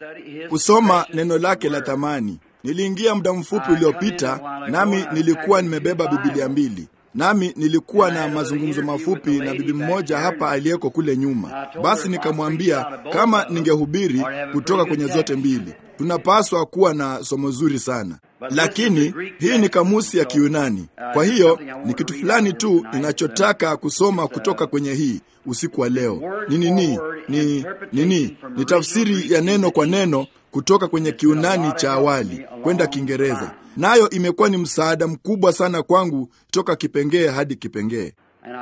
kusoma neno lake la thamani. Niliingia muda mfupi uliopita, nami nilikuwa nimebeba Bibilia mbili nami nilikuwa na mazungumzo mafupi na bibi mmoja hapa aliyeko kule nyuma. Basi nikamwambia kama ningehubiri kutoka kwenye zote mbili, tunapaswa kuwa na somo zuri sana, lakini hii ni kamusi ya Kiyunani. Kwa hiyo ni kitu fulani tu ninachotaka kusoma kutoka kwenye hii usiku wa leo. Ni nini? Ni nini? Ni tafsiri ya neno kwa neno kutoka kwenye Kiunani cha awali kwenda Kiingereza nayo imekuwa ni msaada mkubwa sana kwangu toka kipengee hadi kipengee.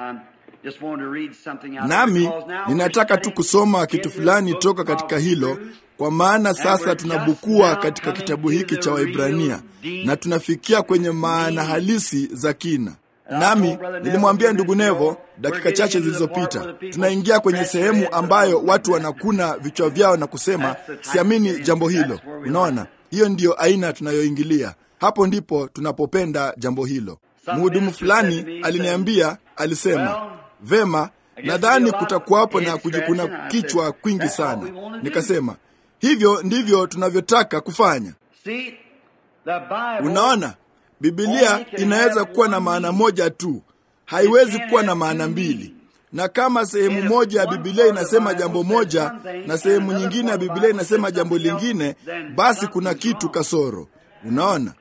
Nami ninataka tu kusoma kitu fulani toka katika hilo, kwa maana sasa tunabukua katika kitabu hiki cha Waibrania na tunafikia kwenye maana halisi za kina. Nami nilimwambia ndugu Nevo dakika chache zilizopita, tunaingia kwenye sehemu ambayo watu wanakuna vichwa vyao na kusema siamini jambo hilo. Unaona, hiyo ndiyo aina tunayoingilia hapo ndipo tunapopenda jambo hilo. Mhudumu fulani aliniambia, alisema, vema, nadhani kutakuwapo na kujikuna kichwa kwingi sana. Nikasema, hivyo ndivyo tunavyotaka kufanya. Unaona, Biblia inaweza kuwa na maana moja tu, haiwezi kuwa na maana mbili. Na kama sehemu moja ya Biblia inasema jambo moja na sehemu nyingine ya Biblia inasema jambo lingine, basi kuna kitu kasoro. Unaona,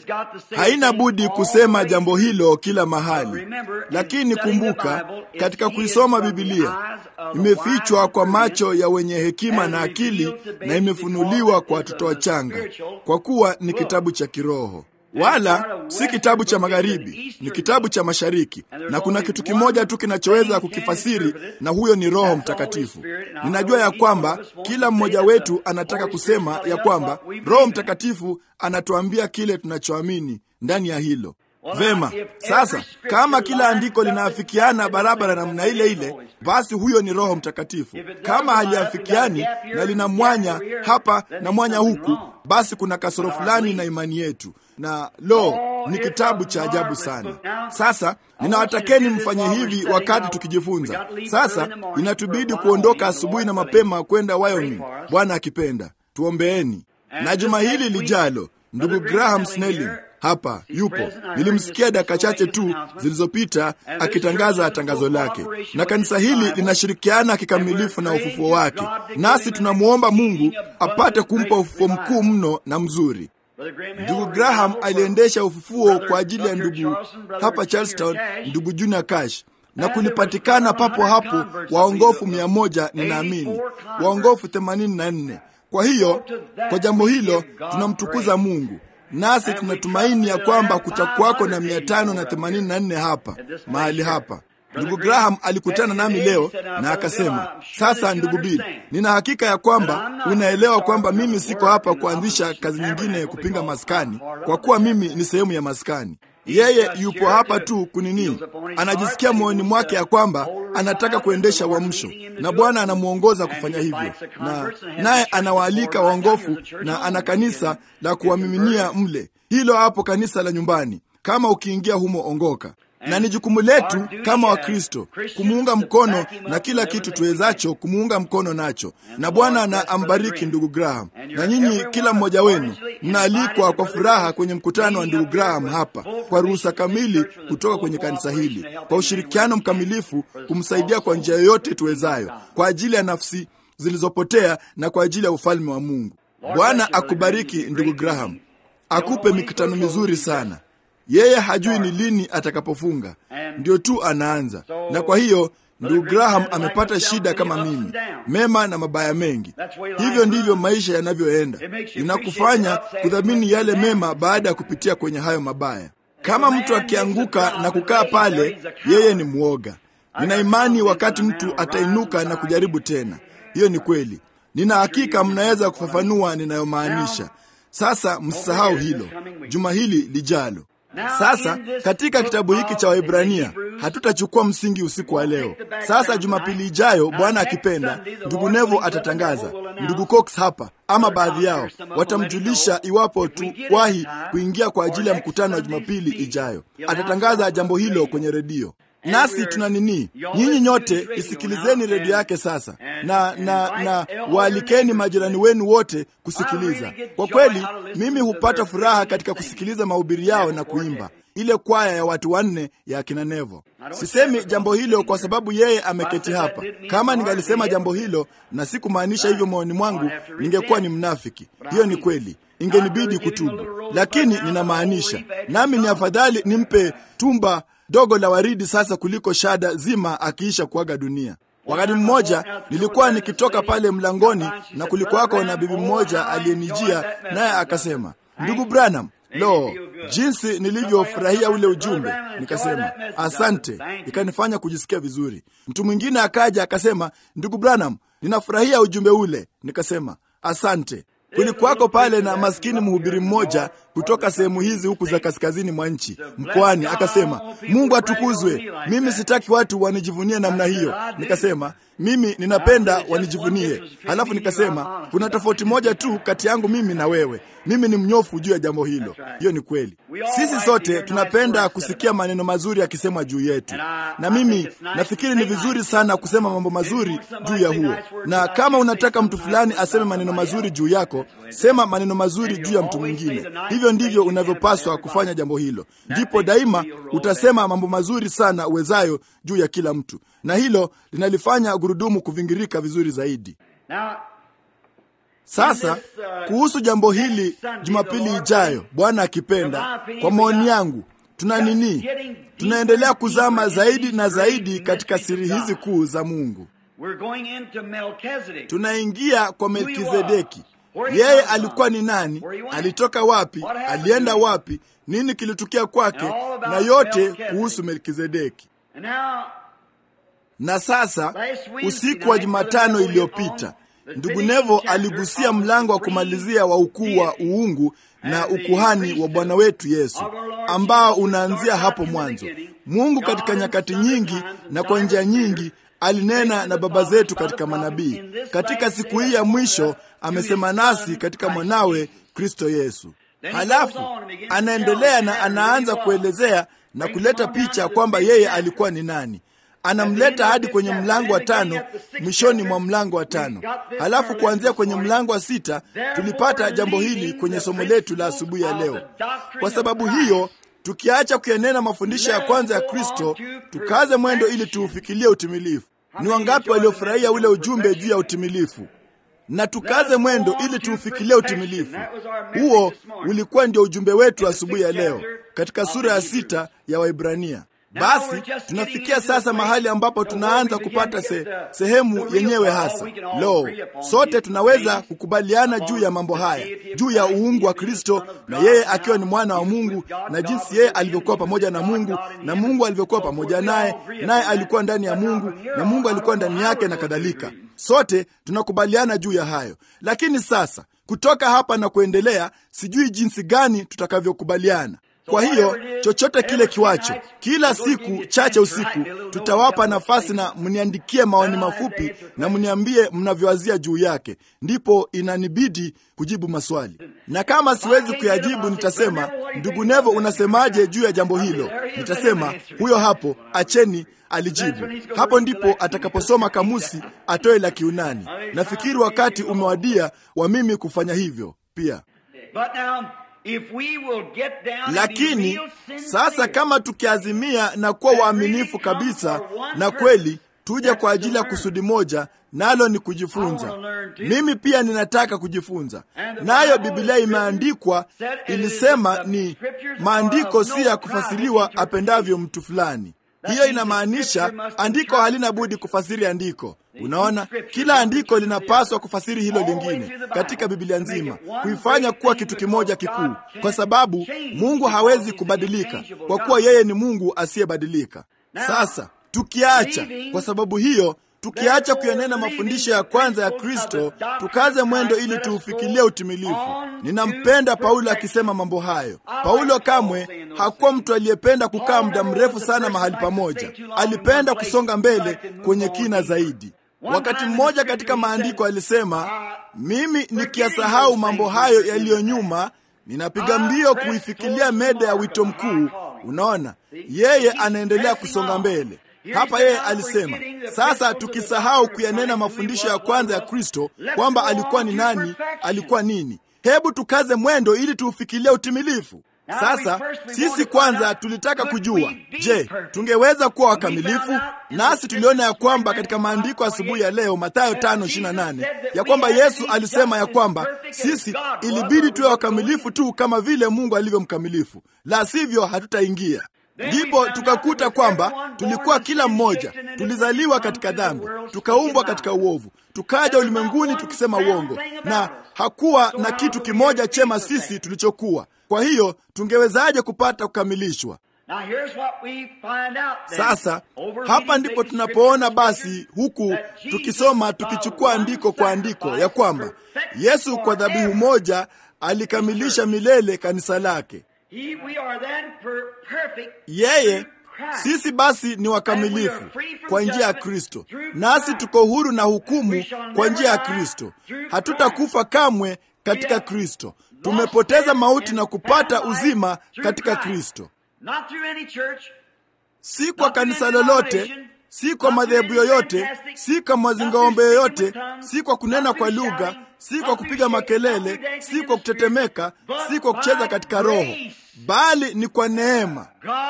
haina budi kusema jambo hilo kila mahali. Lakini kumbuka, katika kuisoma Biblia imefichwa kwa macho ya wenye hekima na akili, na imefunuliwa kwa watoto wachanga, kwa kuwa ni kitabu cha kiroho wala si kitabu cha magharibi, ni kitabu cha mashariki, na kuna kitu kimoja tu kinachoweza kukifasiri, na huyo ni Roho Mtakatifu. Ninajua ya kwamba kila mmoja wetu anataka kusema ya kwamba Roho Mtakatifu anatuambia kile tunachoamini ndani ya hilo. Vema, sasa kama kila andiko linaafikiana barabara namna ile ile, basi huyo ni Roho Mtakatifu. Kama haliafikiani na lina mwanya hapa na mwanya huku, basi kuna kasoro fulani na imani yetu na lo, ni kitabu cha ajabu sana. Sasa ninawatakeni mfanye hivi wakati tukijifunza. Sasa inatubidi kuondoka asubuhi na mapema kwenda Wyoming, Bwana akipenda. Tuombeeni. Na juma hili lijalo, ndugu Graham Snelling hapa yupo. Nilimsikia dakika chache tu zilizopita akitangaza tangazo lake, na kanisa hili linashirikiana kikamilifu na ufufuo wake, nasi tunamwomba Mungu apate kumpa ufufuo mkuu mno na mzuri. Ndugu Graham aliendesha ufufuo kwa ajili ya ndugu hapa Charlestown, ndugu Junior Cash, na kulipatikana papo hapo waongofu mia moja, ninaamini waongofu themanini na nne. Kwa hiyo kwa jambo hilo tunamtukuza Mungu, nasi tunatumaini ya kwamba kutakuwako na mia tano na themanini na nne hapa mahali hapa. Ndugu Graham alikutana nami leo na akasema, sasa ndugu Bill, nina hakika ya kwamba unaelewa kwamba mimi siko hapa kuanzisha kazi nyingine kupinga maskani, kwa kuwa mimi ni sehemu ya maskani. Yeye yupo hapa tu kunini, anajisikia moyoni mwake ya kwamba anataka kuendesha uamsho, na Bwana anamwongoza kufanya hivyo, na naye anawaalika waongofu, na ana kanisa la kuwamiminia mle. Hilo hapo kanisa la nyumbani, kama ukiingia humo ongoka na ni jukumu letu kama Wakristo kumuunga mkono na kila kitu tuwezacho kumuunga mkono nacho, na Bwana na ambariki ndugu Graham. Na nyinyi kila mmoja wenu mnaalikwa kwa furaha kwenye mkutano wa ndugu Graham hapa, kwa ruhusa kamili kutoka kwenye kanisa hili, kwa ushirikiano mkamilifu kumsaidia kwa njia yoyote tuwezayo, kwa ajili ya nafsi zilizopotea na kwa ajili ya ufalme wa Mungu. Bwana akubariki ndugu Graham, akupe mikutano mizuri sana. Yeye hajui ni lini atakapofunga, ndio tu anaanza. Na kwa hiyo ndugu Graham amepata shida kama mimi, mema na mabaya mengi. Hivyo ndivyo maisha yanavyoenda, inakufanya kudhamini yale mema baada ya kupitia kwenye hayo mabaya. Kama mtu akianguka na kukaa pale, yeye ni mwoga. Nina imani wakati mtu atainuka na kujaribu tena. Hiyo ni kweli. Nina hakika mnaweza kufafanua ninayomaanisha. Sasa msisahau hilo juma hili lijalo. Sasa katika kitabu hiki cha Waebrania hatutachukua msingi usiku wa leo. Sasa Jumapili ijayo, Bwana akipenda, ndugu Nevo atatangaza, ndugu Cox hapa ama baadhi yao watamjulisha iwapo tuwahi kuingia kwa ajili ya mkutano wa Jumapili ijayo. Atatangaza jambo hilo kwenye redio. nasi tuna nini. Nyinyi nyote isikilizeni redio yake sasa, na na na waalikeni majirani wenu wote kusikiliza. Kwa kweli, mimi hupata furaha katika kusikiliza mahubiri yao na kuimba ile kwaya ya watu wanne ya akina Nevo. Sisemi jambo hilo kwa sababu yeye ameketi hapa. Kama ningalisema jambo hilo na sikumaanisha hivyo moyoni mwangu, ningekuwa ni mnafiki. Hiyo ni kweli, ingenibidi kutubu, lakini ninamaanisha. Nami ni afadhali nimpe tumba dogo la waridi sasa kuliko shada zima akiisha kuaga dunia. Wakati mmoja nilikuwa nikitoka pale mlangoni na kulikuwako na bibi mmoja aliyenijia, naye akasema, ndugu Branham, Lo, jinsi nilivyofurahia ule ujumbe! Nikasema asante, ikanifanya kujisikia vizuri. Mtu mwingine akaja akasema, ndugu Branham, ninafurahia ujumbe ule. Nikasema asante. Kulikuwako pale na maskini mhubiri mmoja kutoka sehemu hizi huku za kaskazini mwa nchi mkoani, akasema Mungu atukuzwe, mimi sitaki watu wanijivunie namna hiyo. Nikasema mimi ninapenda wanijivunie. Halafu nikasema kuna tofauti moja tu kati yangu mimi na wewe, mimi ni mnyofu juu ya jambo hilo. Hiyo ni kweli. Sisi sote tunapenda kusikia maneno mazuri yakisemwa juu yetu, na mimi nafikiri ni vizuri sana kusema mambo mazuri juu ya huo. Na kama unataka mtu fulani aseme maneno mazuri juu yako, sema maneno mazuri juu ya mtu mwingine. Hivyo ndivyo unavyopaswa kufanya jambo hilo, ndipo daima utasema mambo mazuri sana uwezayo juu ya kila mtu, na hilo linalifanya gurudumu kuvingirika vizuri zaidi. Sasa kuhusu jambo hili, Jumapili ijayo, Bwana akipenda, kwa maoni yangu, tuna nini? Tunaendelea kuzama zaidi na zaidi katika siri hizi kuu za Mungu. Tunaingia kwa Melkizedeki. Yeye alikuwa ni nani? Alitoka wapi? Alienda wapi? Nini kilitukia kwake? Na yote kuhusu Melkizedeki. Na sasa usiku wa Jumatano iliyopita ndugu Nevo aligusia mlango wa kumalizia wa ukuu wa uungu na ukuhani wa Bwana wetu Yesu ambao unaanzia hapo mwanzo. Mungu katika nyakati nyingi na kwa njia nyingi alinena na baba zetu katika manabii. Katika siku hii ya mwisho amesema nasi katika mwanawe Kristo Yesu. Halafu anaendelea na anaanza kuelezea na kuleta picha kwamba yeye alikuwa ni nani. Anamleta hadi kwenye mlango wa tano, mwishoni mwa mlango wa tano. Halafu kuanzia kwenye mlango wa sita tulipata jambo hili kwenye somo letu la asubuhi ya leo. Kwa sababu hiyo, tukiacha kuyanena mafundisho ya kwanza ya Kristo, tukaze mwendo ili tuufikilie utimilifu. Ni wangapi waliofurahia ule ujumbe juu ya utimilifu? Na tukaze mwendo ili tuufikilie utimilifu. Huo ulikuwa ndio ujumbe wetu asubuhi ya leo katika sura ya sita ya Waibrania. Basi tunafikia sasa mahali ambapo tunaanza kupata se, sehemu yenyewe hasa. Lo, sote tunaweza kukubaliana juu ya mambo haya, juu ya uungu wa Kristo na yeye akiwa ni mwana wa Mungu na jinsi yeye alivyokuwa pamoja na Mungu na Mungu alivyokuwa pamoja naye, naye alikuwa ndani ya Mungu na Mungu alikuwa ndani yake na kadhalika. Sote tunakubaliana juu ya hayo, lakini sasa kutoka hapa na kuendelea, sijui jinsi gani tutakavyokubaliana. Kwa hiyo chochote kile kiwacho, kila siku chache usiku, tutawapa nafasi na mniandikie maoni mafupi na mniambie mnavyowazia juu yake, ndipo inanibidi kujibu maswali, na kama siwezi kuyajibu nitasema, ndugu Nevo, unasemaje juu ya jambo hilo? Nitasema huyo hapo, acheni alijibu. Hapo ndipo atakaposoma kamusi atoe la Kiunani. Nafikiri wakati umewadia wa mimi kufanya hivyo pia. If we will get down Lakini and be real sasa, sincere, kama tukiazimia na kuwa waaminifu kabisa na kweli, tuje kwa ajili ya kusudi moja, nalo ni kujifunza. Mimi pia ninataka kujifunza, nayo Biblia imeandikwa, ilisema ni maandiko si ya kufasiriwa apendavyo mtu fulani. Hiyo inamaanisha andiko halina budi kufasiri andiko. Unaona, kila andiko linapaswa kufasiri hilo lingine katika Biblia nzima, kuifanya kuwa kitu kimoja kikuu, kwa sababu Mungu hawezi kubadilika, kwa kuwa yeye ni Mungu asiyebadilika. Sasa tukiacha, kwa sababu hiyo tukiacha kuyanena mafundisho ya kwanza ya Kristo, tukaze mwendo ili tuufikilie utimilifu. Ninampenda Paulo akisema mambo hayo. Paulo kamwe hakuwa mtu aliyependa kukaa muda mrefu sana mahali pamoja. Alipenda kusonga mbele kwenye kina zaidi. Wakati mmoja katika maandiko alisema, mimi nikiyasahau mambo hayo yaliyo nyuma, ninapiga mbio kuifikilia meda ya wito mkuu, Unaona, yeye anaendelea kusonga mbele. Hapa yeye alisema, sasa tukisahau kuyanena mafundisho ya kwanza ya Kristo kwamba alikuwa ni nani, alikuwa nini, hebu tukaze mwendo ili tuufikilie utimilifu. Sasa sisi kwanza tulitaka kujua, je, tungeweza kuwa wakamilifu? Nasi tuliona ya kwamba katika maandiko asubuhi ya leo, Mathayo 5:28 ya kwamba Yesu alisema ya kwamba sisi ilibidi tuwe wakamilifu tu kama vile Mungu alivyo mkamilifu, la sivyo hatutaingia. Ndipo tukakuta kwamba tulikuwa kila mmoja tulizaliwa katika dhambi, tukaumbwa katika uovu, tukaja ulimwenguni tukisema uongo, na hakuwa na kitu kimoja chema sisi tulichokuwa. Kwa hiyo tungewezaje kupata kukamilishwa? Sasa hapa ndipo tunapoona basi, huku tukisoma tukichukua andiko kwa andiko, ya kwamba Yesu kwa dhabihu moja alikamilisha milele kanisa lake. Yeye sisi basi ni wakamilifu kwa njia ya Kristo, nasi tuko huru na hukumu kwa njia ya Kristo. Hatutakufa kamwe katika Kristo. Tumepoteza mauti na kupata uzima katika Kristo, si kwa kanisa lolote, si kwa madhehebu yoyote, si kwa mazingaombe yoyote, si kwa kunena kwa lugha, si kwa kupiga makelele, si kwa kutetemeka, si kwa kucheza katika roho, bali ni kwa neema.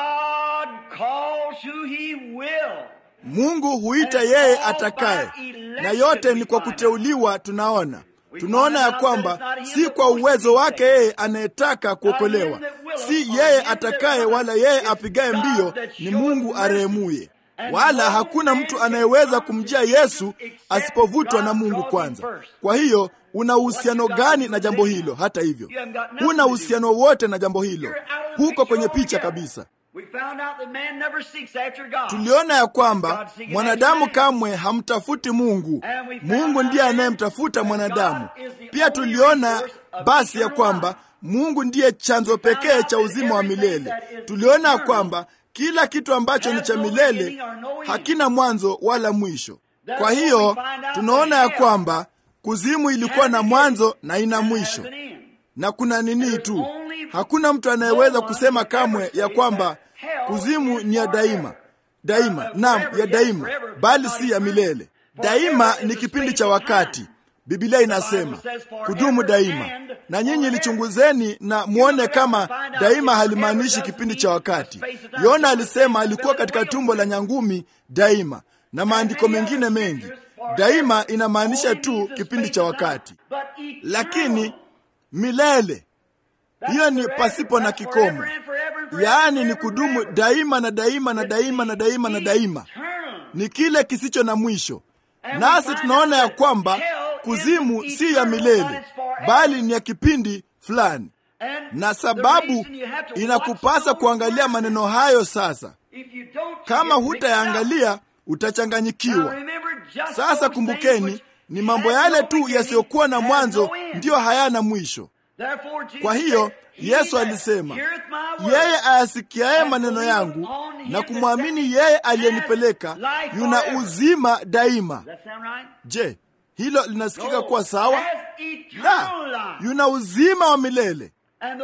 Mungu huita yeye atakaye, na yote ni kwa kuteuliwa. Tunaona tunaona ya kwamba si kwa uwezo wake yeye anayetaka kuokolewa, si yeye atakaye, wala yeye apigaye mbio, ni Mungu arehemuye. Wala hakuna mtu anayeweza kumjia Yesu asipovutwa na Mungu kwanza. Kwa hiyo una uhusiano gani na jambo hilo? Hata hivyo, huna uhusiano wote na jambo hilo, huko kwenye picha kabisa. Tuliona ya kwamba mwanadamu kamwe hamtafuti Mungu. Mungu ndiye anayemtafuta mwanadamu. Pia tuliona basi ya kwamba Mungu ndiye chanzo pekee cha uzima wa milele. Tuliona ya kwamba kila kitu ambacho ni cha milele hakina mwanzo wala mwisho. Kwa hiyo tunaona ya kwamba kuzimu ilikuwa na mwanzo na ina mwisho, na kuna nini tu. Hakuna mtu anayeweza kusema kamwe ya kwamba kuzimu ni ya daima daima, naam, ya daima, bali si ya milele. Daima ni kipindi cha wakati. Biblia inasema kudumu daima, na nyinyi lichunguzeni na mwone kama daima halimaanishi kipindi cha wakati. Yona alisema alikuwa katika tumbo la nyangumi daima, na maandiko mengine mengi. Daima inamaanisha tu kipindi cha wakati, lakini milele hiyo ni pasipo na kikomo, yaani ni kudumu daima na daima na daima na daima na daima, ni kile kisicho na mwisho. Nasi tunaona ya kwamba kuzimu si ya milele, bali ni ya kipindi fulani, na sababu inakupasa kuangalia maneno hayo. Sasa kama hutayaangalia utachanganyikiwa. Sasa kumbukeni, ni mambo yale tu yasiyokuwa na mwanzo ndiyo hayana mwisho. Kwa hiyo Yesu alisema, yeye ayasikiaye maneno yangu na kumwamini yeye aliyenipeleka yuna uzima daima. Je, hilo linasikika kuwa sawa? La, yuna uzima wa milele.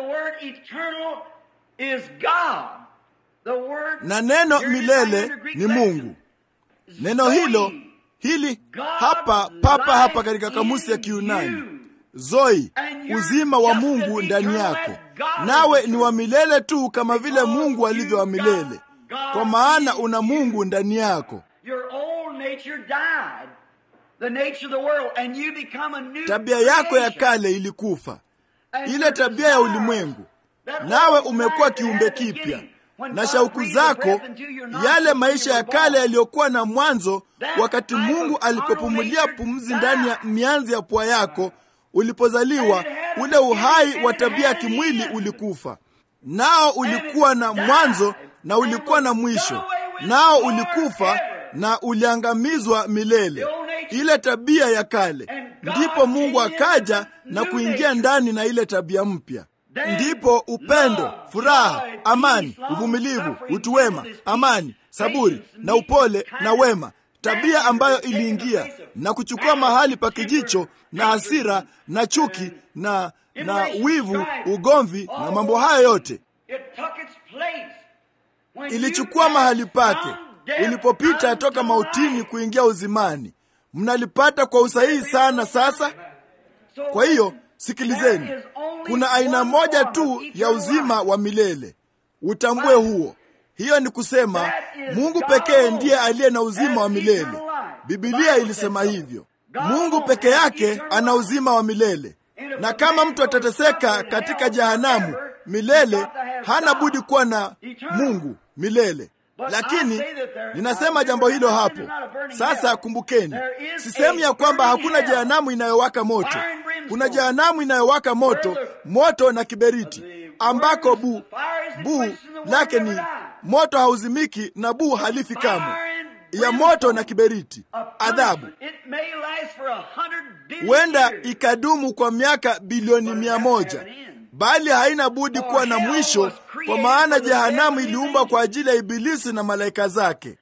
Na neno milele ni Mungu. Neno hilo hili hapa papa hapa katika kamusi ya Kiyunani Zoi, uzima wa Mungu ndani yako, nawe ni wa milele tu kama vile Mungu alivyo wa milele, kwa maana una Mungu ndani yako. Tabia yako ya kale ilikufa, ile tabia ya ulimwengu, nawe umekuwa kiumbe kipya, na shauku zako, yale maisha ya kale yaliyokuwa na mwanzo, wakati Mungu alipopumulia pumzi ndani ya mianzi ya pua yako ulipozaliwa ule uhai wa tabia ya kimwili ulikufa, nao ulikuwa na mwanzo na ulikuwa na mwisho, nao ulikufa na uliangamizwa milele, ile tabia ya kale. Ndipo Mungu akaja na kuingia ndani na ile tabia mpya. Ndipo upendo, furaha, amani, uvumilivu, utu wema, amani, saburi na upole na wema tabia ambayo iliingia na kuchukua mahali pa kijicho na hasira na chuki na na wivu, ugomvi na mambo hayo yote ilichukua mahali pake ulipopita toka mautini kuingia uzimani. Mnalipata kwa usahihi sana sasa. Kwa hiyo sikilizeni, kuna aina moja tu ya uzima wa milele. Utambue huo. Hiyo ni kusema Mungu pekee ndiye aliye na uzima wa milele. Bibilia ilisema hivyo. Mungu peke yake ana uzima wa milele, na kama mtu atateseka katika jehanamu milele, hana budi kuwa na Mungu milele. Lakini ninasema jambo hilo hapo sasa. Kumbukeni, sisemi ya kwamba hakuna jehanamu inayowaka moto. Kuna jehanamu inayowaka moto, moto na kiberiti, ambako bu bu lake ni moto hauzimiki na buu halifi kamwe, ya moto na kiberiti, adhabu huenda ikadumu kwa miaka bilioni mia moja bali haina budi kuwa na mwisho, kwa maana jehanamu iliumbwa kwa ajili ya Ibilisi na malaika zake,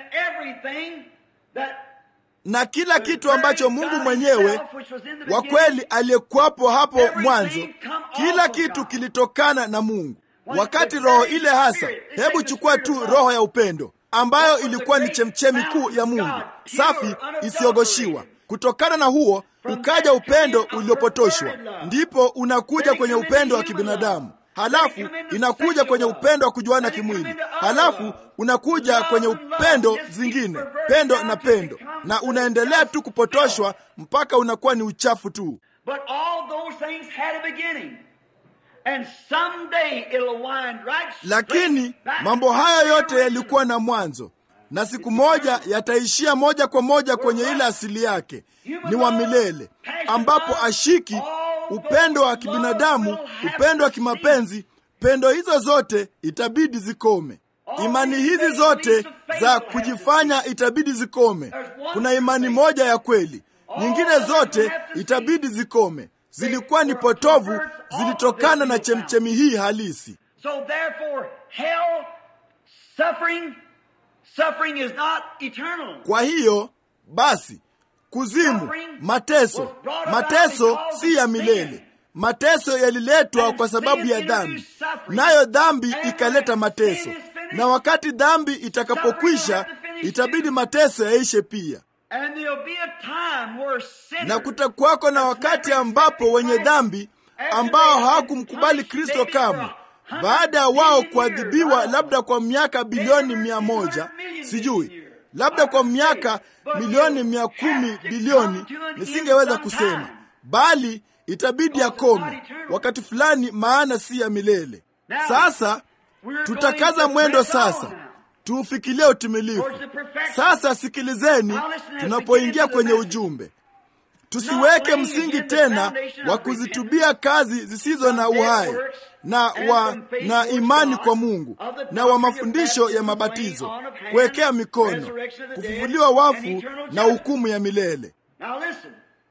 na kila kitu ambacho Mungu mwenyewe wa kweli aliyekuwapo hapo mwanzo, kila kitu kilitokana na Mungu. Wakati roho ile hasa, hebu chukua tu roho ya upendo ambayo ilikuwa ni chemchemi kuu ya Mungu, safi isiyogoshiwa. Kutokana na huo ukaja upendo uliopotoshwa, ndipo unakuja kwenye upendo wa kibinadamu, halafu inakuja kwenye upendo wa kujuana kimwili, halafu unakuja kwenye upendo zingine, pendo na pendo, na unaendelea tu kupotoshwa mpaka unakuwa ni uchafu tu. Lakini mambo haya yote yalikuwa na mwanzo, na siku moja yataishia moja kwa moja kwenye ile asili yake, ni wa milele, ambapo ashiki upendo wa kibinadamu, upendo wa kimapenzi. Pendo hizo zote itabidi zikome. Imani hizi zote za kujifanya itabidi zikome. Kuna imani moja ya kweli, nyingine zote itabidi zikome. Zilikuwa ni potovu, zilitokana na chemchemi hii halisi. So therefore, hell, suffering, suffering is not eternal. Kwa hiyo basi, kuzimu, mateso, mateso si ya milele. Mateso yaliletwa kwa sababu ya dhambi, nayo dhambi ikaleta mateso, na wakati dhambi itakapokwisha, itabidi mateso yaishe pia. And there'll be a time where sinners, Na kutakuwako na wakati ambapo wenye dhambi ambao hawakumkubali Kristo kamwe, baada ya wao kuadhibiwa labda kwa miaka bilioni mia moja sijui, labda kwa miaka milioni mia kumi bilioni, nisingeweza kusema, bali itabidi akome wakati fulani, maana si ya milele. Sasa tutakaza mwendo sasa tuufikilie utimilifu. Sasa sikilizeni, tunapoingia kwenye ujumbe, tusiweke msingi tena wa kuzitubia kazi zisizo na uhai na wa na imani kwa Mungu na wa mafundisho ya mabatizo, kuwekea mikono, kufufuliwa wafu na hukumu ya milele. Now listen.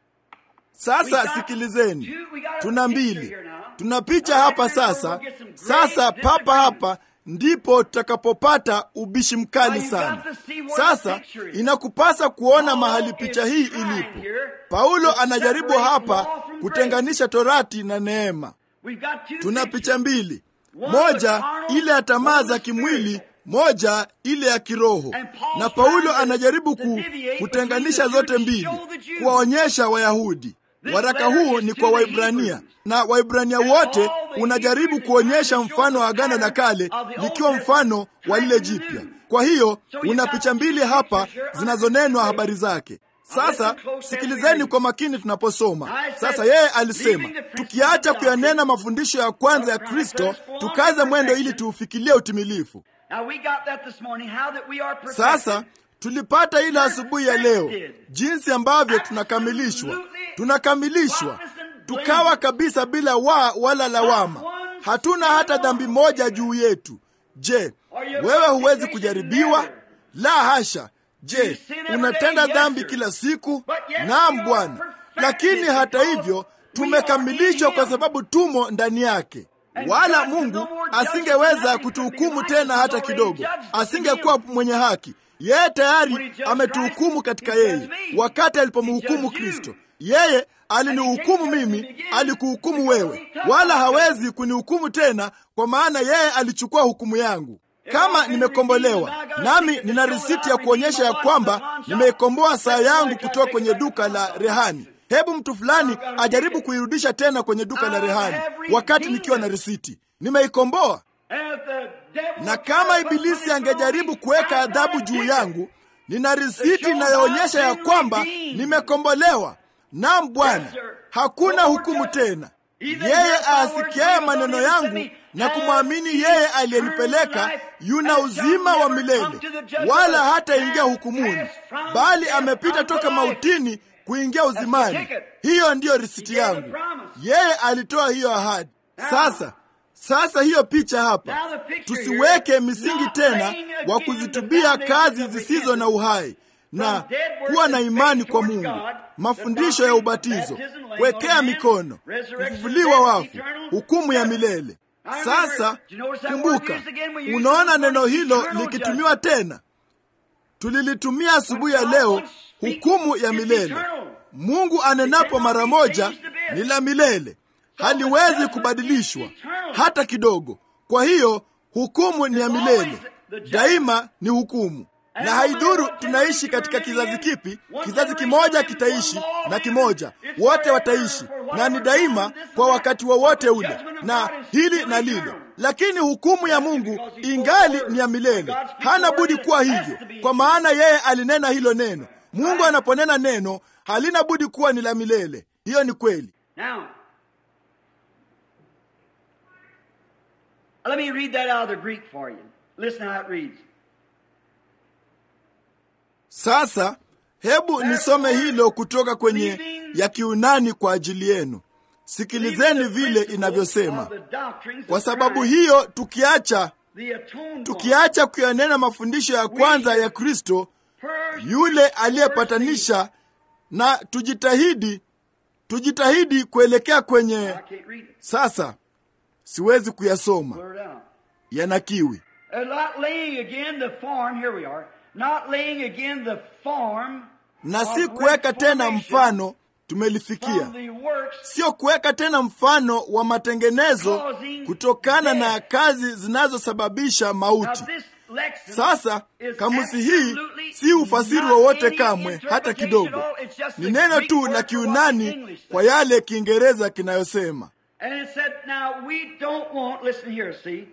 Sasa sikilizeni, tuna mbili, tuna picha hapa sasa. Sasa papa hapa ndipo tutakapopata ubishi mkali sana. Sasa inakupasa kuona mahali picha hii ilipo. Paulo anajaribu hapa kutenganisha torati na neema. We've got two Tuna pictures. picha mbili, moja ile ya tamaa za kimwili, moja ile ya kiroho. Na Paulo anajaribu ku, kutenganisha zote mbili, kuwaonyesha Wayahudi. Waraka huu ni kwa Waibrania na Waibrania wote unajaribu kuonyesha mfano wa Agano la Kale likiwa mfano wa lile jipya. Kwa hiyo una picha mbili hapa zinazonenwa habari zake. Sasa sikilizeni kwa makini tunaposoma. Sasa yeye alisema, tukiacha kuyanena mafundisho ya kwanza ya Kristo, tukaze mwendo ili tuufikilie utimilifu. Now we got that this morning, how that we are perfected. Sasa tulipata ile asubuhi ya leo, jinsi ambavyo tunakamilishwa, tunakamilishwa tukawa kabisa bila wa wala lawama, hatuna hata dhambi moja juu yetu. Je, wewe huwezi kujaribiwa? La hasha. Je, unatenda dhambi kila siku? Naam Bwana, lakini hata hivyo tumekamilishwa kwa sababu tumo ndani yake. Wala Mungu asingeweza kutuhukumu tena hata kidogo, asingekuwa mwenye haki. Yeye tayari ametuhukumu katika yeye. Wakati alipomhukumu Kristo, yeye alinihukumu mimi, alikuhukumu wewe, wala hawezi kunihukumu tena, kwa maana yeye alichukua hukumu yangu. kama nimekombolewa nami nina risiti ya kuonyesha ya kwamba nimeikomboa saa yangu kutoka kwenye duka la rehani hebu mtu fulani ajaribu kuirudisha tena kwenye duka la rehani wakati nikiwa na risiti nimeikomboa na kama ibilisi angejaribu kuweka adhabu juu yangu nina risiti inayoonyesha ya kwamba nimekombolewa nam bwana hakuna hukumu tena yeye aasikiaye maneno yangu na kumwamini yeye aliyenipeleka yuna uzima wa milele wala hataingia hukumuni bali amepita toka mautini kuingia uzimani hiyo ndiyo risiti yangu yeye alitoa hiyo ahadi sasa sasa hiyo picha hapa tusiweke misingi tena wa kuzitubia kazi zisizo na uhai na kuwa na imani kwa mungu mafundisho ya ubatizo kuwekea mikono kufufuliwa wafu hukumu ya milele sasa kumbuka unaona neno hilo likitumiwa tena tulilitumia asubuhi ya leo hukumu ya milele mungu anenapo mara moja ni la milele haliwezi kubadilishwa hata kidogo kwa hiyo hukumu ni ya milele daima ni hukumu na haidhuru tunaishi katika kizazi kipi kizazi kimoja kitaishi na kimoja wote wataishi na ni daima kwa wakati wowote wa ule na hili na lile lakini hukumu ya mungu ingali ni ya milele hana budi kuwa hivyo kwa maana yeye alinena hilo neno mungu anaponena neno halina budi kuwa ni la milele hiyo ni kweli Now, let me read that out of the Greek for you. Listen how it reads. sasa hebu nisome hilo kutoka kwenye ya kiunani kwa ajili yenu sikilizeni vile inavyosema kwa sababu hiyo tukiacha tukiacha kuyanena mafundisho ya kwanza ya kristo yule aliyepatanisha na tujitahidi tujitahidi kuelekea kwenye sasa siwezi kuyasoma yanakiwi Uh, not laying again the form, here we are, not laying again the form na si kuweka tena mfano tumelifikia from the works sio kuweka tena mfano wa matengenezo kutokana na kazi zinazosababisha mauti of this lexicon sasa is kamusi hii absolutely si ufasiri not wowote any kamwe hata interpretation kidogo at all. It's just ni the neno Greek tu word la for what the kiunani English kwa says. yale kiingereza kinayosema And it said, now we don't want, listen here, see.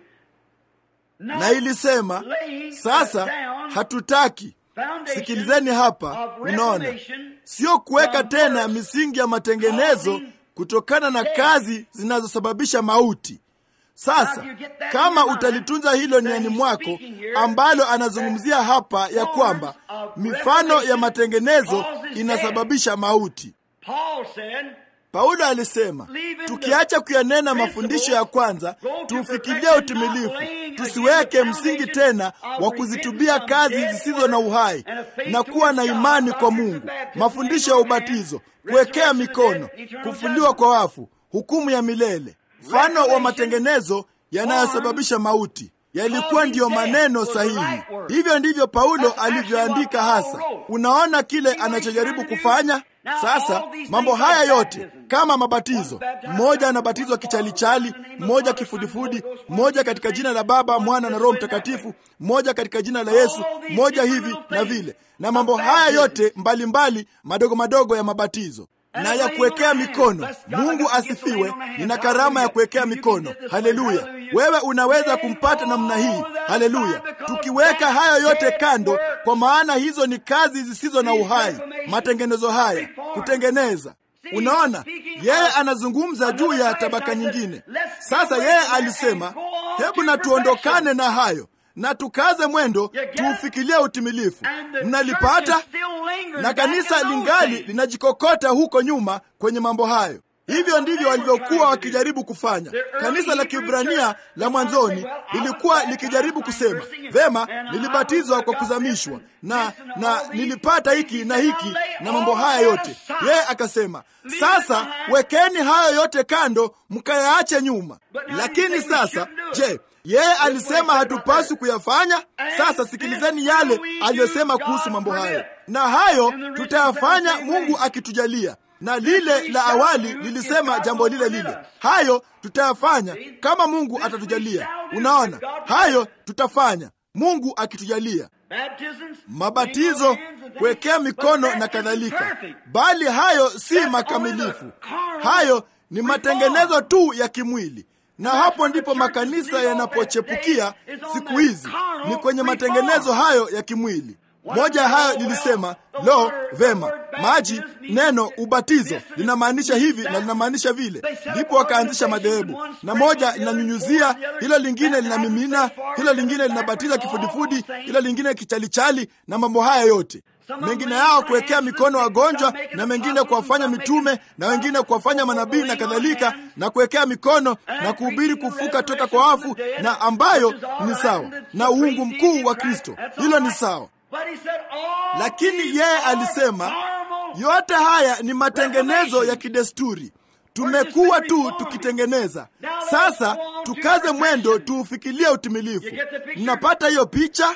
Not na ilisema laying sasa down hatutaki foundation sikilizeni hapa of unaona reformation sio kuweka from tena works misingi ya matengenezo causing kutokana na death. kazi zinazosababisha mauti sasa Now, you get that in kama your mind, utalitunza hilo niani that he's mwako speaking here ambalo anazungumzia hapa ya forms kwamba of mifano ya revelation matengenezo causes inasababisha mauti Paul said, paulo alisema Leaving tukiacha the kuyanena principles, mafundisho ya kwanza go to tuufikilie perfection, utimilifu not laying tusiweke again the msingi foundation tena of wa kuzitubia repentance kazi on dead zisizo na works uhai and a faith na kuwa na towards imani God, kwa doctrines of mungu baptism, mafundisho ya laying on hands, ubatizo kuwekea resurrection of the mikono dead, eternal kufufuliwa judgment. kwa wafu hukumu ya milele mfano wa matengenezo yanayosababisha mauti yalikuwa ndiyo maneno sahihi hivyo ndivyo paulo alivyoandika hasa unaona kile anachojaribu kufanya sasa mambo haya yote kama mabatizo mmoja anabatizwa kichalichali mmoja kifudifudi mmoja katika jina la baba mwana na roho mtakatifu mmoja katika jina la yesu mmoja hivi na vile na mambo haya yote mbalimbali madogo madogo ya mabatizo na ya kuwekea mikono mungu asifiwe nina karama ya kuwekea mikono haleluya wewe unaweza kumpata namna hii haleluya tukiweka hayo yote kando kwa maana hizo ni kazi zisizo na uhai matengenezo haya kutengeneza unaona yeye anazungumza juu ya tabaka nyingine sasa yeye alisema hebu na tuondokane na hayo na tukaze mwendo tuufikilie utimilifu mnalipata na kanisa lingali linajikokota huko nyuma kwenye mambo hayo hivyo ndivyo walivyokuwa wakijaribu kufanya kanisa la kibrania la mwanzoni lilikuwa likijaribu kusema vema nilibatizwa kwa kuzamishwa na na nilipata hiki na hiki na mambo haya yote yeye akasema sasa wekeni hayo yote kando mkayaache nyuma lakini sasa je yeye alisema hatupaswi kuyafanya sasa sikilizeni yale aliyosema kuhusu mambo hayo na hayo tutayafanya mungu akitujalia na lile la awali lilisema jambo lile lile hayo tutayafanya kama mungu atatujalia Unaona, hayo tutafanya Mungu akitujalia. Mabatizo, kuwekea mikono na kadhalika, bali hayo si makamilifu. Hayo ni matengenezo tu ya kimwili, na hapo ndipo makanisa yanapochepukia siku hizi, ni kwenye matengenezo hayo ya kimwili. Moja ya hayo lilisema, lo, vema, maji, neno ubatizo linamaanisha hivi na linamaanisha vile. Ndipo wakaanzisha madhehebu, na moja linanyunyuzia, hilo lingine linamimina, hilo lingine linabatiza kifudifudi, hilo lingine kichalichali, na mambo haya yote mengine yao kuwekea mikono wagonjwa, na mengine kuwafanya mitume, na wengine kuwafanya manabii na kadhalika, na kuwekea mikono na kuhubiri kufuka toka kwa wafu, na ambayo ni sawa na uungu mkuu wa Kristo. Hilo ni sawa, lakini yeye alisema yote haya ni matengenezo ya kidesturi. Tumekuwa tu tukitengeneza. Sasa tukaze mwendo, tuufikilie utimilifu. Mnapata hiyo picha?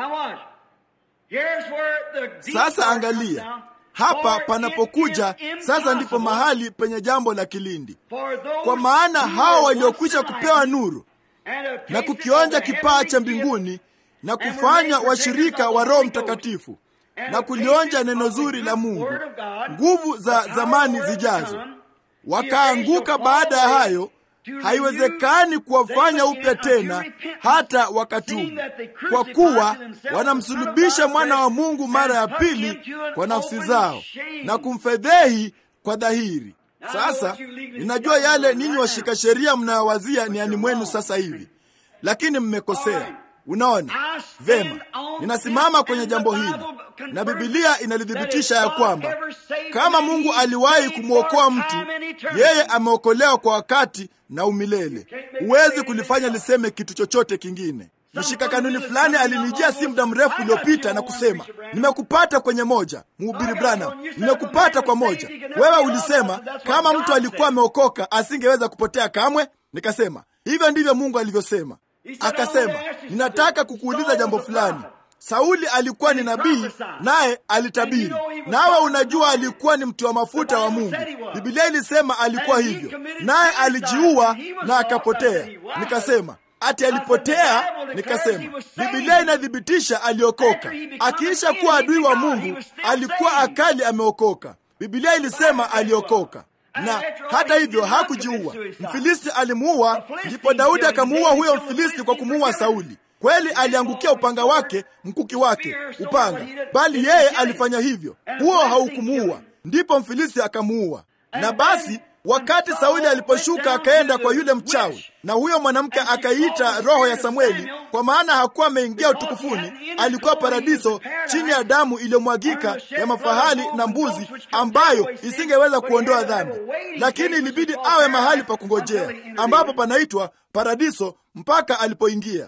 Sasa angalia hapa panapokuja sasa, ndipo mahali penye jambo la kilindi, kwa maana hao waliokwisha kupewa nuru na kukionja kipaa cha mbinguni na kufanya washirika wa Roho Mtakatifu na kulionja neno zuri la Mungu, nguvu za zamani zijazo, wakaanguka baada ya hayo haiwezekani kuwafanya upya tena hata wakatubu, kwa kuwa wanamsulubisha mwana wa Mungu mara ya pili kwa nafsi zao na kumfedhehi kwa dhahiri. Sasa ninajua yale ninyi washika sheria mnayowazia ni ani mwenu sasa hivi, lakini mmekosea. Unaona vema, ninasimama kwenye jambo hili na Bibilia inalithibitisha ya kwamba kama Mungu aliwahi kumwokoa mtu, yeye ameokolewa kwa wakati na umilele. Huwezi kulifanya liseme kitu chochote kingine. Mshika kanuni fulani alinijia si muda mrefu uliopita na kusema, nimekupata kwenye moja. Mhubiri Branham, nimekupata kwa moja. Wewe ulisema kama mtu alikuwa ameokoka asingeweza kupotea kamwe. Nikasema hivyo ndivyo Mungu alivyosema. Akasema, ninataka kukuuliza jambo fulani. Sauli alikuwa ni nabii, naye alitabiri, nawe unajua alikuwa ni mtu wa mafuta wa Mungu. Biblia ilisema alikuwa hivyo, naye alijiua na akapotea. Nikasema ati alipotea? Nikasema Biblia inathibitisha aliokoka. Akiisha kuwa adui wa Mungu, alikuwa akali ameokoka. Biblia ilisema aliokoka na hata hivyo hakujiua. Mfilisti alimuua, ndipo Daudi akamuua huyo Mfilisti kwa kumuua Sauli. Kweli aliangukia upanga wake, mkuki wake, upanga, bali yeye alifanya hivyo, huo haukumuua. Ndipo Mfilisti akamuua. Na basi wakati Sauli aliposhuka akaenda kwa yule mchawi, na huyo mwanamke akaiita roho ya Samueli, kwa maana hakuwa ameingia utukufuni, alikuwa paradiso chini ya damu iliyomwagika ya mafahali na mbuzi, ambayo isingeweza kuondoa dhambi, lakini ilibidi awe mahali pa kungojea, ambapo panaitwa paradiso mpaka alipoingia.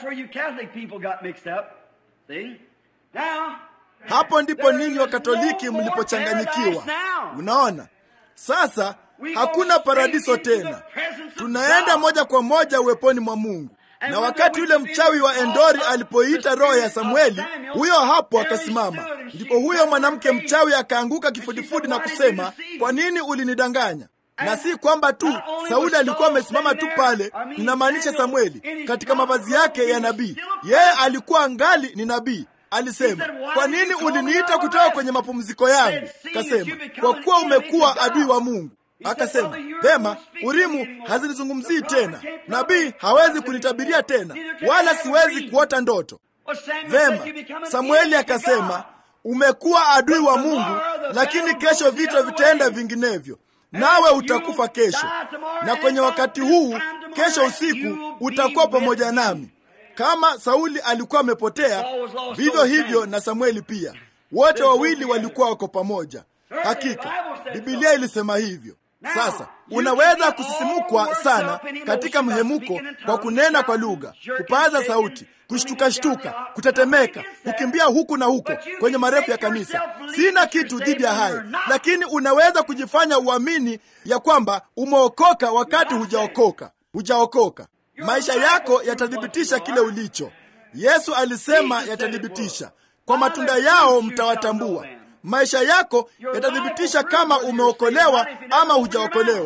Hapo ndipo ninyi wa Katoliki mlipochanganyikiwa. Unaona, sasa hakuna paradiso tena, tunaenda moja kwa moja uweponi mwa Mungu. Na wakati yule mchawi wa Endori alipoita roho ya Samueli, huyo hapo akasimama. Ndipo huyo mwanamke mchawi akaanguka kifudifudi na kusema, kwa nini ulinidanganya? Na si kwamba tu Sauli alikuwa amesimama tu pale, ninamaanisha Samueli katika mavazi yake ya nabii. Yeye alikuwa ngali ni nabii. Alisema, kwa nini uliniita kutoka kwenye mapumziko yangu? Kasema, kwa kuwa umekuwa adui wa Mungu. Akasema, vema, Urimu hazinizungumzii tena, nabii hawezi kunitabiria tena, wala siwezi kuota ndoto. Vema, Samueli akasema, umekuwa adui wa Mungu, lakini kesho vita vitaenda vinginevyo, nawe utakufa kesho, na kwenye wakati huu, kesho usiku utakuwa pamoja nami. Kama Sauli alikuwa amepotea, vivyo hivyo na Samueli pia, wote wawili walikuwa wako pamoja. Hakika Biblia ilisema hivyo. Sasa unaweza kusisimukwa sana katika mhemuko kwa kunena kwa lugha, kupaza sauti, kushtukashtuka, kutetemeka, kukimbia huku na huko kwenye marefu ya kanisa. Sina kitu dhidi ya hayo, lakini unaweza kujifanya uamini ya kwamba umeokoka wakati hujaokoka. Hujaokoka. Maisha yako yatathibitisha kile ulicho. Yesu alisema yatathibitisha, kwa matunda yao mtawatambua. Maisha yako yatathibitisha kama umeokolewa ama hujaokolewa.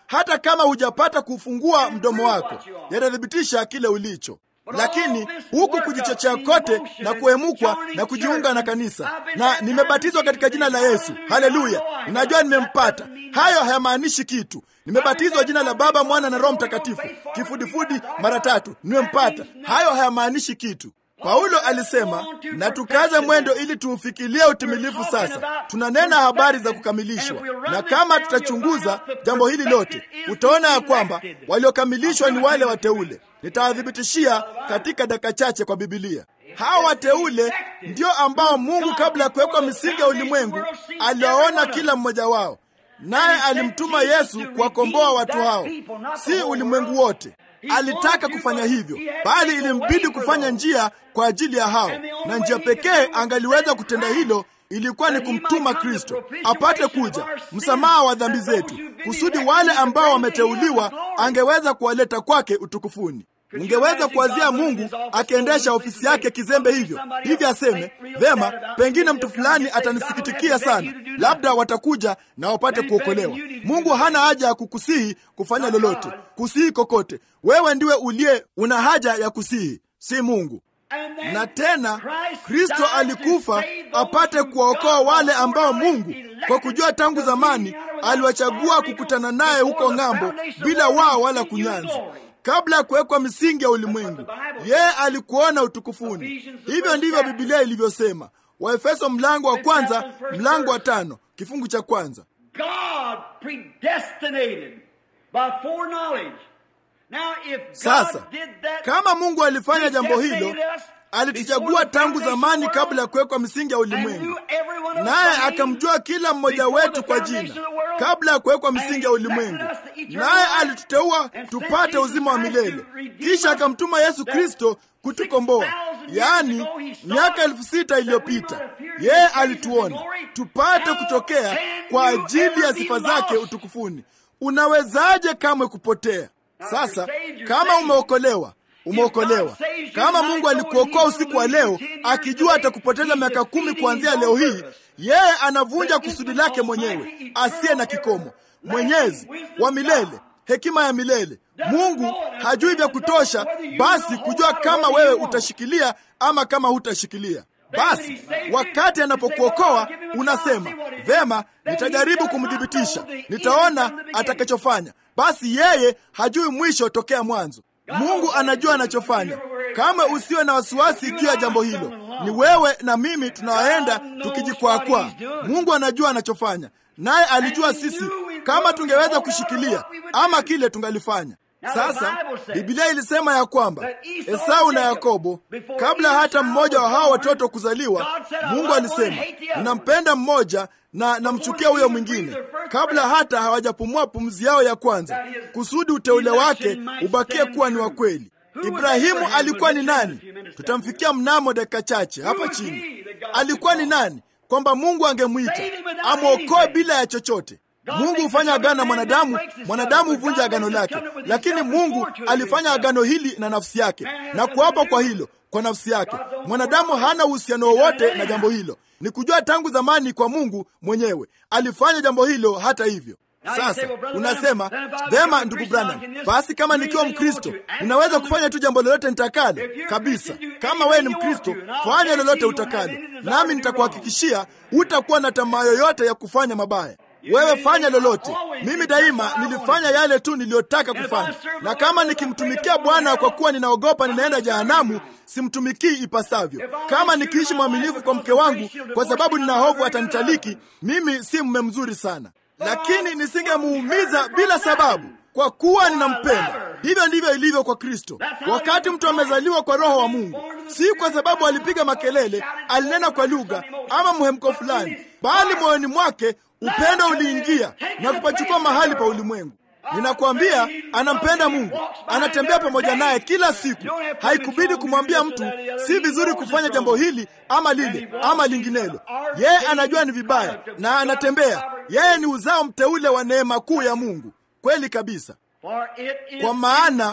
hata kama hujapata kufungua mdomo wako, yatathibitisha kile ulicho. Lakini huku kujichochea kote na kuhemukwa na kujiunga na kanisa na nimebatizwa katika jina la Yesu, haleluya, ninajua nimempata, hayo hayamaanishi kitu. Nimebatizwa jina la Baba, Mwana na Roho Mtakatifu, kifudifudi mara tatu, nimempata, hayo hayamaanishi kitu. Paulo alisema na tukaze mwendo ili tuufikilie utimilifu. Sasa tunanena habari za kukamilishwa, na kama tutachunguza jambo hili lote, utaona ya kwamba waliokamilishwa ni wale wateule. Nitawathibitishia katika dakika chache kwa Bibilia. Hawa wateule ndio ambao Mungu kabla ya kuwekwa misingi ya ulimwengu aliwaona kila mmoja wao, naye alimtuma Yesu kuwakomboa watu hao, si ulimwengu wote. Alitaka kufanya hivyo, bali ilimbidi kufanya njia kwa ajili ya hao, na njia pekee angaliweza kutenda hilo ilikuwa ni kumtuma Kristo apate kuja, msamaha wa dhambi zetu, kusudi wale ambao wameteuliwa angeweza kuwaleta kwake utukufuni. Ungeweza kuwazia Mungu akiendesha ofisi yake kizembe hivyo hivi, aseme vema, pengine mtu fulani atanisikitikia sana, labda watakuja na wapate kuokolewa. Mungu hana haja ya kukusihi kufanya lolote, kusihi kokote. Wewe ndiwe uliye una haja ya kusihi, si Mungu. Na tena Kristo alikufa apate kuwaokoa wale ambao Mungu kwa kujua tangu zamani aliwachagua kukutana naye huko ng'ambo, bila wao wala kunyanzi kabla ya kuwekwa misingi ya ulimwengu, yeye alikuona utukufuni. Hivyo ndivyo Bibilia ilivyosema, Waefeso mlango wa kwanza mlango wa tano kifungu cha kwanza. Sasa kama Mungu alifanya jambo hilo, alituchagua tangu zamani kabla ya kuwekwa misingi ya ulimwengu, naye akamjua kila mmoja wetu kwa jina kabla ya kuwekwa misingi ya ulimwengu, naye alituteua tupate uzima wa milele, kisha akamtuma Yesu Kristo kutukomboa. Yaani, miaka elfu sita iliyopita yeye alituona tupate kutokea kwa ajili ya sifa zake utukufuni. Unawezaje kamwe kupotea? Sasa kama umeokolewa umeokolewa. Kama Mungu alikuokoa usiku wa leo akijua atakupoteza miaka kumi kuanzia leo hii, yeye anavunja kusudi lake mwenyewe asiye na kikomo, mwenyezi wa milele, hekima ya milele. Mungu hajui vya kutosha basi kujua kama wewe utashikilia ama kama hutashikilia. Basi wakati anapokuokoa unasema vema, nitajaribu kumthibitisha, nitaona atakachofanya. Basi yeye hajui mwisho tokea mwanzo. Mungu anajua anachofanya. Kama usiwe na wasiwasi juu ya jambo hilo. Ni wewe na mimi tunawaenda tukijikwakwaa. Mungu anajua anachofanya, naye alijua sisi kama tungeweza kushikilia ama kile tungalifanya. Sasa Biblia ilisema ya kwamba Esau na Yakobo, kabla hata mmoja wa hao watoto kuzaliwa, Mungu alisema ninampenda mmoja na namchukia huyo mwingine, kabla hata hawajapumua pumzi yao ya kwanza, kusudi uteule wake ubakie kuwa ni wa kweli. Ibrahimu alikuwa ni nani? Tutamfikia mnamo dakika chache hapa chini. Alikuwa ni nani kwamba Mungu angemwita amwokoe bila ya chochote? Mungu hufanya agano na mwanadamu, mwanadamu huvunja agano lake, lakini Mungu alifanya agano hili na nafsi yake na kuapa kwa hilo kwa nafsi yake. Mwanadamu hana uhusiano wowote na jambo hilo, ni kujua tangu zamani kwa Mungu mwenyewe alifanya jambo hilo. Hata hivyo sasa unasema vema, ndugu Branham, basi kama nikiwa Mkristo ninaweza kufanya tu jambo lolote nitakalo. Kabisa, kama wewe ni Mkristo, fanya lolote utakalo, nami nitakuhakikishia hutakuwa na tamaa yoyote ya kufanya mabaya. Wewe fanya lolote. Mimi daima nilifanya yale tu niliyotaka kufanya, na kama nikimtumikia Bwana kwa kuwa ninaogopa ninaenda jehanamu, simtumikii ipasavyo. Kama nikiishi mwaminifu kwa mke wangu kwa sababu nina hofu atanitaliki, mimi si mume mzuri sana, lakini nisingemuumiza bila sababu kwa kuwa ninampenda. Hivyo ndivyo ilivyo kwa Kristo. Wakati mtu amezaliwa kwa Roho wa Mungu, si kwa sababu alipiga makelele, alinena kwa lugha ama mhemko fulani, bali moyoni mwake upendo uliingia na kupachukua mahali pa ulimwengu. Ninakwambia, anampenda Mungu, anatembea pamoja naye kila siku. Haikubidi kumwambia mtu si vizuri kufanya jambo hili ama lile ama linginelo. Yeye anajua ni vibaya na anatembea. Yeye ni uzao mteule wa neema kuu ya Mungu. Kweli kabisa, kwa maana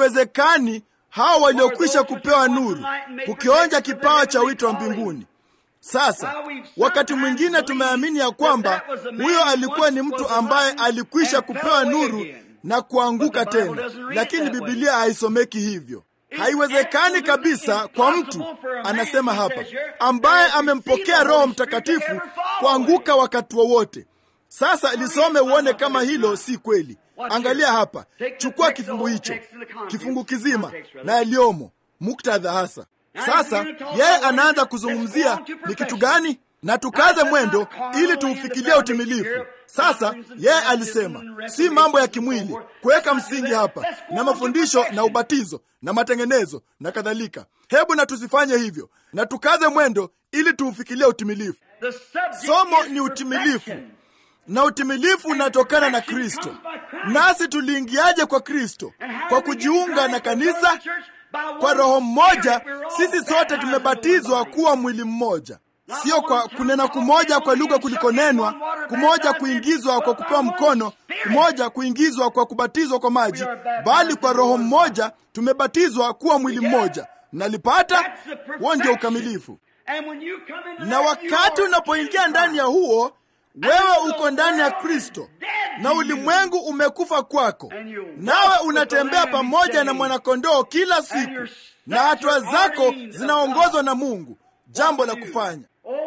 haiwezekani hao waliokwisha kupewa nuru kukionja kipawa cha wito wa mbinguni Sasa wakati mwingine tumeamini ya kwamba huyo alikuwa ni mtu ambaye alikwisha kupewa nuru na kuanguka tena, lakini Bibilia haisomeki hivyo. Haiwezekani kabisa kwa mtu, anasema hapa, ambaye amempokea Roho Mtakatifu kuanguka wakati wowote. Sasa lisome uone kama hilo si kweli. Angalia hapa, chukua kifungu hicho, kifungu kizima na yaliyomo, muktadha hasa. Sasa yeye anaanza kuzungumzia ni kitu gani, na tukaze mwendo ili tuufikilie utimilifu. Sasa yeye alisema si mambo ya kimwili, kuweka msingi hapa na mafundisho na ubatizo na matengenezo na kadhalika. Hebu na tusifanye hivyo, na tukaze mwendo ili tuufikilie utimilifu. Somo ni utimilifu na utimilifu unatokana na Kristo. Nasi tuliingiaje kwa Kristo? Kwa kujiunga na kanisa kwa roho mmoja. Sisi sote tumebatizwa kuwa mwili mmoja, sio kwa kunena kumoja kwa lugha kulikonenwa, kumoja kuingizwa kwa kupewa mkono, kumoja kuingizwa kwa kubatizwa kwa maji, bali kwa roho mmoja tumebatizwa kuwa mwili mmoja. Nalipata huo ndio ukamilifu. Na wakati unapoingia ndani ya huo wewe uko ndani ya Kristo na ulimwengu umekufa kwako, nawe unatembea pamoja na mwanakondoo kila siku, na hatua zako zinaongozwa na Mungu. Jambo la kufanya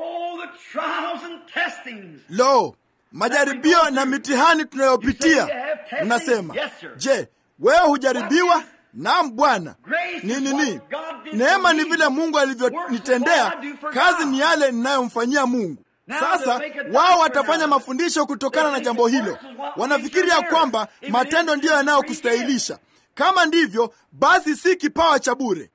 lo, majaribio na mitihani tunayopitia. Unasema, je, wewe hujaribiwa? Naam Bwana. Ni nini? Neema ni vile Mungu alivyonitendea, kazi ni yale ninayomfanyia Mungu. Sasa wao watafanya mafundisho kutokana na jambo hilo. Wanafikiri ya kwamba matendo ndiyo yanayokustahilisha. Kama ndivyo, basi si kipawa cha bure.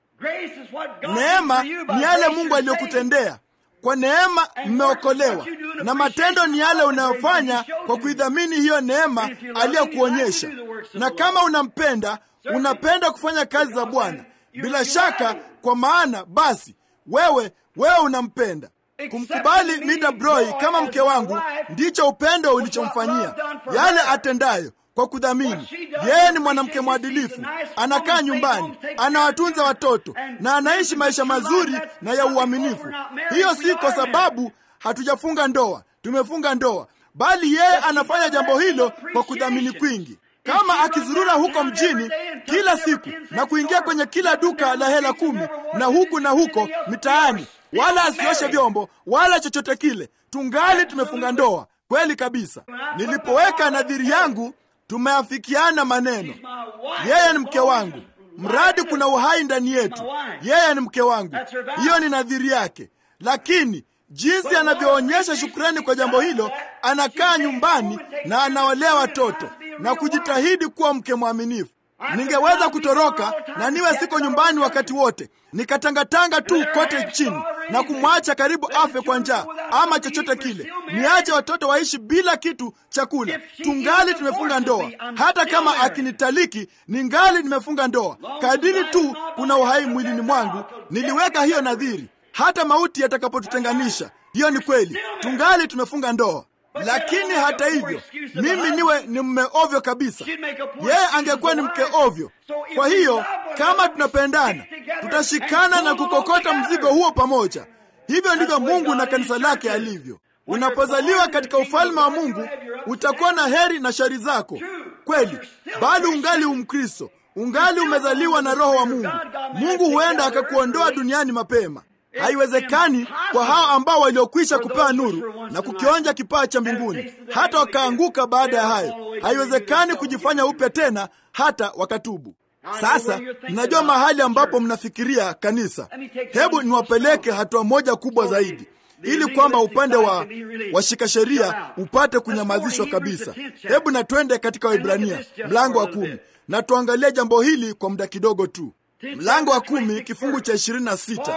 Neema ni yale Mungu aliyokutendea. Kwa neema mmeokolewa, na matendo ni yale unayofanya kwa kuidhamini hiyo neema aliyokuonyesha. Na kama unampenda, unapenda kufanya kazi za Bwana bila shaka, kwa maana basi wewe wewe unampenda. Kumkubali Mida Broi kama mke wangu ndicho upendo ulichomfanyia. Yale atendayo kwa kudhamini, yeye ni mwanamke mwadilifu, anakaa nyumbani, anawatunza watoto na anaishi maisha mazuri na ya uaminifu. Hiyo si kwa sababu hatujafunga ndoa, tumefunga ndoa, bali yeye anafanya jambo hilo kwa kudhamini kwingi kama akizurura huko mjini kila siku na kuingia kwenye kila duka la hela kumi na huku na huko mitaani, wala asioshe vyombo wala chochote kile, tungali tumefunga ndoa. Kweli kabisa. Nilipoweka nadhiri yangu, tumeafikiana maneno. Yeye ni mke wangu, mradi kuna uhai ndani yetu. Yeye ni mke wangu, hiyo ni nadhiri yake. Lakini jinsi anavyoonyesha shukrani kwa jambo hilo, anakaa nyumbani na anawalea watoto na kujitahidi kuwa mke mwaminifu. Ningeweza kutoroka na niwe siko nyumbani wakati wote, nikatangatanga tu kote chini na kumwacha karibu afe kwa njaa ama chochote kile, niache watoto waishi bila kitu cha kula. Tungali tumefunga ndoa. Hata kama akinitaliki, ningali nimefunga ndoa. Kadiri tu kuna uhai mwilini mwangu, niliweka hiyo nadhiri, hata mauti yatakapotutenganisha. Hiyo ni kweli, tungali tumefunga ndoa. Lakini hata hivyo mimi niwe ni mme ovyo kabisa, yeye angekuwa ni mke ovyo. Kwa hiyo kama tunapendana, tutashikana na kukokota mzigo huo pamoja. Hivyo ndivyo Mungu na kanisa lake alivyo. Unapozaliwa katika ufalme wa Mungu utakuwa na heri na shari zako, kweli, bali ungali umkristo, ungali umezaliwa na Roho wa Mungu. Mungu huenda akakuondoa duniani mapema. Haiwezekani kwa hao ambao waliokwisha kupewa nuru na kukionja kipawa cha mbinguni hata wakaanguka baada ya hayo. Haiwezekani kujifanya upya tena hata wakatubu. Sasa mnajua mahali ambapo mnafikiria kanisa. Hebu niwapeleke hatua moja kubwa zaidi, ili kwamba upande wa washika sheria upate kunyamazishwa kabisa. Hebu na twende katika Waibrania mlango wa kumi na tuangalie jambo hili kwa muda kidogo tu. Mlango wa kumi kifungu cha ishirini na sita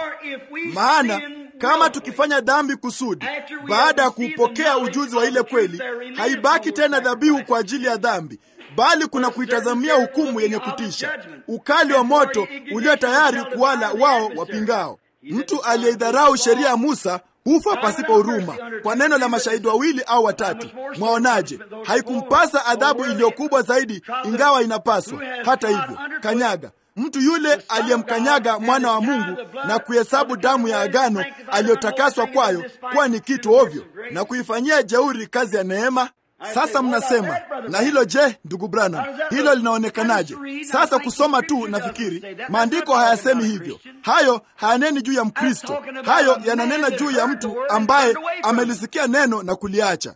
maana kama tukifanya dhambi kusudi, baada ya kuupokea ujuzi wa ile kweli, haibaki tena dhabihu kwa ajili ya dhambi, bali kuna kuitazamia hukumu yenye kutisha, ukali wa moto ulio tayari kuwala wao wapingao. Mtu aliyeidharau sheria ya Musa hufa pasipo huruma kwa neno la mashahidi wawili au watatu. Mwaonaje? Haikumpasa adhabu iliyokubwa zaidi, ingawa inapaswa. Hata hivyo, kanyaga mtu yule aliyemkanyaga mwana wa Mungu na kuhesabu damu ya agano aliyotakaswa kwayo kuwa ni kitu ovyo na kuifanyia jeuri kazi ya neema. Sasa mnasema na hilo je, ndugu Branham, hilo linaonekanaje? Sasa kusoma tu, nafikiri maandiko hayasemi hivyo. Hayo hayaneni juu ya Mkristo, hayo yananena juu ya mtu ambaye amelisikia neno na kuliacha.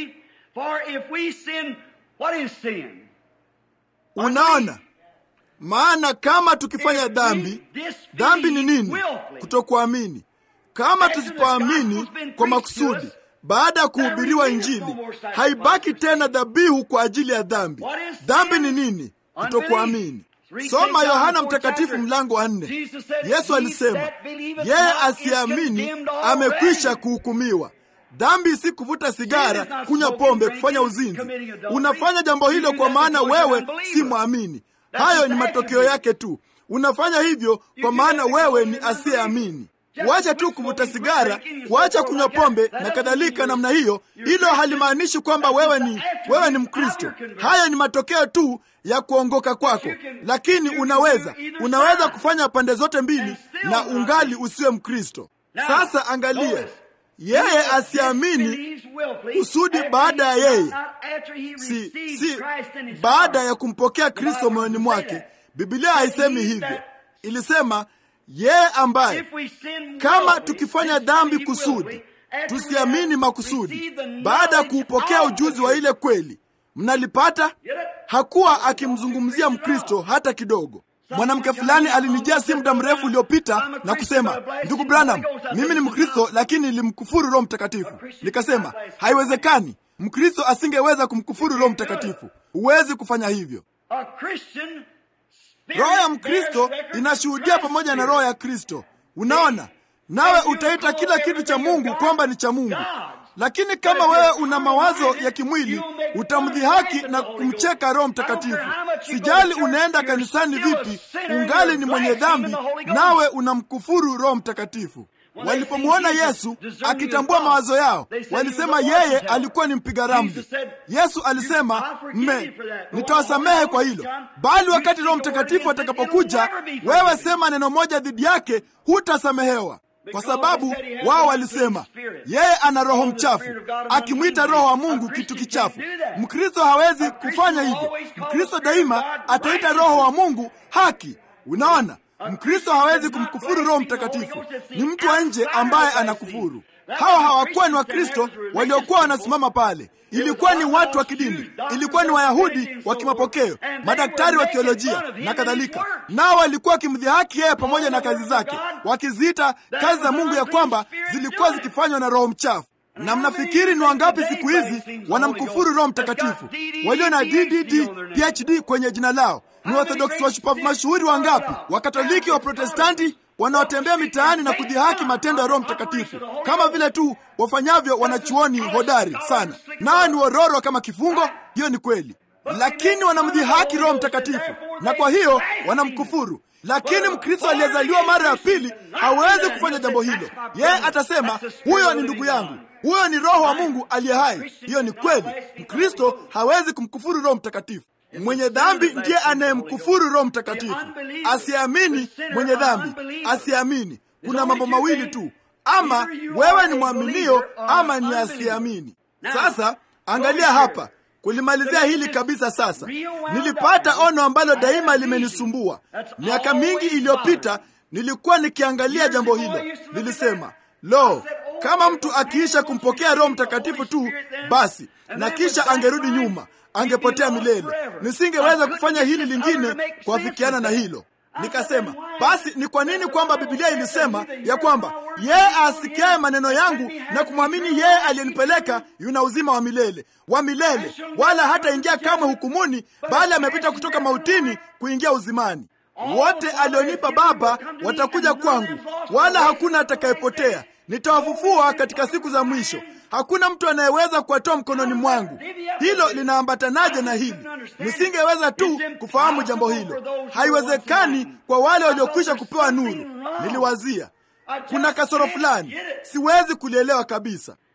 Unaona, maana kama tukifanya dhambi, dhambi ni nini? Kutokuamini. Kama tusipoamini kwa makusudi baada ya kuhubiriwa Injili, haibaki tena dhabihu kwa ajili ya dhambi. Dhambi ni nini? Kutokuamini. Soma Yohana Mtakatifu mlango wa nne. Yesu alisema yeye asiamini amekwisha kuhukumiwa. Dhambi si kuvuta sigara, kunywa pombe, kufanya uzinzi. Unafanya jambo hilo kwa maana wewe si mwamini. Hayo ni matokeo yake tu. Unafanya hivyo kwa maana wewe ni asiyeamini. Kuacha tu kuvuta sigara, kuacha kunywa pombe na kadhalika namna hiyo, hilo halimaanishi kwamba wewe ni wewe ni Mkristo. Hayo ni matokeo tu ya kuongoka kwako, lakini unaweza unaweza kufanya pande zote mbili na ungali usiwe Mkristo. Sasa angalia, yeye asiamini kusudi baada ya yeye si, si baada ya kumpokea Kristo moyoni mwake. Biblia haisemi hivyo, ilisema yeye ambaye kama tukifanya dhambi kusudi tusiamini makusudi, baada ya kuupokea ujuzi wa ile kweli, mnalipata. Hakuwa akimzungumzia Mkristo hata kidogo. Mwanamke fulani alinijia si muda mrefu uliopita na kusema, ndugu Branham, mimi ni Mkristo lakini nilimkufuru Roho Mtakatifu. Nikasema haiwezekani, Mkristo asingeweza kumkufuru Roho Mtakatifu. Huwezi kufanya hivyo. Roho ya Mkristo inashuhudia pamoja na roho ya Kristo. Unaona, nawe utaita kila kitu cha Mungu kwamba ni cha Mungu, lakini kama wewe una mawazo ya kimwili utamdhihaki na kumcheka Roho Mtakatifu. Sijali unaenda kanisani vipi, ungali ni mwenye dhambi, nawe unamkufuru Roho Mtakatifu. Walipomwona Yesu akitambua mawazo yao, walisema yeye alikuwa ni mpiga ramli. Yesu alisema mme, nitawasamehe kwa hilo, bali wakati Roho Mtakatifu atakapokuja, wewe sema neno moja dhidi yake, hutasamehewa. Kwa sababu wao walisema yeye ana roho mchafu, akimwita Roho wa Mungu kitu kichafu. Mkristo hawezi kufanya hivyo. Mkristo daima ataita Roho wa Mungu haki. Unaona, Mkristo hawezi kumkufuru Roho Mtakatifu. Ni mtu wa nje ambaye anakufuru. Hawa hawakuwa ni Wakristo waliokuwa wanasimama pale. Ilikuwa ni watu wa kidini, ilikuwa ni Wayahudi wa kimapokeo, madaktari wa teolojia na kadhalika. Nao walikuwa wakimdhihaki yeye pamoja na kazi zake, wakiziita kazi za Mungu ya kwamba zilikuwa zikifanywa na roho mchafu. Na mnafikiri ni wangapi siku hizi wanamkufuru Roho Mtakatifu, walio na DDD, PhD kwenye jina lao? Ni Orthodox washupavu mashuhuri wangapi, Wakatoliki, wa Protestanti wanaotembea mitaani na kudhihaki matendo ya Roho Mtakatifu kama vile tu wafanyavyo wanachuoni hodari sana, nao ni wororo kama kifungo. Hiyo ni kweli, lakini wanamdhihaki Roho Mtakatifu na kwa hiyo wanamkufuru. Lakini Mkristo aliyezaliwa mara ya pili hawezi kufanya jambo hilo. Yeye atasema huyo ni ndugu yangu, huyo ni Roho wa Mungu aliye hai. Hiyo ni kweli. Mkristo hawezi kumkufuru Roho Mtakatifu. Mwenye dhambi ndiye anayemkufuru Roho Mtakatifu. Asiamini mwenye dhambi, asiamini. Kuna mambo mawili tu, ama wewe ni mwaminio ama ni asiamini. Sasa angalia hapa, kulimalizia hili kabisa. Sasa nilipata ono ambalo daima limenisumbua miaka mingi iliyopita. Nilikuwa nikiangalia jambo hilo, nilisema lo, kama mtu akiisha kumpokea Roho Mtakatifu tu basi, na kisha angerudi nyuma angepotea milele. Nisingeweza kufanya hili lingine kuafikiana na hilo. Nikasema basi, ni kwa nini kwamba Biblia ilisema ya kwamba yeye asikiaye maneno yangu na kumwamini yeye aliyenipeleka yuna uzima wa milele wa milele, wala hataingia kamwe hukumuni, bali amepita kutoka mautini kuingia uzimani. Wote alionipa Baba watakuja kwangu, wala hakuna atakayepotea. Nitawafufua katika siku za mwisho. Hakuna mtu anayeweza kuwatoa mkononi mwangu. Hilo linaambatanaje na hili? Nisingeweza tu kufahamu jambo hilo. Haiwezekani kwa wale waliokwisha kupewa nuru. Niliwazia kuna kasoro fulani, siwezi kulielewa kabisa.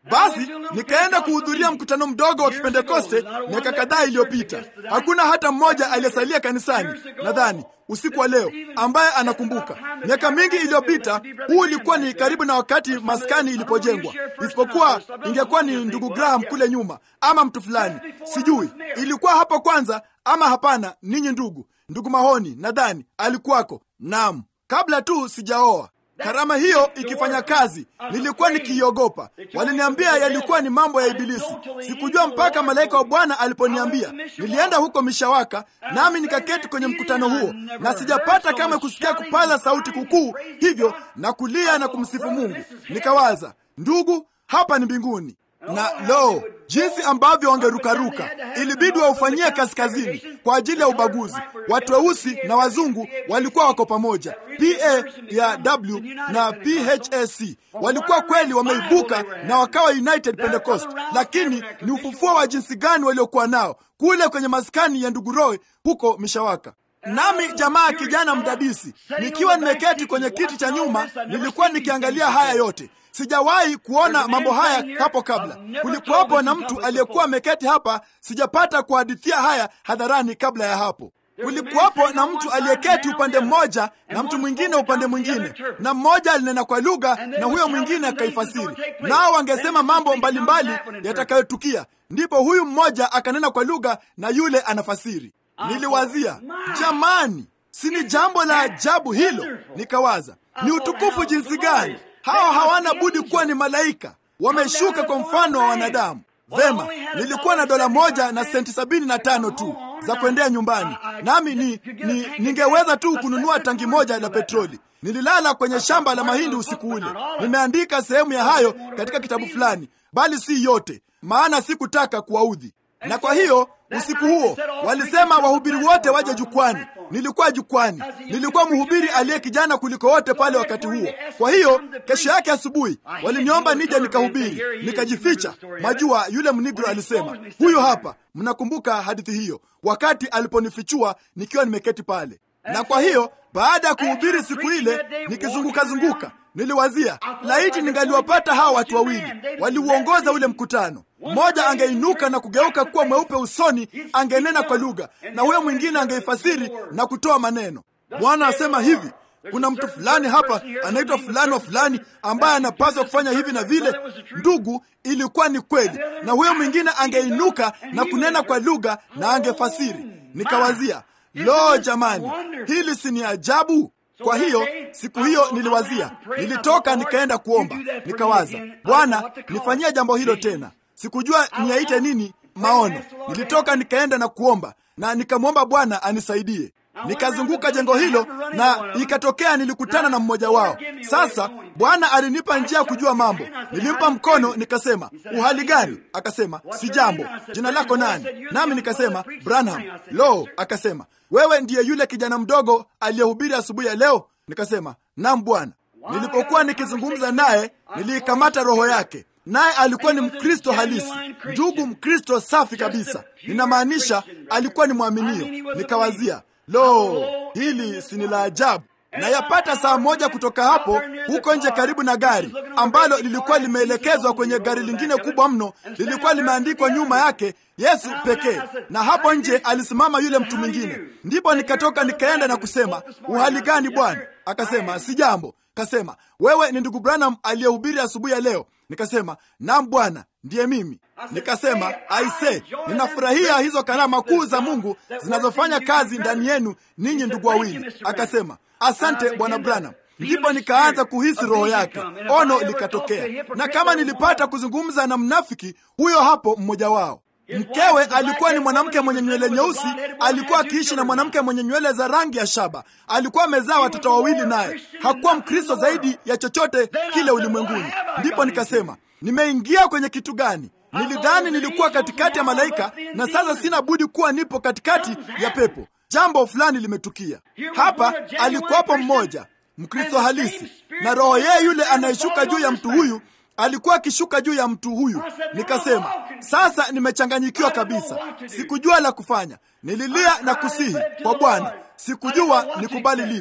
Basi nikaenda kuhudhuria mkutano mdogo wa Kipentekoste miaka kadhaa iliyopita. Hakuna hata mmoja aliyesalia kanisani, nadhani usiku wa leo, ambaye anakumbuka miaka mingi iliyopita. Huu ulikuwa ni karibu na wakati maskani ilipojengwa, isipokuwa ingekuwa ni ndugu Graham kule nyuma ama mtu fulani, sijui ilikuwa hapo kwanza ama hapana. Ninyi ndugu, ndugu Mahoni nadhani alikuwako. Naam, kabla tu sijaoa karama hiyo ikifanya kazi, nilikuwa nikiiogopa. Waliniambia yalikuwa ni mambo ya Ibilisi. Sikujua mpaka malaika wa Bwana aliponiambia. Nilienda huko Mishawaka, nami nikaketi kwenye mkutano huo, na sijapata kama kusikia kupaza sauti kukuu hivyo na kulia na kumsifu Mungu. Nikawaza, ndugu, hapa ni mbinguni na lo, jinsi ambavyo wangerukaruka! Ilibidi waufanyie kaskazini kwa ajili ya ubaguzi. Watu weusi na wazungu walikuwa wako pamoja. PA ya W na PHAC walikuwa kweli wameibuka na wakawa United Pentecost, lakini ni ufufuo wa jinsi gani waliokuwa nao kule kwenye maskani ya ndugu Roy huko Mishawaka. Nami jamaa kijana mdadisi, nikiwa nimeketi kwenye kiti cha nyuma, nilikuwa nikiangalia haya yote. Sijawahi kuona mambo haya hapo kabla. Kulikuwapo na mtu aliyekuwa ameketi hapa, sijapata kuhadithia haya hadharani kabla ya hapo. Kulikuwapo na mtu aliyeketi upande mmoja na mtu mwingine upande mwingine, na mmoja alinena kwa lugha na huyo mwingine akaifasiri, nao wangesema mambo mbalimbali yatakayotukia. Ndipo huyu mmoja akanena kwa lugha na yule anafasiri. Niliwazia, jamani, si ni jambo la ajabu hilo? Nikawaza, ni utukufu jinsi gani! Hawa hawana budi kuwa ni malaika, wameshuka kwa mfano wa wanadamu. Vema, nilikuwa na dola moja na senti sabini na tano tu za kuendea nyumbani, nami ni, ni ningeweza tu kununua tangi moja la petroli. Nililala kwenye shamba la mahindi usiku ule. Nimeandika sehemu ya hayo katika kitabu fulani, bali si yote, maana sikutaka kuwaudhi. Na kwa hiyo usiku huo walisema wahubiri wote waje jukwani. Nilikuwa jukwani, nilikuwa mhubiri aliye kijana kuliko wote pale wakati huo. Kwa hiyo kesho yake asubuhi waliniomba nije nikahubiri, nikajificha. Majua yule mnigro alisema, huyo hapa. Mnakumbuka hadithi hiyo, wakati aliponifichua nikiwa nimeketi pale. Na kwa hiyo baada ya kuhubiri siku ile, nikizunguka-zunguka, niliwazia laiti ningaliwapata hawa watu wawili waliuongoza ule mkutano. Mmoja angeinuka na kugeuka kuwa mweupe usoni, angenena kwa lugha, na huyo mwingine angeifasiri na kutoa maneno. Bwana asema hivi, kuna mtu fulani hapa anaitwa fulani wa fulani ambaye anapaswa kufanya hivi na vile. Ndugu, ilikuwa ni kweli, na huyo mwingine angeinuka na kunena kwa lugha na angefasiri. Nikawazia, lo, jamani, hili si ni ajabu? Kwa hiyo siku hiyo niliwazia, nilitoka nikaenda kuomba, nikawaza, Bwana, nifanyie jambo hilo tena. Sikujua niyaite nini maono. Nilitoka nikaenda na kuomba na nikamwomba Bwana anisaidie. Nikazunguka jengo hilo na ikatokea nilikutana na mmoja wao. Sasa Bwana alinipa njia ya kujua mambo. Nilimpa mkono nikasema, uhali gani? Akasema, si jambo. Jina lako nani? Nami nikasema, Branham. Lo, akasema, wewe ndiye yule kijana mdogo aliyehubiri asubuhi ya leo? Nikasema, naam Bwana. Nilipokuwa nikizungumza naye, niliikamata roho yake naye alikuwa ni Mkristo halisi, ndugu Mkristo safi kabisa. Ninamaanisha alikuwa ni mwaminio. Nikawazia, lo, hili si ni la ajabu? Na yapata saa moja kutoka hapo, huko nje karibu na gari ambalo lilikuwa limeelekezwa kwenye gari lingine kubwa mno, lilikuwa limeandikwa nyuma yake Yesu pekee, na hapo nje alisimama yule mtu mwingine. Ndipo nikatoka nikaenda na kusema, uhali gani bwana? Akasema, si jambo. Kasema, wewe ni ndugu Branham aliyehubiri asubuhi ya leo? Nikasema, naam bwana, ndiye mimi. Nikasema, aise, ninafurahia hizo karama kuu za Mungu zinazofanya kazi ndani yenu ninyi ndugu wawili. Akasema, asante bwana Branham. Ndipo nikaanza kuhisi roho yake, ono likatokea, na kama nilipata kuzungumza na mnafiki huyo hapo, mmoja wao Mkewe alikuwa ni mwanamke mwenye nywele nyeusi, alikuwa akiishi na mwanamke mwenye nywele za rangi ya shaba. Alikuwa amezaa watoto wawili, naye hakuwa Mkristo zaidi ya chochote kile ulimwenguni. Ndipo nikasema, nimeingia kwenye kitu gani? Nilidhani nilikuwa katikati ya malaika, na sasa sina budi kuwa nipo katikati ya pepo. Jambo fulani limetukia hapa. Alikuwapo mmoja Mkristo halisi, na roho yeye yule anayeshuka juu ya mtu huyu alikuwa akishuka juu ya mtu huyu. Nikasema, sasa nimechanganyikiwa kabisa, sikujua la kufanya. Nililia na kusihi kwa Bwana, sikujua nikubali lipi.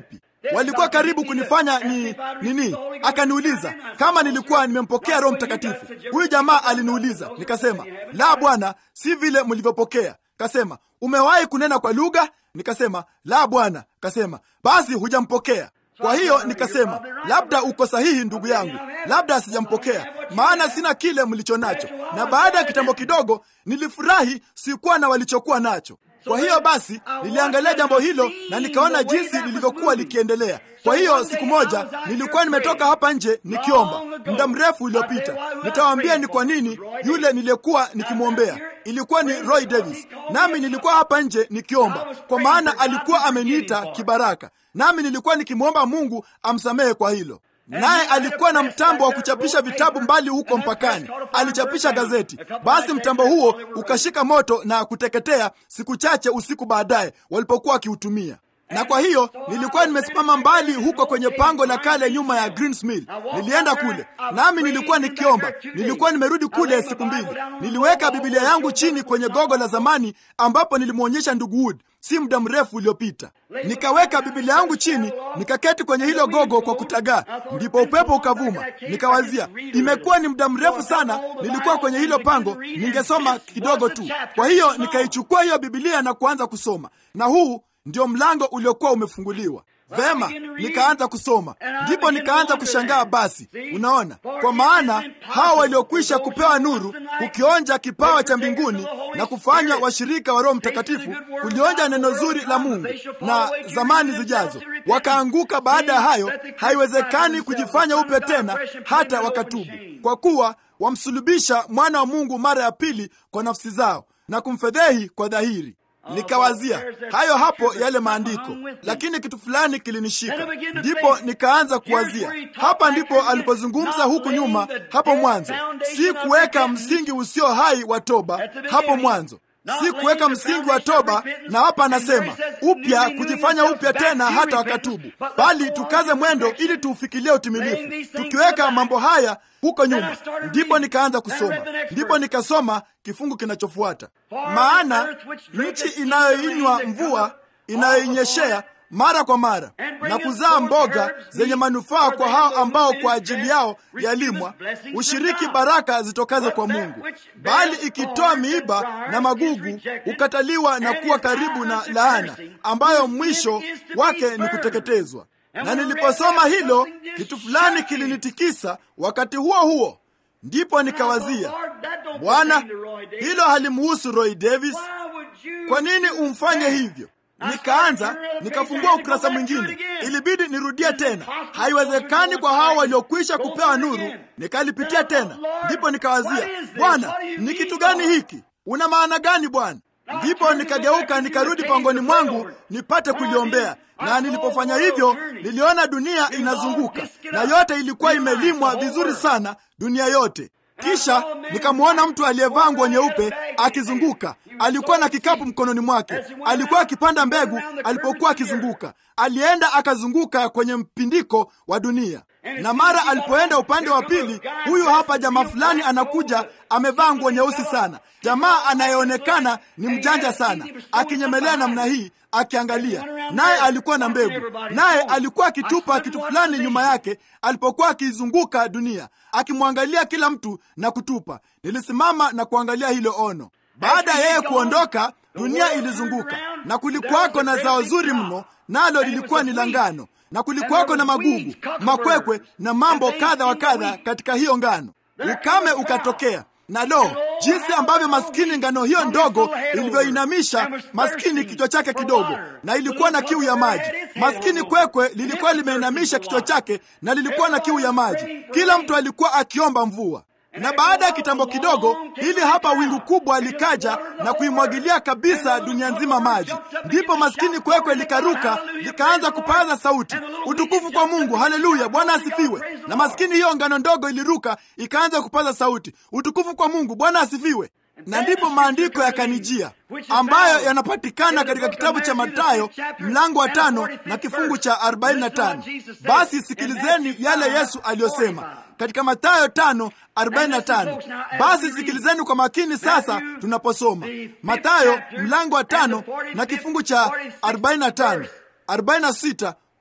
walikuwa karibu kunifanya ni nini. Akaniuliza kama nilikuwa nimempokea Roho Mtakatifu. Huyu jamaa aliniuliza, nikasema la, Bwana, si vile mlivyopokea. Kasema umewahi kunena kwa lugha? Nikasema la, Bwana. Kasema basi hujampokea. Kwa hiyo nikasema labda uko sahihi ndugu yangu, labda sijampokea, maana sina kile mlicho nacho. Na baada ya kitambo kidogo nilifurahi, sikuwa na walichokuwa nacho. Kwa hiyo basi niliangalia jambo hilo na nikaona jinsi lilivyokuwa likiendelea. Kwa hiyo siku moja nilikuwa nimetoka hapa nje nikiomba muda mrefu uliopita. Nitawaambia ni kwa nini yule niliyekuwa nikimwombea ilikuwa ni Roy Davis, nami nilikuwa hapa nje nikiomba, kwa maana alikuwa ameniita kibaraka, nami nilikuwa nikimwomba Mungu amsamehe kwa hilo naye alikuwa na mtambo wa kuchapisha vitabu mbali huko mpakani, alichapisha gazeti. Basi mtambo huo ukashika moto na kuteketea siku chache usiku baadaye walipokuwa wakiutumia. Na kwa hiyo nilikuwa nimesimama mbali huko kwenye pango la kale nyuma ya Greens Mill. Nilienda kule nami nilikuwa nikiomba. Nilikuwa nimerudi kule siku mbili. Niliweka Biblia yangu chini kwenye gogo la zamani ambapo nilimwonyesha ndugu Wood si muda mrefu uliopita. Nikaweka Biblia yangu chini, nikaketi kwenye hilo gogo kwa kutagaa, ndipo upepo ukavuma. Nikawazia, imekuwa ni muda mrefu sana nilikuwa kwenye hilo pango, ningesoma kidogo tu. Kwa hiyo nikaichukua hiyo Biblia na kuanza kusoma, na huu ndio mlango uliokuwa umefunguliwa. Vema, nikaanza kusoma, ndipo nikaanza kushangaa. Basi unaona, kwa maana hao waliokwisha kupewa nuru, kukionja kipawa cha mbinguni na kufanya washirika wa Roho Mtakatifu, kulionja neno zuri la Mungu na zamani zijazo, wakaanguka. Baada ya hayo, haiwezekani kujifanya upya tena hata wakatubu, kwa kuwa wamsulubisha mwana wa Mungu mara ya pili kwa nafsi zao na kumfedhehi kwa dhahiri. Nikawazia hayo hapo yale maandiko, lakini kitu fulani kilinishika. Ndipo nikaanza kuwazia, hapa ndipo alipozungumza huku nyuma, hapo mwanzo, si kuweka msingi usio hai wa toba hapo mwanzo si kuweka msingi wa toba, na hapa anasema upya, kujifanya upya tena hata wakatubu, bali tukaze mwendo ili tuufikilie utimilifu, tukiweka mambo haya huko nyuma. Ndipo nikaanza kusoma, ndipo nikasoma kifungu kinachofuata, maana nchi inayoinywa mvua inayoinyeshea mara kwa mara na kuzaa mboga zenye manufaa kwa hao ambao kwa ajili yao yalimwa, ushiriki baraka zitokaze kwa Mungu, bali ikitoa miiba na magugu hukataliwa na kuwa karibu na laana, ambayo mwisho wake ni kuteketezwa. Na niliposoma hilo, kitu fulani kilinitikisa. Wakati huo huo ndipo nikawazia, Bwana, hilo halimuhusu Roy Davis. Kwa nini umfanye hivyo? Nikaanza nikafungua ukurasa mwingine, ilibidi nirudie tena. Haiwezekani kwa hao waliokwisha kupewa nuru. Nikalipitia tena, ndipo nikawazia, Bwana, ni kitu gani hiki? Una maana gani Bwana? Ndipo nikageuka nikarudi pangoni mwangu nipate kuliombea, na nilipofanya hivyo niliona dunia inazunguka na yote ilikuwa imelimwa vizuri sana, dunia yote. Kisha nikamwona mtu aliyevaa nguo nyeupe akizunguka. Alikuwa na kikapu mkononi mwake, alikuwa akipanda mbegu. Alipokuwa akizunguka, alienda akazunguka kwenye mpindiko wa dunia, na mara alipoenda upande wa pili, huyu hapa jamaa fulani anakuja, amevaa nguo nyeusi sana, jamaa anayeonekana ni mjanja sana, akinyemelea namna hii akiangalia naye alikuwa na mbegu, naye alikuwa akitupa kitu fulani nyuma yake alipokuwa akizunguka dunia, akimwangalia kila mtu na kutupa. Nilisimama na kuangalia hilo ono. Baada ya yeye kuondoka, dunia ilizunguka na kulikuwako na zao zuri mno, nalo lilikuwa ni la ngano, na kulikuwako na magugu, makwekwe na mambo kadha wa kadha katika hiyo ngano. Ukame ukatokea na lo, jinsi ambavyo maskini ngano hiyo ndogo ilivyoinamisha maskini kichwa chake kidogo, na ilikuwa na kiu ya maji. Maskini kwekwe lilikuwa limeinamisha kichwa chake na lilikuwa na kiu ya maji. Kila mtu alikuwa akiomba mvua. Na baada ya kitambo kidogo, hili hapa wingu kubwa likaja na kuimwagilia kabisa dunia nzima maji. Ndipo maskini kwekwe likaruka likaanza kupaza sauti, utukufu kwa Mungu, haleluya, Bwana asifiwe. Na maskini hiyo ngano ndogo iliruka ikaanza kupaza sauti, utukufu kwa Mungu, Bwana asifiwe. Na ndipo maandiko yakanijia ambayo yanapatikana katika kitabu cha Mathayo mlango wa tano na kifungu cha 45. Basi sikilizeni yale Yesu aliyosema katika Mathayo tano 45. Basi sikilizeni kwa makini sasa tunaposoma Mathayo mlango wa tano na kifungu cha 45, 46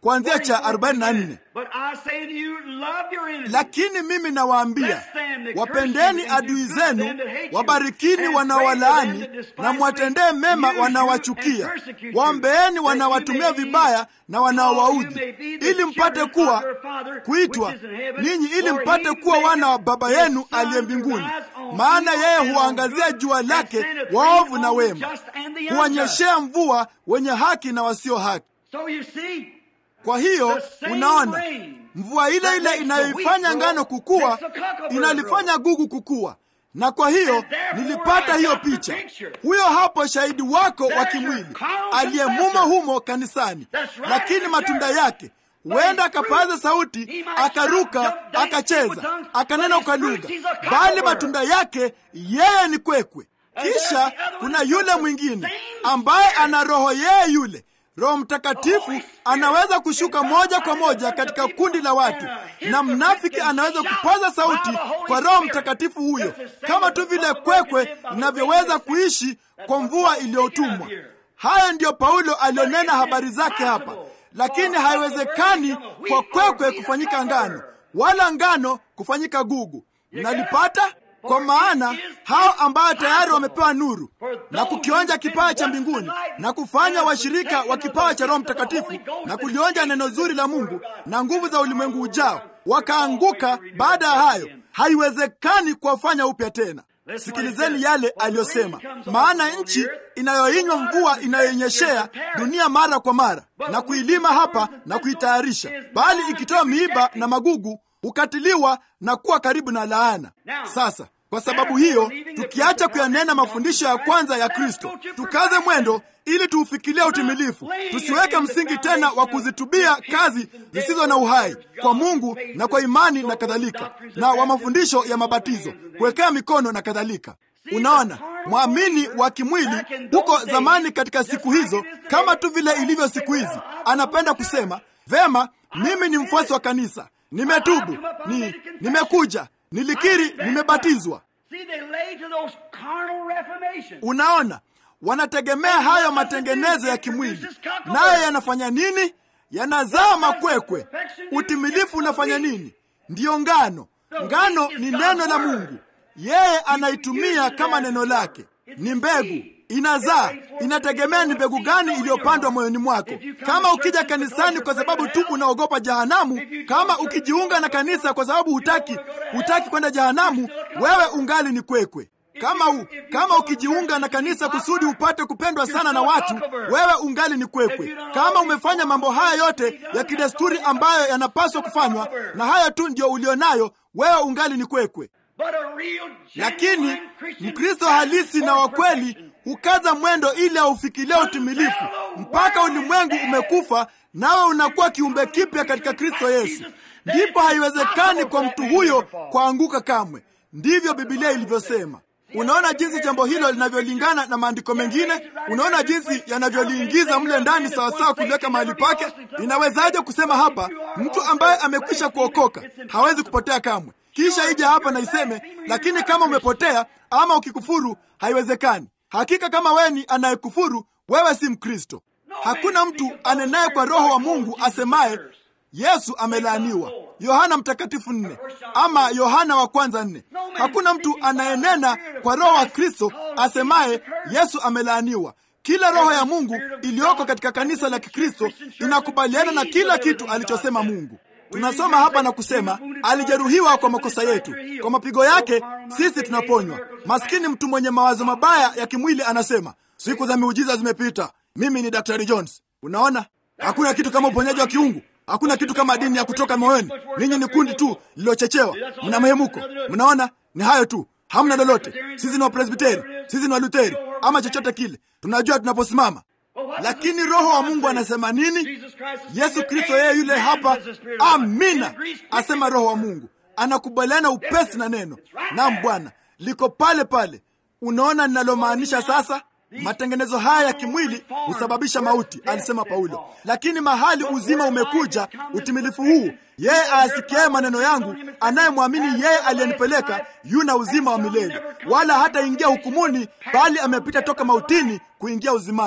kuanzia cha 44 But I say to you, love your enemies. lakini mimi nawaambia wapendeni adui zenu wabarikini wanaowalaani na mwatendee mema wanaowachukia waombeeni wanaowatumia vibaya na wanaowaudhi ili mpate kuwa kuitwa ninyi ili mpate kuwa wana wa baba yenu aliye mbinguni maana yeye huangazia jua lake waovu na wema huwanyeshea mvua wenye haki na wasio haki So you see, kwa hiyo unaona mvua ile ile inayoifanya ngano kukua inalifanya gugu kukua na kwa hiyo nilipata hiyo picha huyo hapo shahidi wako wa kimwili aliyemumo humo kanisani lakini matunda yake huenda akapaza sauti akaruka akacheza akanena kwa lugha bali matunda yake yeye ni kwekwe kisha kuna yule mwingine ambaye ana roho yeye yule roho mtakatifu anaweza kushuka moja kwa moja katika kundi la watu na mnafiki anaweza kupaza sauti kwa roho mtakatifu huyo kama tu vile kwekwe inavyoweza kuishi kwa mvua iliyotumwa haya ndiyo paulo alionena habari zake hapa lakini haiwezekani kwa kwekwe kufanyika ngano wala ngano kufanyika gugu mnalipata kwa maana hao ambao tayari wamepewa nuru na kukionja kipawa cha mbinguni na kufanya washirika wa kipawa cha roho mtakatifu na kulionja neno zuri la mungu na nguvu za ulimwengu ujao wakaanguka baada ya hayo haiwezekani kuwafanya upya tena sikilizeni yale aliyosema maana nchi inayoinywa mvua inayoinyeshea dunia mara kwa mara na kuilima hapa na kuitayarisha bali ikitoa miiba na magugu hukatiliwa na kuwa karibu na laana sasa kwa sababu hiyo tukiacha kuyanena mafundisho ya kwanza ya kristo tukaze mwendo ili tuufikilie utimilifu tusiweke msingi tena wa kuzitubia kazi zisizo na uhai kwa mungu na kwa imani na kadhalika na wa mafundisho ya mabatizo kuwekea mikono na kadhalika unaona mwamini wa kimwili huko zamani katika siku hizo kama tu vile ilivyo siku hizi anapenda kusema vema mimi ni mfuasi wa kanisa nimetubu ni nimekuja nilikiri nimebatizwa see, they lay to those carnal reformations. unaona wanategemea hayo matengenezo ya kimwili nayo yanafanya nini yanazaa makwekwe utimilifu unafanya nini ndiyo ngano ngano ni neno la mungu yeye anaitumia kama neno lake ni mbegu inazaa inategemea ni mbegu gani iliyopandwa moyoni mwako kama ukija kanisani kwa sababu tu unaogopa jahanamu kama ukijiunga na kanisa kwa sababu hutaki hutaki kwenda jahanamu wewe ungali ni kwekwe kama u, kama ukijiunga na kanisa kusudi upate kupendwa sana na watu wewe ungali ni kwekwe kama umefanya mambo haya yote ya kidesturi ambayo yanapaswa kufanywa na hayo tu ndio ulionayo wewe ungali ni kwekwe But a real, lakini genuine Christian mkristo halisi na wa kweli hukaza mwendo ili aufikilie utimilifu mpaka ulimwengu umekufa nawe unakuwa kiumbe kipya katika kristo yesu ndipo haiwezekani kwa mtu huyo kuanguka kamwe ndivyo bibilia ilivyosema unaona jinsi jambo hilo linavyolingana na maandiko mengine unaona jinsi yanavyoliingiza mle ndani sawasawa kuliweka mahali pake inawezaje kusema hapa mtu ambaye amekwisha kuokoka hawezi kupotea kamwe kisha ije hapa na iseme lakini kama umepotea ama ukikufuru haiwezekani hakika kama wewe ni anayekufuru wewe si mkristo hakuna mtu anenaye kwa roho wa mungu asemaye yesu amelaaniwa yohana mtakatifu nne ama yohana wa kwanza nne hakuna mtu anayenena kwa roho wa kristo asemaye yesu amelaaniwa kila roho ya mungu iliyoko katika kanisa la kikristo inakubaliana na kila kitu alichosema mungu tunasoma hapa na kusema alijeruhiwa kwa makosa yetu kwa mapigo yake sisi tunaponywa maskini mtu mwenye mawazo mabaya ya kimwili anasema siku za miujiza zimepita mimi ni daktari jones unaona hakuna kitu kama uponyaji wa kiungu hakuna kitu kama dini ya kutoka moyoni ninyi ni kundi tu lililochechewa mna mehemuko mnaona ni hayo tu hamna lolote sisi ni wapresbiteri sisi ni waluteri ama chochote kile tunajua tunaposimama lakini roho wa mungu anasema nini yesu kristo yeye yule hapa amina asema roho wa mungu anakubaliana upesi na neno nam bwana liko pale pale unaona ninalomaanisha sasa matengenezo haya ya kimwili husababisha mauti alisema paulo lakini mahali uzima umekuja utimilifu huu yeye aasikiaye maneno yangu anayemwamini yeye aliyenipeleka yuna uzima wa milele wala hataingia hukumuni bali amepita toka mautini kuingia uzimani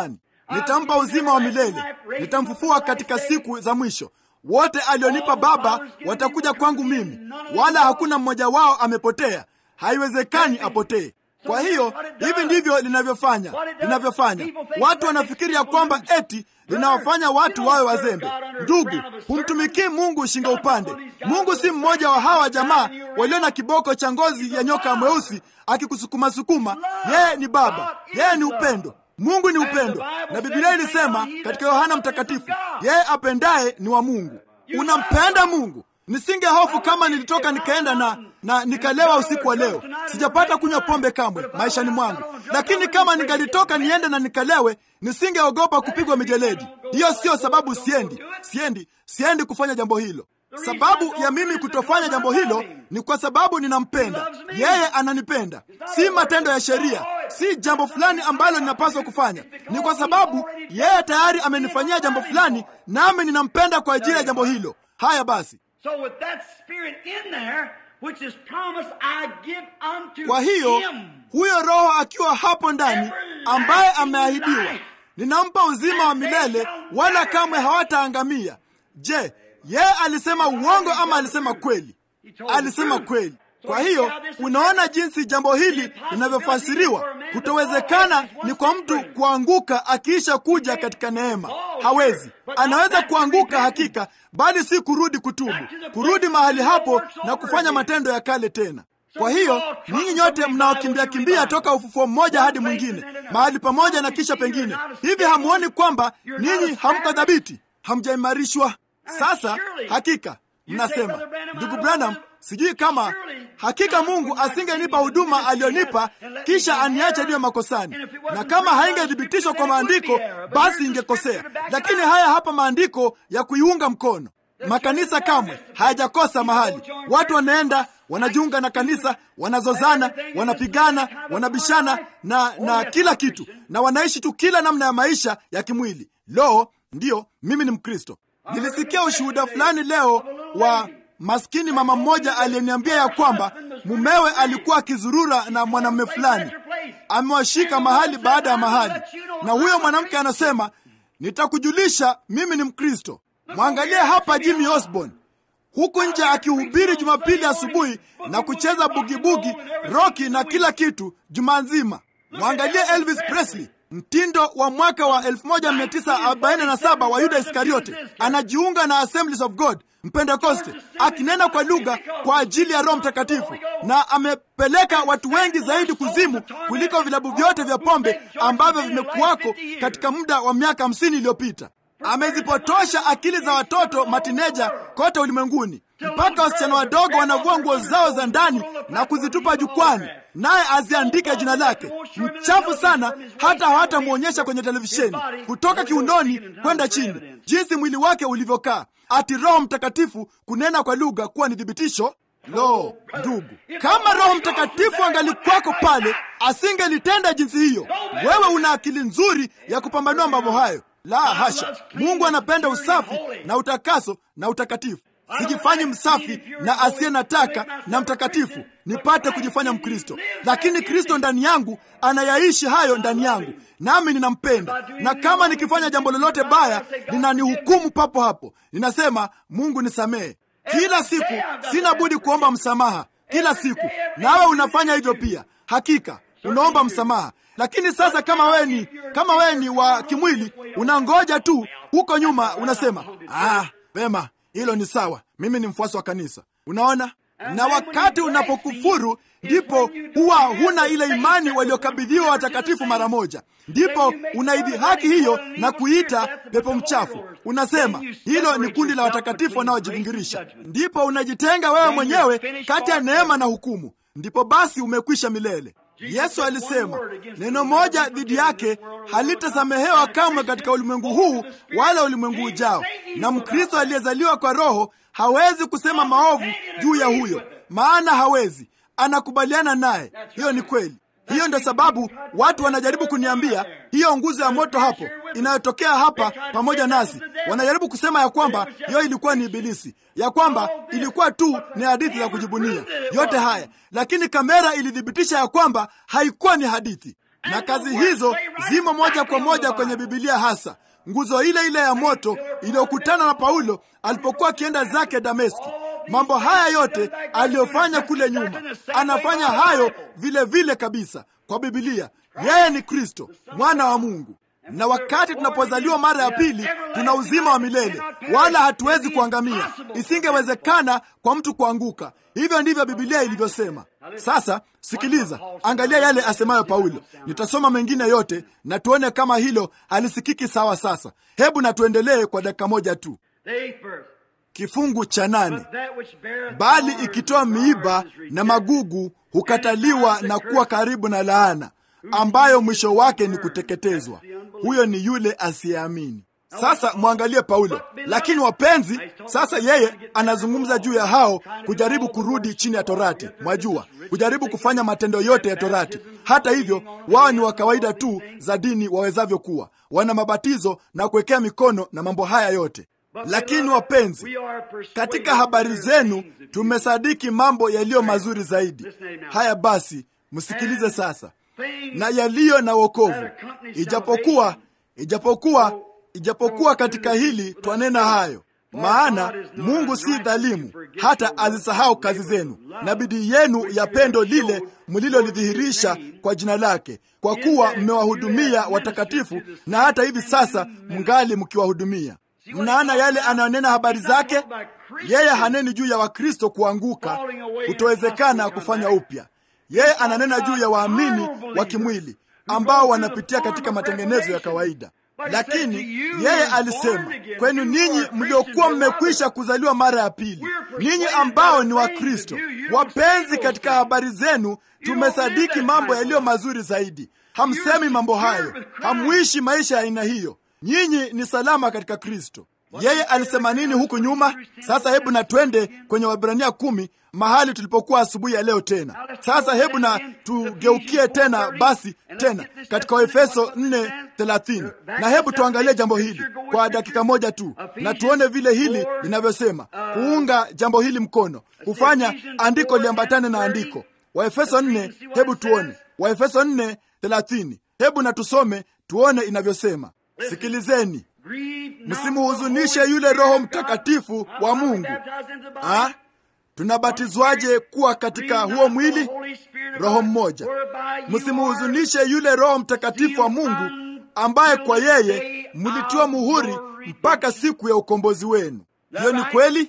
nitampa uzima wa milele, nitamfufua katika siku za mwisho. Wote alionipa Baba watakuja kwangu mimi, wala hakuna mmoja wao amepotea. Haiwezekani apotee. Kwa hiyo hivi ndivyo linavyofanya linavyofanya. Watu wanafikiri ya kwamba eti linawafanya watu wawe wazembe. Ndugu, humtumikii Mungu shingo upande. Mungu si mmoja wa hawa jamaa walio na kiboko cha ngozi ya nyoka mweusi akikusukumasukuma. Yeye ni Baba, yeye ni upendo. Mungu ni upendo, na Biblia ilisema katika Yohana Mtakatifu, yeye apendaye ni wa Mungu. Unampenda Mungu. Nisinge hofu kama nilitoka nikaenda na na nikalewa usiku wa leo. Sijapata kunywa pombe kamwe maishani mwangu, lakini kama ningalitoka niende na nikalewe, nisingeogopa kupigwa mijeledi. Hiyo siyo sababu siendi, siendi, siendi kufanya jambo hilo. Sababu ya mimi kutofanya jambo hilo ni kwa sababu ninampenda yeye, ananipenda. Si matendo ya sheria, si jambo fulani ambalo ninapaswa kufanya. Ni kwa sababu yeye tayari amenifanyia jambo fulani, nami ninampenda kwa ajili ya jambo hilo. Haya basi. So with that spirit in there, which is promised, I give unto Kwa hiyo him. huyo Roho akiwa hapo ndani, ambaye ameahidiwa, ninampa uzima wa milele, wala kamwe hawataangamia. Je, yeye alisema uongo ama alisema kweli? Alisema kweli. Kwa hiyo unaona jinsi jambo hili linavyofasiriwa. Kutowezekana ni kwa mtu kuanguka akiisha kuja katika neema. Hawezi, anaweza kuanguka hakika, bali si kurudi kutubu, kurudi mahali hapo na kufanya matendo ya kale tena. Kwa hiyo ninyi nyote mnaokimbia kimbia toka ufufuo mmoja hadi mwingine, mahali pamoja na kisha pengine, hivi hamuoni kwamba ninyi hamko dhabiti, hamjaimarishwa? Sasa hakika mnasema, ndugu Branham, sijui kama hakika Mungu asingenipa huduma aliyonipa kisha aniache niwe makosani, na kama haingethibitishwa kwa maandiko basi ingekosea. Lakini haya hapa maandiko ya kuiunga mkono. Makanisa kamwe hayajakosa mahali, watu wanaenda wanajiunga na kanisa, wanazozana, wanapigana, wanabishana na na kila kitu, na wanaishi tu kila namna ya maisha ya kimwili. Lo, ndiyo, mimi ni Mkristo. Nilisikia ushuhuda fulani leo wa maskini mama mmoja aliyeniambia ya kwamba mumewe alikuwa akizurura na mwanamume fulani, amewashika mahali baada ya mahali, na huyo mwanamke anasema, nitakujulisha mimi ni Mkristo. Mwangalie hapa Jimmy Osborne huku nje akihubiri Jumapili asubuhi na kucheza bugibugi, roki na kila kitu juma nzima. Mwangalie Elvis Presley, mtindo wa mwaka wa 1947 wa Yuda Iskariote, anajiunga na Assemblies of God Mpentekoste, akinena kwa lugha kwa ajili ya Roho Mtakatifu, na amepeleka watu wengi zaidi kuzimu kuliko vilabu vyote vya pombe ambavyo vimekuwako katika muda wa miaka hamsini iliyopita. Amezipotosha akili za watoto matineja kote ulimwenguni, mpaka wasichana wadogo wanavua nguo zao za ndani na kuzitupa jukwani, naye aziandike jina lake. Mchafu sana, hata hawatamwonyesha kwenye televisheni, kutoka kiunoni kwenda chini, jinsi mwili wake ulivyokaa, ati Roho Mtakatifu kunena kwa lugha kuwa ni thibitisho. Lo, ndugu, kama Roho Mtakatifu angalikwako pale, asingelitenda jinsi hiyo. Wewe una akili nzuri ya kupambanua mambo hayo. La hasha! Mungu anapenda usafi na utakaso na utakatifu. Sijifanyi msafi na asiye nataka na mtakatifu nipate kujifanya Mkristo, lakini Kristo ndani yangu anayaishi hayo ndani yangu, nami ninampenda. Na kama nikifanya jambo lolote baya, linanihukumu papo hapo. Ninasema, Mungu nisamehe. Kila siku sina budi kuomba msamaha, kila siku. Nawe unafanya hivyo pia, hakika unaomba msamaha. Lakini sasa kama wewe ni kama wewe ni wa kimwili, unangoja tu huko nyuma, unasema ah, vema, hilo ni sawa, mimi ni mfuasi wa kanisa. Unaona, na wakati unapokufuru ndipo huwa huna ile imani waliokabidhiwa watakatifu mara moja, ndipo unaidhihaki hiyo na kuita pepo mchafu. Unasema hilo ni kundi la watakatifu wanaojivingirisha. Ndipo unajitenga wewe mwenyewe kati ya neema na hukumu, ndipo basi umekwisha milele. Yesu alisema neno moja dhidi yake halitasamehewa kamwe katika ulimwengu huu wala ulimwengu ujao. Na Mkristo aliyezaliwa kwa Roho hawezi kusema maovu juu ya huyo, maana hawezi, anakubaliana naye. Hiyo ni kweli. Hiyo ndio sababu watu wanajaribu kuniambia hiyo nguzo ya moto hapo inayotokea hapa pamoja nasi, wanajaribu kusema ya kwamba hiyo ilikuwa ni Ibilisi, ya kwamba ilikuwa tu ni hadithi za kujibunia yote haya, lakini kamera ilithibitisha ya kwamba haikuwa ni hadithi. na kazi hizo zimo moja kwa moja kwenye Bibilia, hasa nguzo ile ile ya moto iliyokutana na Paulo alipokuwa akienda zake Dameski. Mambo haya yote aliyofanya kule nyuma, anafanya hayo vile vile kabisa kwa Bibilia. Yeye ni Kristo mwana wa Mungu, na wakati tunapozaliwa mara ya pili tuna uzima wa milele, wala hatuwezi kuangamia. Isingewezekana kwa mtu kuanguka. Hivyo ndivyo Bibilia ilivyosema. Sasa sikiliza, angalia yale asemayo Paulo. Nitasoma mengine yote na tuone kama hilo halisikiki sawa. Sasa hebu na tuendelee kwa dakika moja tu. Kifungu cha nane, bali ikitoa miiba na magugu hukataliwa na kuwa karibu na laana, ambayo mwisho wake ni kuteketezwa. Huyo ni yule asiyeamini. Sasa mwangalie Paulo. Lakini wapenzi, sasa yeye anazungumza juu ya hao kujaribu kurudi chini ya Torati, mwajua, kujaribu kufanya matendo yote ya Torati. Hata hivyo, wao ni wa kawaida tu za dini wawezavyo kuwa, wana mabatizo na kuwekea mikono na mambo haya yote. Lakini wapenzi, katika habari zenu tumesadiki mambo yaliyo mazuri zaidi. Haya basi, msikilize sasa, na yaliyo na wokovu, ijapokuwa ijapokuwa ijapokuwa katika hili twanena hayo, maana Mungu si dhalimu hata azisahau kazi zenu na bidii yenu ya pendo lile mlilolidhihirisha kwa jina lake, kwa kuwa mmewahudumia watakatifu, na hata hivi sasa mngali mkiwahudumia. Mnaona yale anayonena habari zake. Yeye haneni juu ya Wakristo kuanguka, kutowezekana kufanya upya. Yeye ananena juu ya waamini wa kimwili ambao wanapitia katika matengenezo ya kawaida lakini yeye alisema kwenu ninyi mliokuwa mmekwisha kuzaliwa mara ya pili, ninyi ambao ni Wakristo wapenzi, katika habari zenu tumesadiki mambo yaliyo mazuri zaidi. Hamsemi mambo hayo, hamwishi maisha ya aina hiyo. Nyinyi ni salama katika Kristo. Yeye alisema nini huku nyuma? Sasa hebu na twende kwenye Waebrania kumi mahali tulipokuwa asubuhi ya leo tena. Sasa hebu na tugeukie tena basi tena katika Waefeso 4:30 na hebu tuangalie jambo hili kwa dakika moja tu, na tuone vile hili linavyosema kuunga jambo hili mkono, kufanya andiko liambatane na andiko. Waefeso 4, hebu tuone Waefeso 4:30. Hebu na tusome tuone inavyosema. Sikilizeni, msimuhuzunishe yule Roho Mtakatifu wa Mungu. Ha? Tunabatizwaje kuwa katika huo mwili? Roho mmoja. Msimuhuzunishe yule Roho Mtakatifu wa Mungu ambaye kwa yeye mlitiwa muhuri mpaka siku ya ukombozi wenu. Hiyo ni kweli.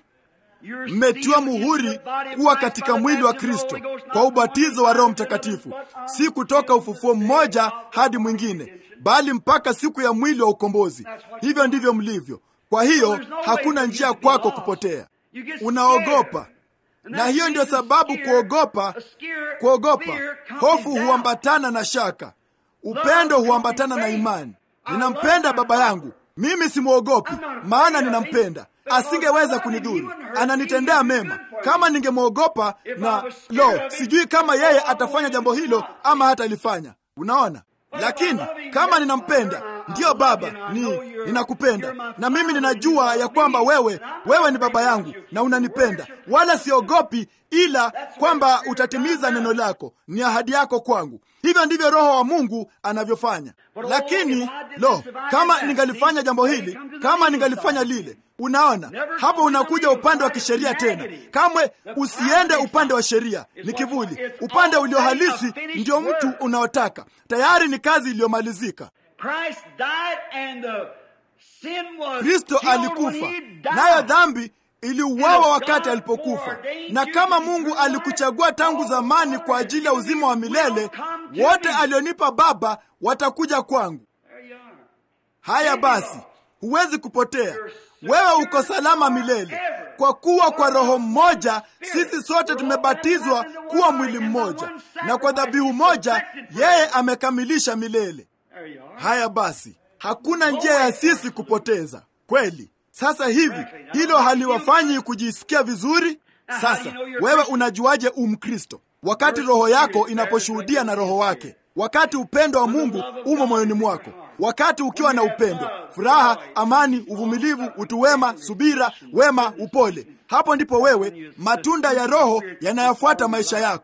Mmetiwa muhuri kuwa katika mwili wa Kristo kwa ubatizo wa Roho Mtakatifu, si kutoka ufufuo mmoja hadi mwingine, bali mpaka siku ya mwili wa ukombozi. Hivyo ndivyo mlivyo. Kwa hiyo hakuna njia kwako kupotea. Unaogopa na hiyo ndio sababu kuogopa, kuogopa, hofu huambatana na shaka, upendo huambatana na imani. Ninampenda baba yangu, mimi simwogopi, maana ninampenda. Asingeweza kunidhuru, ananitendea mema. Kama ningemwogopa na lo, sijui kama yeye atafanya jambo hilo ama hatalifanya. Unaona, lakini kama ninampenda Ndiyo Baba, ni ninakupenda, na mimi ninajua ya kwamba wewe wewe ni baba yangu na unanipenda, wala siogopi, ila kwamba utatimiza neno lako, ni ahadi yako kwangu. Hivyo ndivyo Roho wa Mungu anavyofanya. Lakini lo, kama ningalifanya jambo hili, kama ningalifanya lile Unaona, hapo unakuja upande wa kisheria tena. Kamwe usiende upande wa sheria, ni kivuli. Upande ulio halisi ndio mtu unaotaka. Tayari ni kazi iliyomalizika. Kristo alikufa, nayo dhambi iliuawa wakati alipokufa. Na kama Mungu alikuchagua tangu zamani kwa ajili ya uzima wa milele, wote alionipa Baba watakuja kwangu. Haya basi, huwezi kupotea. Wewe uko salama milele, kwa kuwa kwa Roho mmoja sisi sote tumebatizwa kuwa mwili mmoja, na kwa dhabihu moja yeye amekamilisha milele. Haya basi, hakuna njia ya sisi kupoteza kweli. Sasa hivi hilo haliwafanyi kujisikia vizuri. Sasa wewe unajuaje umkristo? Wakati roho yako inaposhuhudia na roho wake, wakati upendo wa Mungu umo moyoni mwako, wakati ukiwa na upendo, furaha, amani, uvumilivu, utu wema, subira, wema, upole, hapo ndipo wewe matunda ya Roho yanayofuata maisha yako.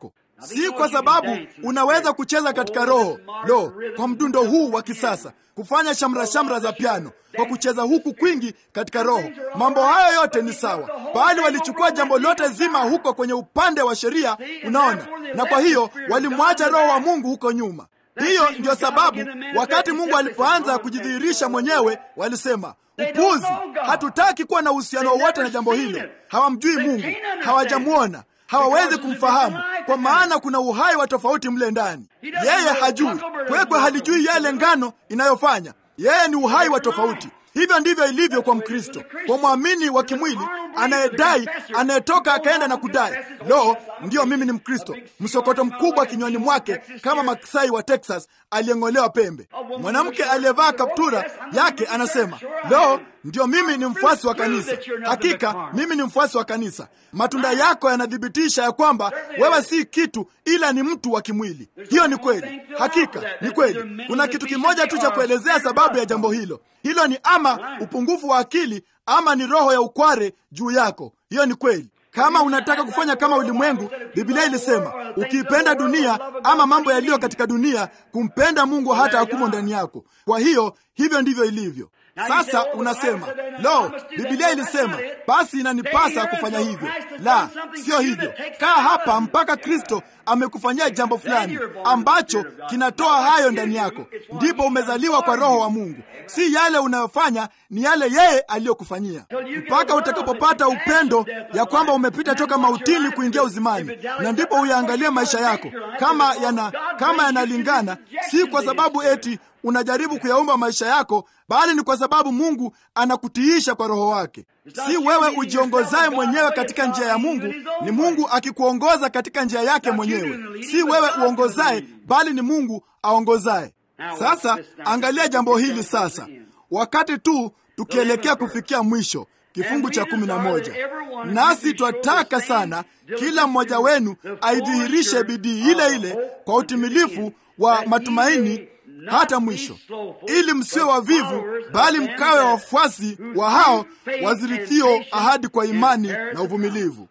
si kwa sababu unaweza kucheza katika roho lo kwa mdundo huu wa kisasa kufanya shamra shamra za piano kwa kucheza huku kwingi katika roho mambo hayo yote ni sawa bali walichukua jambo lote zima huko kwenye upande wa sheria unaona na kwa hiyo walimwacha roho wa mungu huko nyuma hiyo ndiyo sababu wakati mungu alipoanza kujidhihirisha mwenyewe walisema upuzi hatutaki kuwa na uhusiano wowote na jambo hilo hawamjui mungu hawajamwona hawawezi kumfahamu kwa maana kuna uhai wa tofauti mle ndani yeye hajui kwekwe halijui yale ngano inayofanya yeye ni uhai wa tofauti hivyo ndivyo ilivyo kwa mkristo kwa mwamini wa kimwili anayedai anayetoka akaenda na kudai lo ndiyo mimi ni mkristo msokoto mkubwa kinywani mwake kama maksai wa texas aliyeng'olewa pembe mwanamke aliyevaa kaptura yake anasema lo ndiyo mimi ni mfuasi wa kanisa hakika mimi ni mfuasi wa kanisa matunda yako yanathibitisha ya kwamba wewe si kitu ila ni mtu wa kimwili hiyo ni kweli hakika ni kweli kuna kitu kimoja tu cha kuelezea sababu ya jambo hilo hilo ni ama upungufu wa akili ama ni roho ya ukware juu yako hiyo ni kweli kama unataka kufanya kama ulimwengu biblia ilisema ukiipenda dunia ama mambo yaliyo katika dunia kumpenda mungu hata hakumo ndani yako kwa hiyo hivyo ndivyo ilivyo sasa unasema lo bibilia ilisema basi inanipasa kufanya hivyo la sio hivyo kaa hapa mpaka kristo amekufanyia jambo fulani ambacho kinatoa hayo ndani yako ndipo umezaliwa kwa roho wa mungu si yale unayofanya ni yale yeye aliyokufanyia mpaka utakapopata upendo ya kwamba umepita toka mautini kuingia uzimani na ndipo uyaangalie maisha yako kama yana kama yanalingana si kwa sababu eti unajaribu kuyaumba maisha yako bali ni kwa sababu mungu anakutiisha kwa roho wake si wewe ujiongozaye mwenyewe katika njia ya mungu ni mungu akikuongoza katika njia yake mwenyewe si wewe uongozaye bali ni mungu aongozaye sasa angalia jambo hili sasa wakati tu tukielekea kufikia mwisho kifungu cha kumi na moja nasi twataka sana kila mmoja wenu aidhihirishe bidii ile ile kwa utimilifu wa matumaini hata mwisho ili msiwe wavivu bali mkawe wafuasi wa hao wazirithio ahadi kwa imani na uvumilivu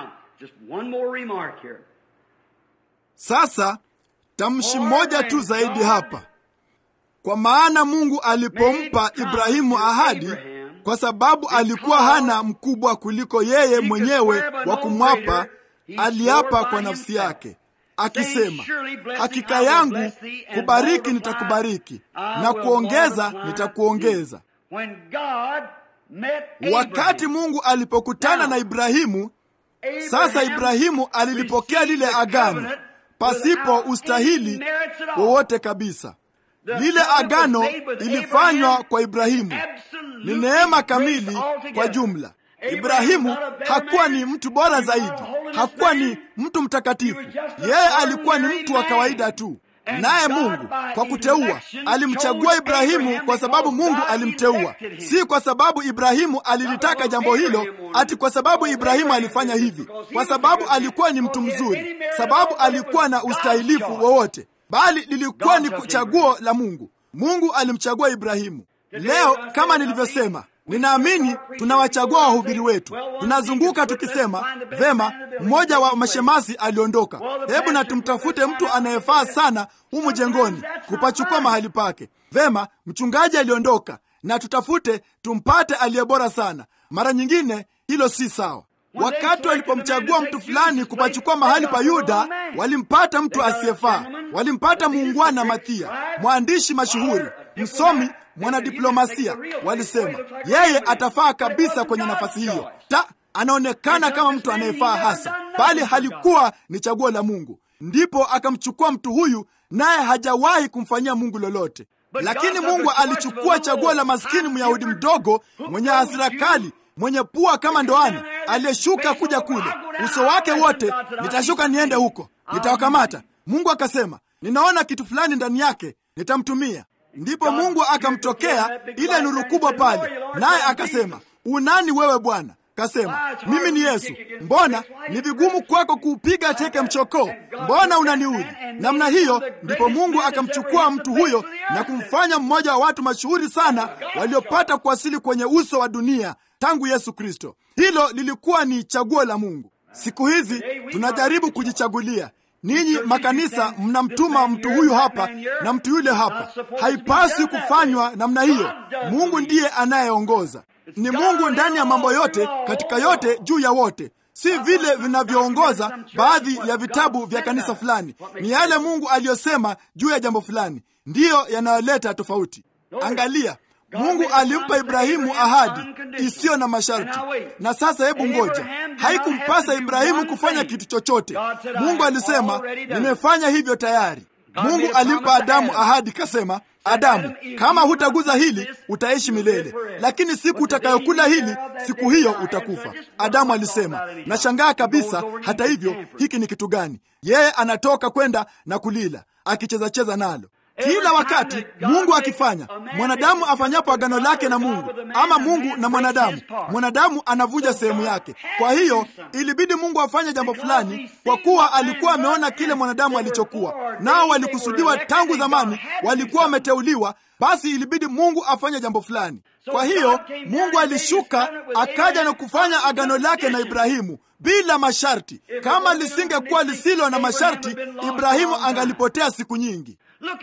sasa tamshi moja tu zaidi hapa kwa maana mungu alipompa ibrahimu ahadi kwa sababu alikuwa hana mkubwa kuliko yeye mwenyewe wa kumwapa aliapa kwa nafsi yake akisema hakika yangu kubariki nitakubariki na kuongeza nitakuongeza wakati mungu alipokutana na ibrahimu sasa ibrahimu alilipokea lile agano pasipo ustahili wowote kabisa lile agano ilifanywa kwa ibrahimu ni neema kamili kwa jumla ibrahimu hakuwa ni mtu bora zaidi hakuwa ni mtu mtakatifu yeye alikuwa ni mtu wa kawaida tu naye mungu kwa kuteua alimchagua ibrahimu kwa sababu mungu alimteua si kwa sababu ibrahimu alilitaka jambo hilo ati kwa sababu ibrahimu alifanya hivi kwa sababu alikuwa ni mtu mzuri sababu alikuwa na ustahilifu wowote bali lilikuwa ni chaguo la mungu mungu alimchagua ibrahimu leo kama nilivyosema ninaamini tunawachagua wahubiri wetu tunazunguka tukisema vema mmoja wa mashemasi aliondoka hebu na tumtafute mtu anayefaa sana humu jengoni kupachukua mahali pake vema mchungaji aliondoka na tutafute tumpate aliye bora sana mara nyingine hilo si sawa wakati walipomchagua mtu fulani kupachukua mahali pa yuda walimpata mtu asiyefaa walimpata muungwana mathia mwandishi mashuhuri msomi mwanadiplomasia walisema yeye atafaa kabisa kwenye nafasi hiyo ta anaonekana kama mtu anayefaa hasa bali halikuwa ni chaguo la mungu ndipo akamchukua mtu huyu naye hajawahi kumfanyia mungu lolote lakini mungu alichukua chaguo la maskini myahudi mdogo mwenye hasira kali mwenye pua kama ndoani aliyeshuka kuja kule uso wake wote nitashuka niende huko nitawakamata mungu akasema ninaona kitu fulani ndani yake nitamtumia ndipo mungu akamtokea ile nuru kubwa pale naye akasema unani wewe bwana kasema mimi ni yesu mbona ni vigumu kwako kuupiga teke mchokoo mbona unaniudhi namna hiyo ndipo mungu akamchukua mtu huyo na kumfanya mmoja wa watu mashuhuri sana waliopata kuwasili kwenye uso wa dunia tangu yesu kristo hilo lilikuwa ni chaguo la mungu siku hizi tunajaribu kujichagulia ninyi makanisa mnamtuma mtu huyu hapa na mtu yule hapa. Haipaswi kufanywa namna hiyo. Mungu ndiye anayeongoza. Ni Mungu ndani ya mambo yote, katika yote, juu ya wote, si vile vinavyoongoza baadhi ya vitabu vya kanisa fulani. Ni yale Mungu aliyosema juu ya jambo fulani ndiyo yanayoleta tofauti. Angalia, Mungu alimpa Ibrahimu ahadi isiyo na masharti. Na sasa hebu ngoja, haikumpasa Ibrahimu kufanya kitu chochote. Mungu alisema, nimefanya hivyo tayari. Mungu alimpa Adamu ahadi, kasema, Adamu, kama hutaguza hili utaishi milele, lakini siku utakayokula hili, siku hiyo utakufa. Adamu alisema, nashangaa kabisa. Hata hivyo, hiki ni kitu gani? Yeye anatoka kwenda na kulila, akichezacheza nalo kila wakati Mungu akifanya mwanadamu afanyapo agano lake na Mungu ama Mungu na mwanadamu, mwanadamu anavuja sehemu yake. Kwa hiyo ilibidi Mungu afanye jambo fulani, kwa kuwa alikuwa ameona kile mwanadamu alichokuwa nao. Walikusudiwa tangu zamani, walikuwa wameteuliwa. Basi ilibidi Mungu afanye jambo fulani. Kwa hiyo Mungu alishuka akaja na kufanya agano lake na Ibrahimu bila masharti. Kama lisingekuwa lisilo na masharti, Ibrahimu angalipotea siku nyingi.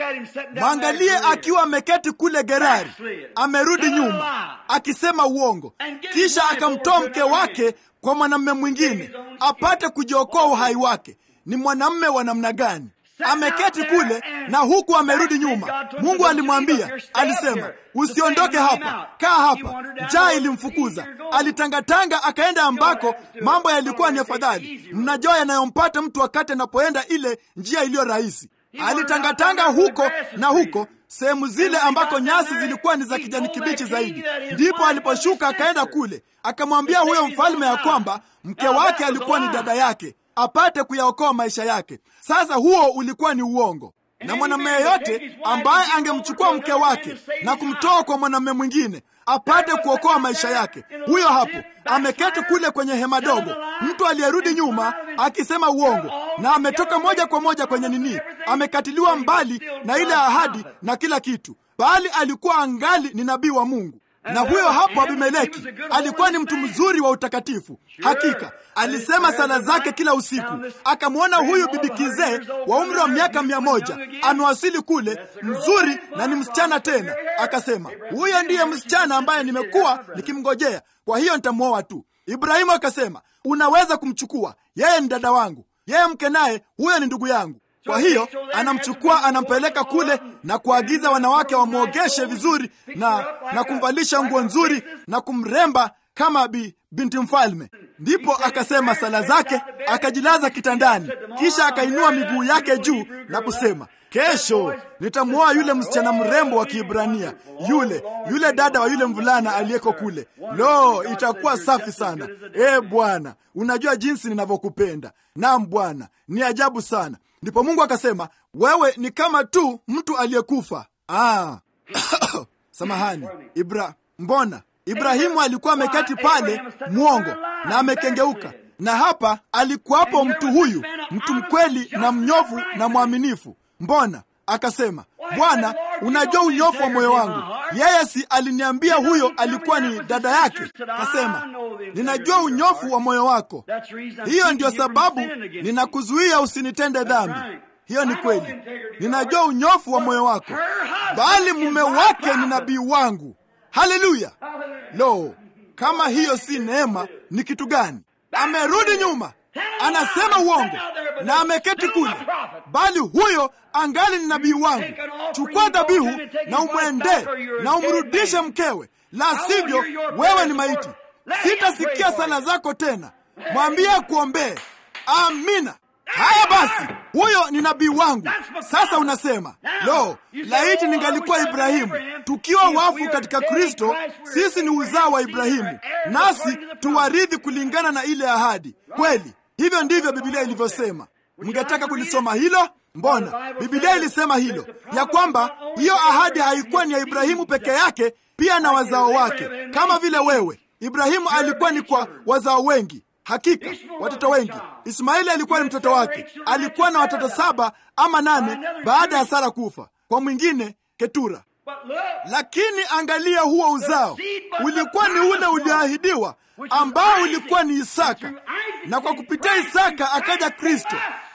Mwangalie akiwa ameketi kule Gerari, amerudi nyuma akisema uongo, kisha akamtoa mke wake kwa mwanamume mwingine apate kujiokoa uhai wake. Ni mwanamume wa namna gani? Ameketi kule na huku amerudi nyuma. Mungu alimwambia, alisema, usiondoke hapa, kaa hapa. Njaa ilimfukuza, alitangatanga akaenda ambako mambo yalikuwa ni afadhali. Mnajua yanayompata mtu wakati anapoenda ile njia iliyo rahisi alitangatanga huko na huko sehemu zile ambako nyasi zilikuwa ni za kijani kibichi zaidi. Ndipo aliposhuka akaenda kule, akamwambia huyo mfalme ya kwamba mke wake alikuwa ni dada yake, apate kuyaokoa maisha yake. Sasa huo ulikuwa ni uongo, na mwanamume yeyote ambaye angemchukua mke wake na kumtoa kwa mwanamume mwingine apate kuokoa maisha yake, huyo hapo ameketi kule kwenye hema dogo, mtu aliyerudi nyuma akisema uongo, na ametoka moja kwa moja kwenye nini, amekatiliwa mbali na ile ahadi na kila kitu, bali alikuwa angali ni nabii wa Mungu. Na huyo hapo Abimeleki alikuwa ni mtu mzuri wa utakatifu. Hakika alisema sala zake kila usiku. Akamwona huyu bibi kizee wa umri wa miaka mia moja amewasili kule, mzuri na ni msichana tena. Akasema, huyo ndiye msichana ambaye nimekuwa nikimngojea, kwa hiyo nitamwoa tu. Ibrahimu akasema, unaweza kumchukua, yeye ni dada wangu, yeye mke naye huyo ni ndugu yangu. Kwa hiyo anamchukua anampeleka kule na kuagiza wanawake wamwogeshe vizuri na, na kumvalisha nguo nzuri na kumremba kama bi, binti mfalme. Ndipo akasema sala zake, akajilaza kitandani, kisha akainua miguu yake juu na kusema, kesho nitamwoa yule msichana mrembo wa Kiebrania, yule yule dada wa yule mvulana aliyeko kule. Lo, itakuwa safi sana. E Bwana, unajua jinsi ninavyokupenda. Naam Bwana, ni ajabu sana. Ndipo Mungu akasema, wewe ni kama tu mtu aliyekufa. Ah. Samahani Ibra, mbona Ibrahimu alikuwa ameketi pale mwongo na amekengeuka, na hapa alikuwapo mtu huyu, mtu mkweli na mnyofu na mwaminifu. Mbona akasema, Bwana, unajua unyofu wa moyo wangu. Yeye si aliniambia huyo alikuwa ni dada yake? Akasema, ninajua unyofu wa moyo wako, hiyo ndiyo sababu ninakuzuia usinitende dhambi. Hiyo ni kweli, ninajua unyofu wa moyo wako, bali mume wake ni nabii wangu. Haleluya! Lo, kama hiyo si neema, ni kitu gani? Amerudi nyuma, anasema uongo na ameketi kule, bali huyo angali ni nabii wangu. Chukua dhabihu na umwendee na umrudishe mkewe, la sivyo wewe ni maiti. Sitasikia sala zako tena. Mwambie kuombee. Amina. Haya basi, huyo ni nabii wangu. Sasa unasema lo, laiti ningalikuwa Ibrahimu. Tukiwa wafu katika Kristo, sisi ni uzao wa Ibrahimu, nasi tuwarithi kulingana na ile ahadi. Kweli, hivyo ndivyo Biblia ilivyosema. Mngetaka kulisoma hilo? Mbona Biblia ilisema hilo, ya kwamba hiyo ahadi haikuwa ni ya Ibrahimu peke yake, pia na wazao wake, kama vile wewe. Ibrahimu alikuwa ni kwa wazao wengi Hakika watoto wengi. Ismaili alikuwa ni mtoto wake, alikuwa na watoto saba ama nane baada ya Sara kufa, kwa mwingine Ketura. Lakini angalia, huo uzao ulikuwa ni ule ulioahidiwa, ambao ulikuwa ni Isaka, na kwa kupitia Isaka akaja Kristo.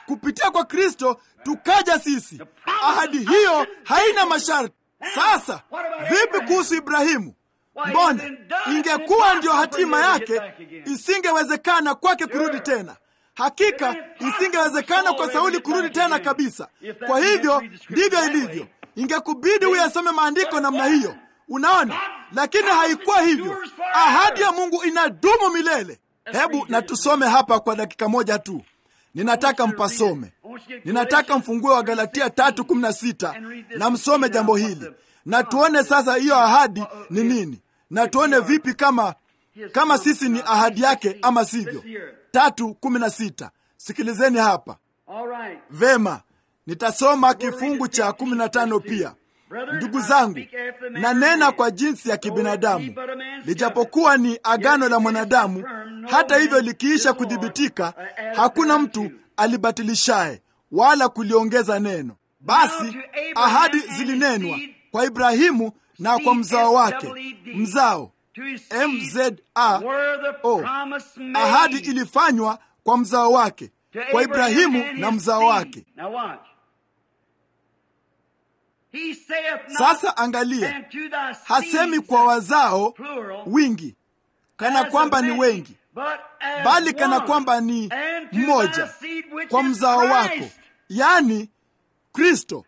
kupitia kwa kristo tukaja sisi ahadi hiyo haina masharti sasa vipi kuhusu ibrahimu mbona ingekuwa ndiyo hatima yake isingewezekana kwake kurudi tena hakika isingewezekana kwa sauli kurudi tena kabisa kwa hivyo ndivyo ilivyo ingekubidi uyasome maandiko namna hiyo unaona lakini haikuwa hivyo ahadi ya mungu inadumu milele hebu na tusome hapa kwa dakika moja tu ninataka mpasome ninataka mfungue wa galatia 316 na msome jambo hili na tuone sasa hiyo ahadi ni nini na tuone vipi kama kama sisi ni ahadi yake ama sivyo tatu kumi na sita sikilizeni hapa vema nitasoma kifungu cha kumi na tano pia ndugu zangu nanena kwa jinsi ya kibinadamu lijapokuwa ni agano la mwanadamu hata hivyo likiisha kuthibitika hakuna mtu alibatilishaye wala kuliongeza neno basi ahadi zilinenwa kwa ibrahimu na kwa mzao wake mzao mza o ahadi ilifanywa kwa mzao wake kwa ibrahimu na mzao wake sasa angalia hasemi kwa wazao wingi kana kwamba ni wengi bali kana kwamba ni mmoja kwa mzao wako yaani kristo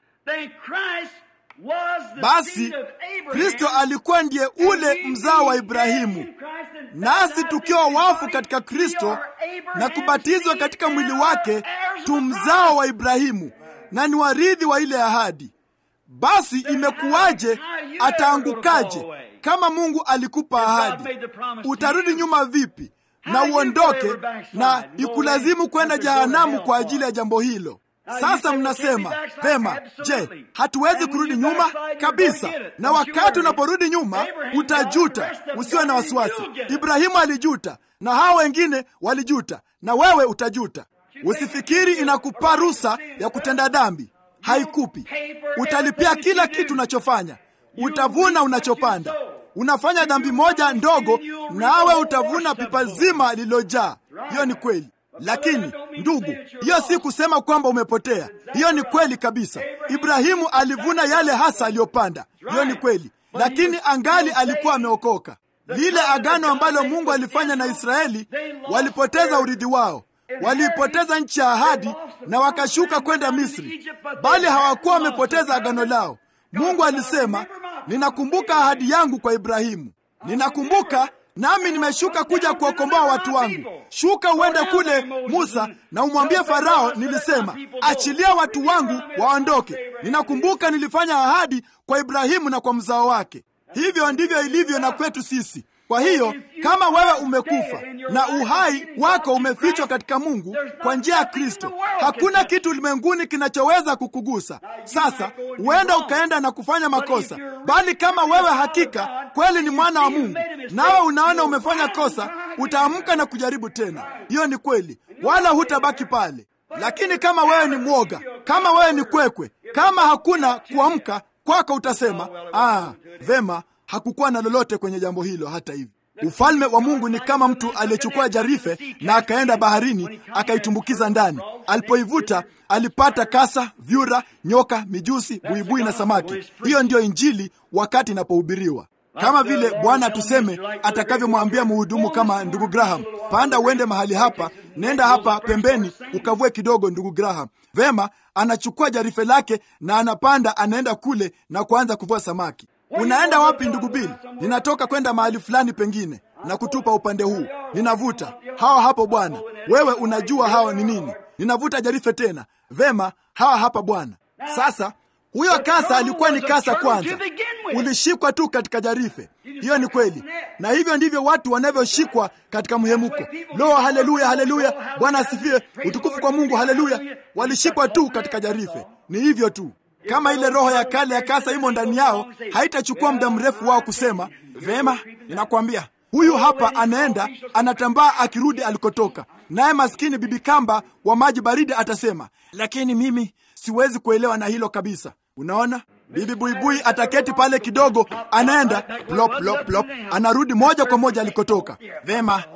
basi kristo alikuwa ndiye ule mzao wa ibrahimu nasi tukiwa wafu katika kristo na kubatizwa katika mwili wake tu mzao wa ibrahimu na ni warithi wa ile ahadi basi imekuwaje ataangukaje kama mungu alikupa ahadi utarudi nyuma vipi na uondoke na ikulazimu kwenda jehanamu kwa ajili ya jambo hilo sasa mnasema pema je hatuwezi kurudi nyuma kabisa na wakati unaporudi nyuma utajuta usiwe na wasiwasi ibrahimu alijuta na hawa wengine walijuta na wewe utajuta usifikiri inakupa rusa ya kutenda dhambi haikupi utalipia kila kitu unachofanya utavuna unachopanda unafanya dhambi moja ndogo nawe utavuna pipa zima lililojaa hiyo ni kweli lakini ndugu hiyo si kusema kwamba umepotea hiyo ni kweli kabisa ibrahimu alivuna yale hasa aliyopanda hiyo ni kweli lakini angali alikuwa ameokoka lile agano ambalo mungu alifanya na israeli walipoteza urithi wao waliipoteza nchi ya ahadi na wakashuka kwenda misri bali hawakuwa wamepoteza agano lao mungu alisema ninakumbuka ahadi yangu kwa ibrahimu ninakumbuka nami nimeshuka kuja kuwakomboa watu wangu shuka uende kule musa na umwambie farao nilisema achilia watu wangu waondoke ninakumbuka nilifanya ahadi kwa ibrahimu na kwa mzao wake hivyo ndivyo ilivyo na kwetu sisi kwa hiyo kama wewe umekufa na uhai wako umefichwa katika mungu kwa njia ya kristo hakuna kitu ulimwenguni kinachoweza kukugusa sasa huenda ukaenda na kufanya makosa bali kama wewe hakika kweli ni mwana wa mungu nawe unaona umefanya kosa utaamka na kujaribu tena hiyo ni kweli wala hutabaki pale lakini kama wewe ni mwoga kama wewe ni kwekwe kama hakuna kuamka kwako utasema ah, vema hakukuwa na lolote kwenye jambo hilo hata hivi ufalme wa mungu ni kama mtu aliyechukua jarife na akaenda baharini akaitumbukiza ndani alipoivuta alipata kasa vyura nyoka mijusi buibui na samaki hiyo ndiyo injili wakati inapohubiriwa kama vile bwana tuseme atakavyomwambia mhudumu kama ndugu graham panda uende mahali hapa nenda hapa pembeni ukavue kidogo ndugu graham vema anachukua jarife lake na anapanda anaenda kule na kuanza kuvua samaki unaenda wapi ndugu bili ninatoka kwenda mahali fulani pengine na kutupa upande huu ninavuta hawa hapo bwana wewe unajua hao ni nini ninavuta jarife tena vema hawa hapa bwana sasa huyo kasa alikuwa ni kasa kwanza ulishikwa tu katika jarife hiyo ni kweli na hivyo ndivyo watu wanavyoshikwa katika mhemuko lo haleluya haleluya bwana asifiwe utukufu kwa mungu haleluya walishikwa tu katika jarife ni hivyo tu kama ile roho ya kale ya kasa imo ndani yao haitachukua muda mrefu wao kusema vema ninakwambia huyu hapa anaenda anatambaa akirudi alikotoka naye maskini bibi kamba wa maji baridi atasema lakini mimi siwezi kuelewa na hilo kabisa unaona bibi buibui ataketi pale kidogo anaenda plop plop plop anarudi moja kwa moja alikotoka vema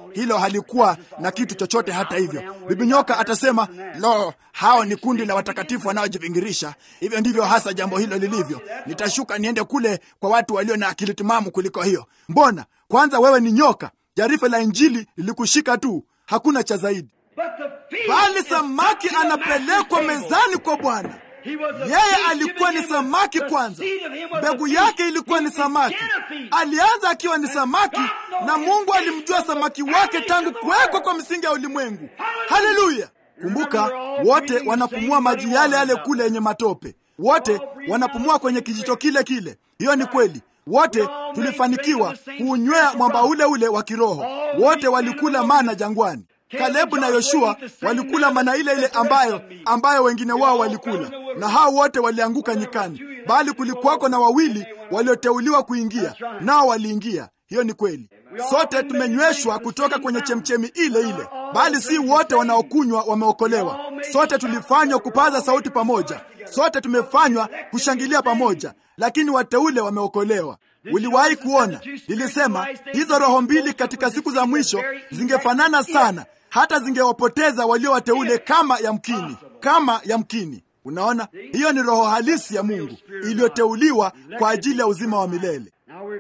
hilo halikuwa na kitu chochote. Hata hivyo, bibi nyoka atasema, lo, hao ni kundi la watakatifu wanaojivingirisha. Hivyo ndivyo hasa jambo hilo lilivyo. Nitashuka niende kule kwa watu walio na akili timamu kuliko hiyo. Mbona kwanza wewe ni nyoka? Jarife la Injili lilikushika tu, hakuna cha zaidi. Bali samaki anapelekwa mezani kwa Bwana. Yeye alikuwa ni samaki kwanza, mbegu yake ilikuwa ni samaki. Alianza akiwa ni samaki, na Mungu alimjua samaki wake tangu kuwekwa kwa msingi ya ulimwengu. Haleluya! Kumbuka, wote wanapumua maji yale yale kule yenye matope, wote wanapumua kwenye kijito kile kile. Hiyo ni kweli. Wote tulifanikiwa kuunywea mwamba ule ule wa kiroho. Wote walikula mana jangwani. Kalebu na Yoshua walikula mana ile ile ambayo ambayo wengine wao walikula, na hao wote walianguka nyikani, bali kulikuwako na wawili walioteuliwa kuingia, nao waliingia. Hiyo ni kweli. Sote tumenyweshwa kutoka kwenye chemchemi ile ile, bali si wote wanaokunywa wameokolewa. Sote tulifanywa kupaza sauti pamoja, sote tumefanywa kushangilia pamoja, lakini wateule wameokolewa. Uliwahi kuona? Nilisema hizo roho mbili katika siku za mwisho zingefanana sana, hata zingewapoteza walio wateule kama yamkini, kama yamkini. Unaona, hiyo ni roho halisi ya Mungu iliyoteuliwa kwa ajili ya uzima wa milele.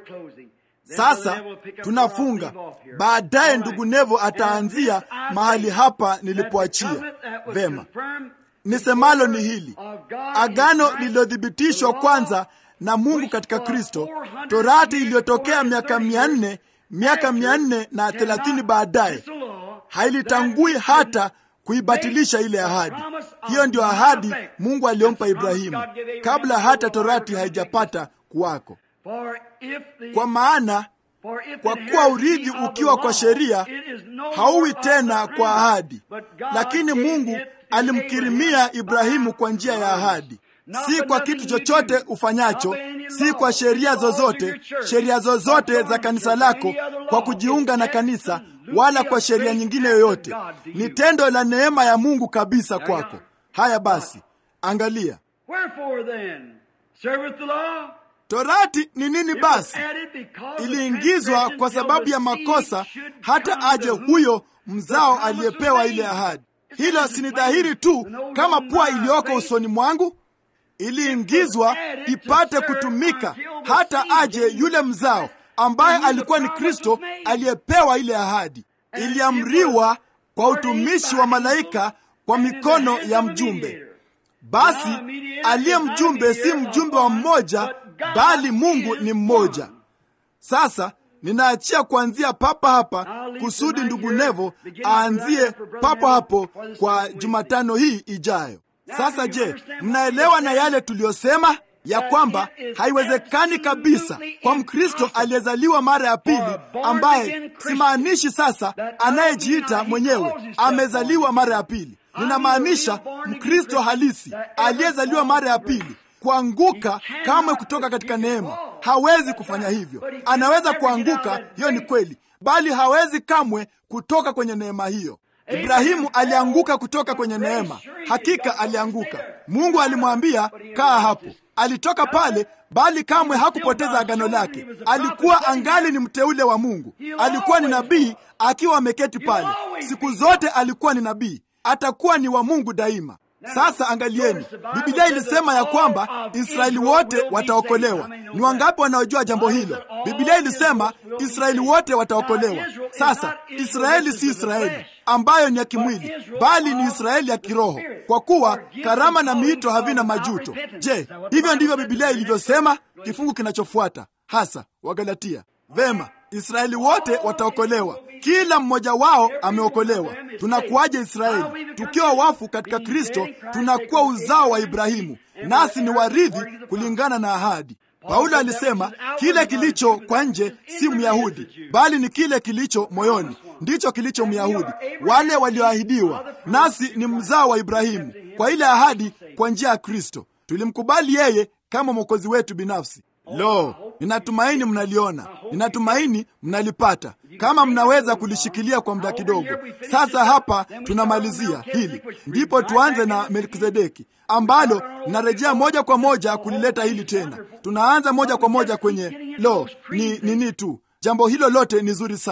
Sasa tunafunga. Baadaye ndugu Nevo ataanzia mahali hapa nilipoachia. Vema, nisemalo ni hili: agano lililothibitishwa kwanza na Mungu katika Kristo, torati iliyotokea miaka mia nne miaka mia nne na thelathini baadaye hailitangui hata kuibatilisha ile ahadi. Hiyo ndio ahadi Mungu aliyompa Ibrahimu kabla hata torati haijapata kuwako. Kwa maana kwa kuwa urithi ukiwa kwa sheria hauwi tena kwa ahadi, lakini Mungu alimkirimia Ibrahimu kwa njia ya ahadi, si kwa kitu chochote ufanyacho, si kwa sheria zozote, sheria zozote za kanisa lako, kwa kujiunga na kanisa, wala kwa sheria nyingine yoyote. Ni tendo la neema ya Mungu kabisa kwako. Haya basi, angalia Torati ni nini basi? Iliingizwa kwa sababu ya makosa, hata aje huyo mzao aliyepewa ile ahadi. Hilo si ni dhahiri tu kama pua iliyoko usoni mwangu? Iliingizwa ipate kutumika, hata aje yule mzao ambaye alikuwa ni Kristo aliyepewa ile ahadi. Iliamriwa kwa utumishi wa malaika kwa mikono ya mjumbe. Basi aliye mjumbe si mjumbe wa mmoja bali Mungu ni mmoja. Sasa ninaachia kuanzia papa hapa kusudi ndugu Nevo aanzie papo hapo kwa Jumatano hii ijayo. Sasa je, mnaelewa na yale tuliyosema ya kwamba haiwezekani kabisa kwa Mkristo aliyezaliwa mara ya pili, ambaye simaanishi sasa anayejiita mwenyewe amezaliwa mara ya pili. Ninamaanisha Mkristo halisi aliyezaliwa mara ya pili kuanguka kamwe kutoka katika neema. Hawezi kufanya hivyo. Anaweza kuanguka, hiyo ni kweli, bali hawezi kamwe kutoka kwenye neema hiyo. Ibrahimu alianguka kutoka kwenye neema, hakika alianguka. Mungu alimwambia kaa hapo, alitoka pale, bali kamwe hakupoteza agano lake. Alikuwa angali ni mteule wa Mungu, alikuwa ni nabii akiwa ameketi pale. Siku zote alikuwa ni nabii, atakuwa ni wa Mungu daima. Sasa angalieni, Biblia ilisema ya kwamba Israeli wote wataokolewa. Ni wangapi wanaojua jambo hilo? Biblia ilisema Israeli wote wataokolewa. Sasa Israeli si Israeli ambayo ni ya kimwili, bali ni Israeli ya kiroho, kwa kuwa karama na miito havina majuto. Je, hivyo ndivyo Biblia ilivyosema? Kifungu kinachofuata hasa Wagalatia. Vema, Israeli wote wataokolewa, kila mmoja wao ameokolewa. Tunakuwaje Israeli? Tukiwa wafu katika Kristo, tunakuwa uzao wa Ibrahimu, nasi ni warithi kulingana na ahadi. Paulo alisema kile kilicho kwa nje si Myahudi, bali ni kile kilicho moyoni ndicho kilicho Myahudi, wale walioahidiwa. Nasi ni mzao wa Ibrahimu kwa ile ahadi, kwa njia ya Kristo. Tulimkubali yeye kama mwokozi wetu binafsi. Lo, ninatumaini mnaliona, ninatumaini mnalipata, kama mnaweza kulishikilia kwa muda kidogo. Sasa hapa tunamalizia hili, ndipo tuanze na Melkizedeki ambalo linarejea moja kwa moja kulileta hili tena. Tunaanza moja kwa moja kwenye lo, ni nini tu. Jambo hilo lote ni zuri sana,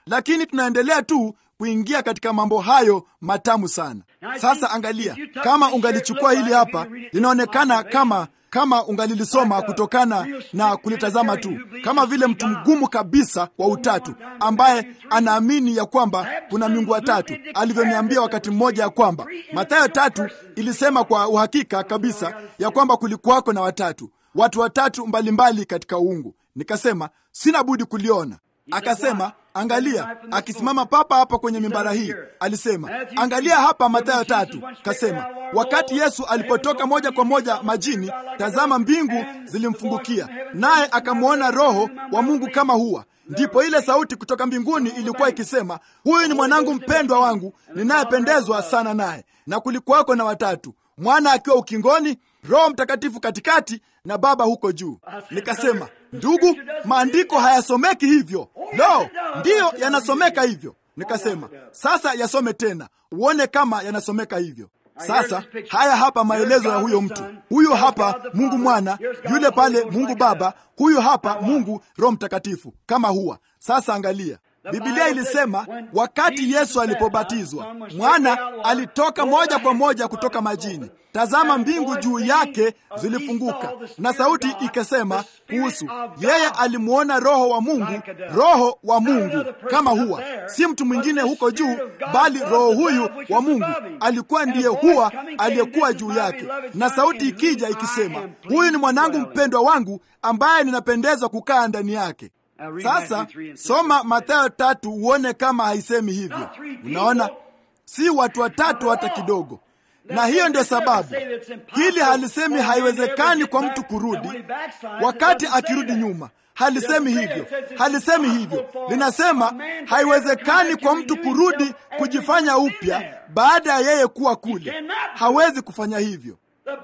lakini tunaendelea tu kuingia katika mambo hayo matamu sana. Sasa angalia, kama ungalichukua hili hapa, linaonekana kama kama ungalilisoma kutokana na kulitazama tu, kama vile mtu mgumu kabisa wa utatu ambaye anaamini ya kwamba kuna miungu watatu, alivyoniambia wakati mmoja ya kwamba Mathayo tatu ilisema kwa uhakika kabisa ya kwamba kulikuwako na watatu, watu watatu mbalimbali katika uungu. Nikasema sina budi kuliona. Akasema angalia, akisimama papa hapa kwenye mimbara hii, alisema angalia hapa Mathayo tatu. Kasema wakati Yesu alipotoka moja kwa moja majini, tazama, mbingu zilimfungukia, naye akamwona Roho wa Mungu kama hua. Ndipo ile sauti kutoka mbinguni ilikuwa ikisema, huyu ni mwanangu mpendwa wangu ninayependezwa sana naye. Na kulikuwako na watatu, mwana akiwa ukingoni, Roho Mtakatifu katikati na Baba huko juu. Nikasema, ndugu, maandiko hayasomeki hivyo. Lo, ndiyo yanasomeka hivyo. Nikasema, sasa yasome tena uone kama yanasomeka hivyo. Sasa haya hapa maelezo ya huyo mtu. Huyu hapa Mungu Mwana, yule pale Mungu Baba, huyu hapa Mungu Roho Mtakatifu kama huwa. Sasa angalia, Biblia ilisema wakati Yesu alipobatizwa, mwana alitoka moja kwa moja kutoka majini. Tazama, mbingu juu yake zilifunguka, na sauti ikasema kuhusu yeye, alimwona Roho wa Mungu, Roho wa Mungu kama huwa, si mtu mwingine huko juu, bali Roho huyu wa Mungu alikuwa ndiye huwa aliyekuwa juu yake, na sauti ikija ikisema, huyu ni mwanangu mpendwa wangu ambaye ninapendezwa kukaa ndani yake. Sasa soma Mathayo tatu uone kama haisemi hivyo. Unaona, si watu watatu hata kidogo. Na hiyo ndio sababu hili halisemi haiwezekani kwa mtu kurudi wakati akirudi nyuma. Halisemi hivyo, halisemi hivyo. Linasema haiwezekani kwa mtu kurudi kujifanya upya baada ya yeye kuwa kule. Hawezi kufanya hivyo.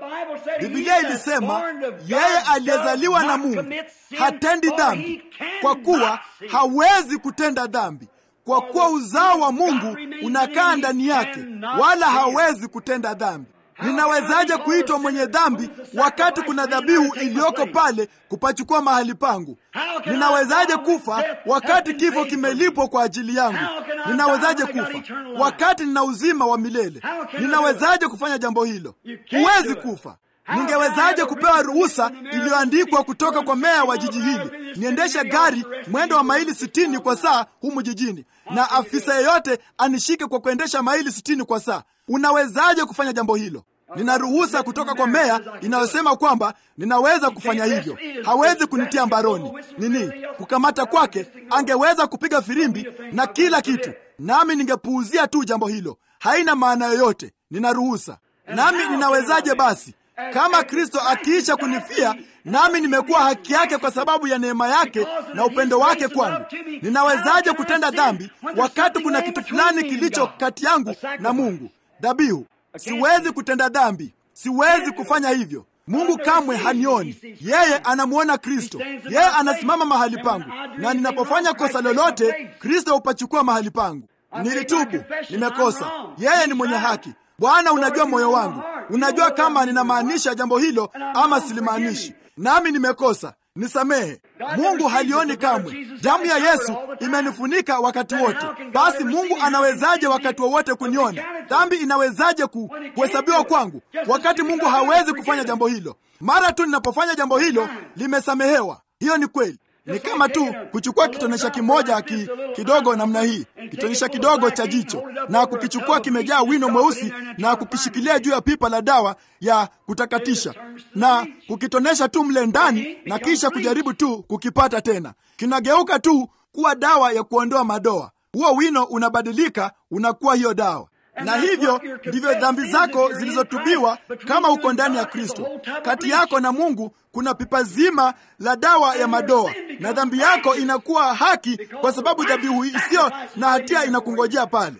Biblia ilisema yeye aliyezaliwa na Mungu hatendi dhambi, kwa kuwa hawezi kutenda dhambi, kwa kuwa uzao wa Mungu unakaa ndani yake, wala hawezi kutenda dhambi. Ninawezaje kuitwa mwenye dhambi wakati kuna dhabihu iliyoko pale kupachukua mahali pangu? Ninawezaje kufa wakati kifo kimelipwa kwa ajili yangu? Ninawezaje kufa wakati nina uzima wa milele? Ninawezaje kufanya jambo hilo? Huwezi kufa. Ningewezaje kupewa ruhusa iliyoandikwa kutoka kwa meya wa jiji hili niendeshe gari mwendo wa maili sitini kwa saa humu jijini, na afisa yeyote anishike kwa kuendesha maili sitini kwa saa? Unawezaje kufanya jambo hilo? Nina ruhusa kutoka kwa meya inayosema kwamba ninaweza kufanya hivyo. Hawezi kunitia mbaroni. Nini kukamata kwake? Angeweza kupiga firimbi na kila kitu, nami ningepuuzia tu jambo hilo. Haina maana yoyote. Nina ruhusa, nami ninawezaje basi kama Kristo akiisha kunifia nami nimekuwa haki yake kwa sababu ya neema yake na upendo wake kwangu, ninawezaje kutenda dhambi wakati kuna kitu fulani kilicho kati yangu na Mungu? Dhabihu. Siwezi kutenda dhambi, siwezi kufanya hivyo. Mungu kamwe hanioni, yeye anamwona Kristo. Yeye anasimama mahali pangu, na ninapofanya kosa lolote, Kristo hupachukua mahali pangu. Nilitubu, nimekosa. Yeye ni mwenye haki. Bwana, unajua moyo wangu, unajua kama ninamaanisha jambo hilo ama silimaanishi, nami nimekosa, nisamehe. Mungu halioni kamwe. Damu ya Yesu imenifunika wakati wote. Basi Mungu anawezaje wakati wowote kuniona? Dhambi inawezaje ku, kuhesabiwa kwangu wakati Mungu hawezi kufanya jambo hilo? Mara tu ninapofanya jambo hilo limesamehewa. Hiyo ni kweli. Ni kama tu kuchukua kitonesha kimoja ki, kidogo namna hii, kitonesha kidogo cha jicho, na kukichukua kimejaa wino mweusi na kukishikilia juu ya pipa la dawa ya kutakatisha na kukitonesha tu mle ndani, na kisha kujaribu tu kukipata tena, kinageuka tu kuwa dawa ya kuondoa madoa. Huo wino unabadilika, unakuwa hiyo dawa na hivyo ndivyo dhambi zako zilizotubiwa kama uko ndani ya Kristo. Kati yako na Mungu kuna pipa zima la dawa ya madoa, na dhambi yako inakuwa haki kwa sababu dhabihu isiyo na hatia inakungojea pale.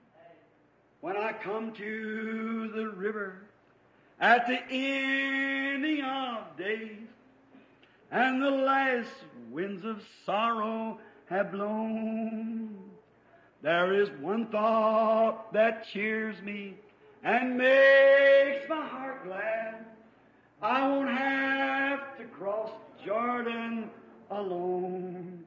There is one thought that cheers me and makes my heart glad. I won't have to cross Jordan alone.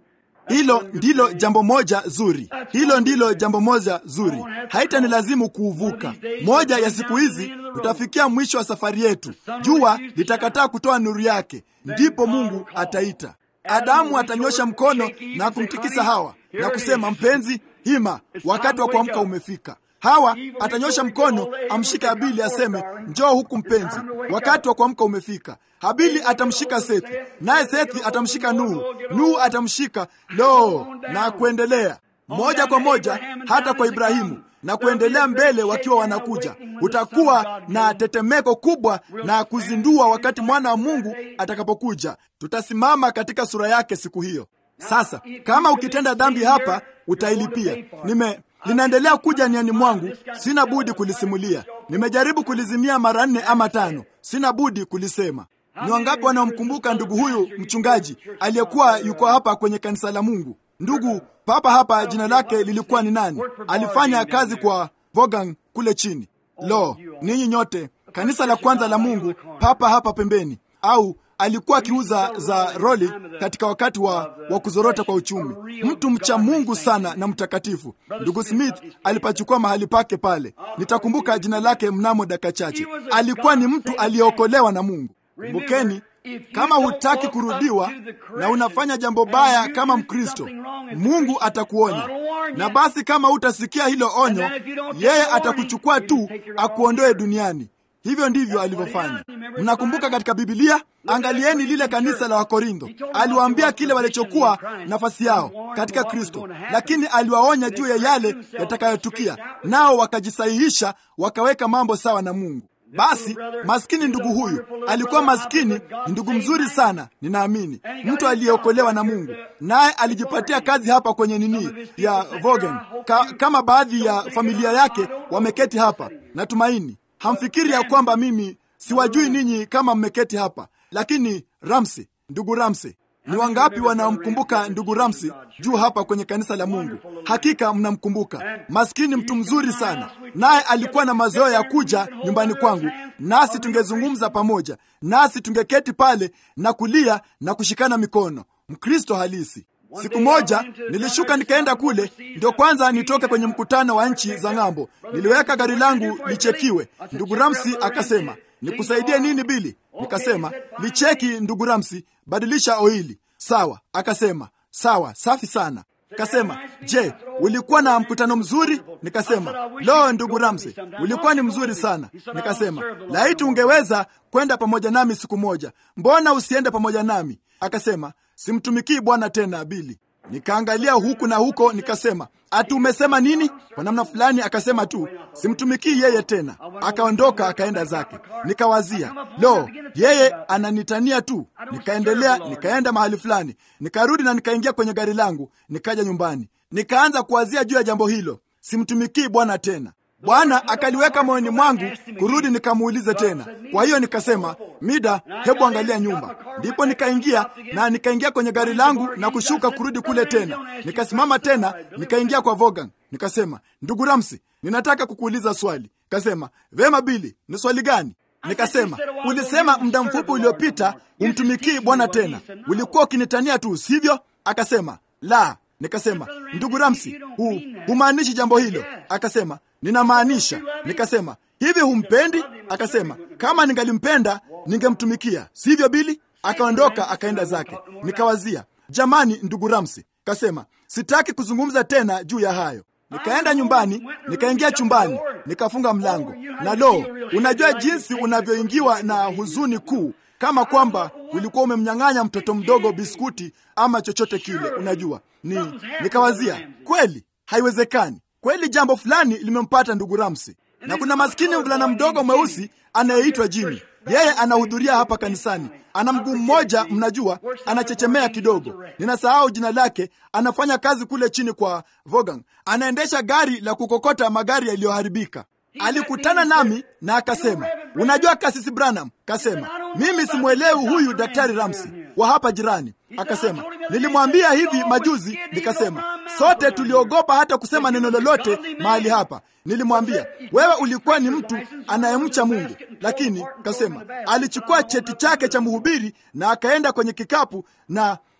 Hilo ndilo jambo moja zuri, hilo ndilo jambo moja zuri, haitanilazimu kuuvuka. Moja ya siku hizi tutafikia mwisho wa safari yetu, jua litakataa kutoa nuru yake, ndipo Mungu ataita. Adamu atanyosha mkono na kumtikisa Hawa na kusema, mpenzi, hima, wakati wa kuamka umefika. Hawa atanyosha mkono amshike Habili aseme, njoo huku mpenzi, wakati wa kuamka umefika. Habili atamshika Sethi, naye Sethi atamshika Nuhu, Nuhu atamshika lo, na kuendelea moja kwa moja hata kwa Ibrahimu na kuendelea mbele. Wakiwa wanakuja, utakuwa na tetemeko kubwa na kuzindua wakati mwana wa Mungu atakapokuja. Tutasimama katika sura yake siku hiyo. Sasa kama ukitenda dhambi hapa, utailipia. Nime linaendelea kuja niani mwangu, sina budi kulisimulia. Nimejaribu kulizimia mara nne ama tano, sina budi kulisema. Ni wangapi wanaomkumbuka ndugu huyu mchungaji aliyekuwa yuko hapa kwenye kanisa la Mungu? Ndugu papa hapa, jina lake lilikuwa ni nani? Alifanya kazi kwa Vogang kule chini. Lo, ninyi nyote, kanisa la kwanza la Mungu papa hapa pembeni, au alikuwa akiuza za roli katika wakati wa, wa kuzorota kwa uchumi. Mtu mcha Mungu sana na mtakatifu. Ndugu Smith alipachukua mahali pake pale. Nitakumbuka jina lake mnamo dakika chache. Alikuwa ni mtu aliyeokolewa na Mungu. Kumbukeni, kama hutaki kurudiwa na unafanya jambo baya kama Mkristo, Mungu atakuonya. Na basi kama hutasikia hilo onyo, yeye atakuchukua tu akuondoe duniani. Hivyo ndivyo alivyofanya. Mnakumbuka katika Bibilia, angalieni lile kanisa la Wakorintho. Aliwaambia kile walichokuwa nafasi yao katika Kristo, lakini aliwaonya juu ya yale yatakayotukia, nao wakajisahihisha, wakaweka mambo sawa na Mungu. Basi maskini ndugu huyu alikuwa maskini, ndugu mzuri sana, ninaamini mtu aliyeokolewa na Mungu, naye alijipatia kazi hapa kwenye nini ya Vogen Ka, kama baadhi ya familia yake wameketi hapa. Natumaini hamfikiri ya kwamba mimi siwajui ninyi kama mmeketi hapa, lakini Ramsi, ndugu Ramsi, ni wangapi wanaomkumbuka ndugu Ramsi juu hapa kwenye kanisa la Mungu? Hakika mnamkumbuka. Maskini mtu mzuri sana, naye alikuwa na mazoea ya kuja nyumbani kwangu, nasi tungezungumza pamoja, nasi tungeketi pale na kulia na kushikana mikono. Mkristo halisi. Siku moja nilishuka nikaenda kule, ndio kwanza nitoke kwenye mkutano wa nchi za ng'ambo. Niliweka gari langu lichekiwe. Ndugu Ramsi akasema, nikusaidie nini Bili? Nikasema, licheki ndugu Ramsi, badilisha oili. Sawa. Akasema, sawa, safi sana. Kasema, je, ulikuwa na mkutano mzuri? Nikasema, lo, ndugu Ramsi, ulikuwa ni mzuri sana. Nikasema, laiti ungeweza kwenda pamoja nami siku moja. Mbona usiende pamoja nami? Akasema, simtumikii Bwana tena Bili. Nikaangalia huku na huko, nikasema ati umesema nini? Kwa namna fulani akasema tu simtumikii yeye tena. Akaondoka akaenda zake. Nikawazia, lo, yeye ananitania tu. Nikaendelea, nikaenda mahali fulani, nikarudi na nikaingia kwenye gari langu, nikaja nyumbani, nikaanza kuwazia juu ya jambo hilo, simtumikii Bwana tena. Bwana akaliweka moyoni mwangu kurudi nikamuulize tena. Kwa hiyo nikasema, Mida, hebu angalia nyumba. Ndipo nikaingia na nikaingia kwenye gari langu na kushuka kurudi kule tena. Nikasimama tena, nikaingia kwa Vogan. Nikasema, ndugu Ramsi, ninataka kukuuliza swali. Kasema, vema Bili, ni swali gani? Nikasema, ulisema muda mfupi uliopita umtumikii Bwana tena, ulikuwa ukinitania tu, sivyo? Akasema, la. Nikasema, ndugu Ramsi, hu humaanishi jambo hilo? Akasema, ninamaanisha. Nikasema, hivi humpendi? Akasema, kama ningalimpenda ningemtumikia, sivyo Bili? Akaondoka akaenda zake. Nikawazia, jamani, ndugu Ramsi. Kasema, sitaki kuzungumza tena juu ya hayo. Nikaenda nyumbani, nikaingia chumbani, nikafunga mlango, na lo, unajua jinsi unavyoingiwa na huzuni kuu, kama kwamba ulikuwa umemnyang'anya mtoto mdogo biskuti ama chochote kile. Unajua ni nikawazia, kweli haiwezekani, kweli jambo fulani limempata ndugu Ramsi. Na kuna maskini mvulana mdogo mweusi anayeitwa Jimmy. Yeye anahudhuria hapa kanisani, ana mguu mmoja, mnajua, anachechemea kidogo, ninasahau jina lake. Anafanya kazi kule chini kwa Vogang, anaendesha gari la kukokota magari yaliyoharibika. Alikutana nami na akasema, unajua kasisi Branham, kasema mimi simwelewi huyu daktari Ramsi wa hapa jirani. Akasema nilimwambia hivi majuzi, nikasema sote tuliogopa hata kusema neno lolote mahali hapa. Nilimwambia wewe ulikuwa ni mtu anayemcha Mungu, lakini kasema alichukua cheti chake cha mhubiri na akaenda kwenye kikapu na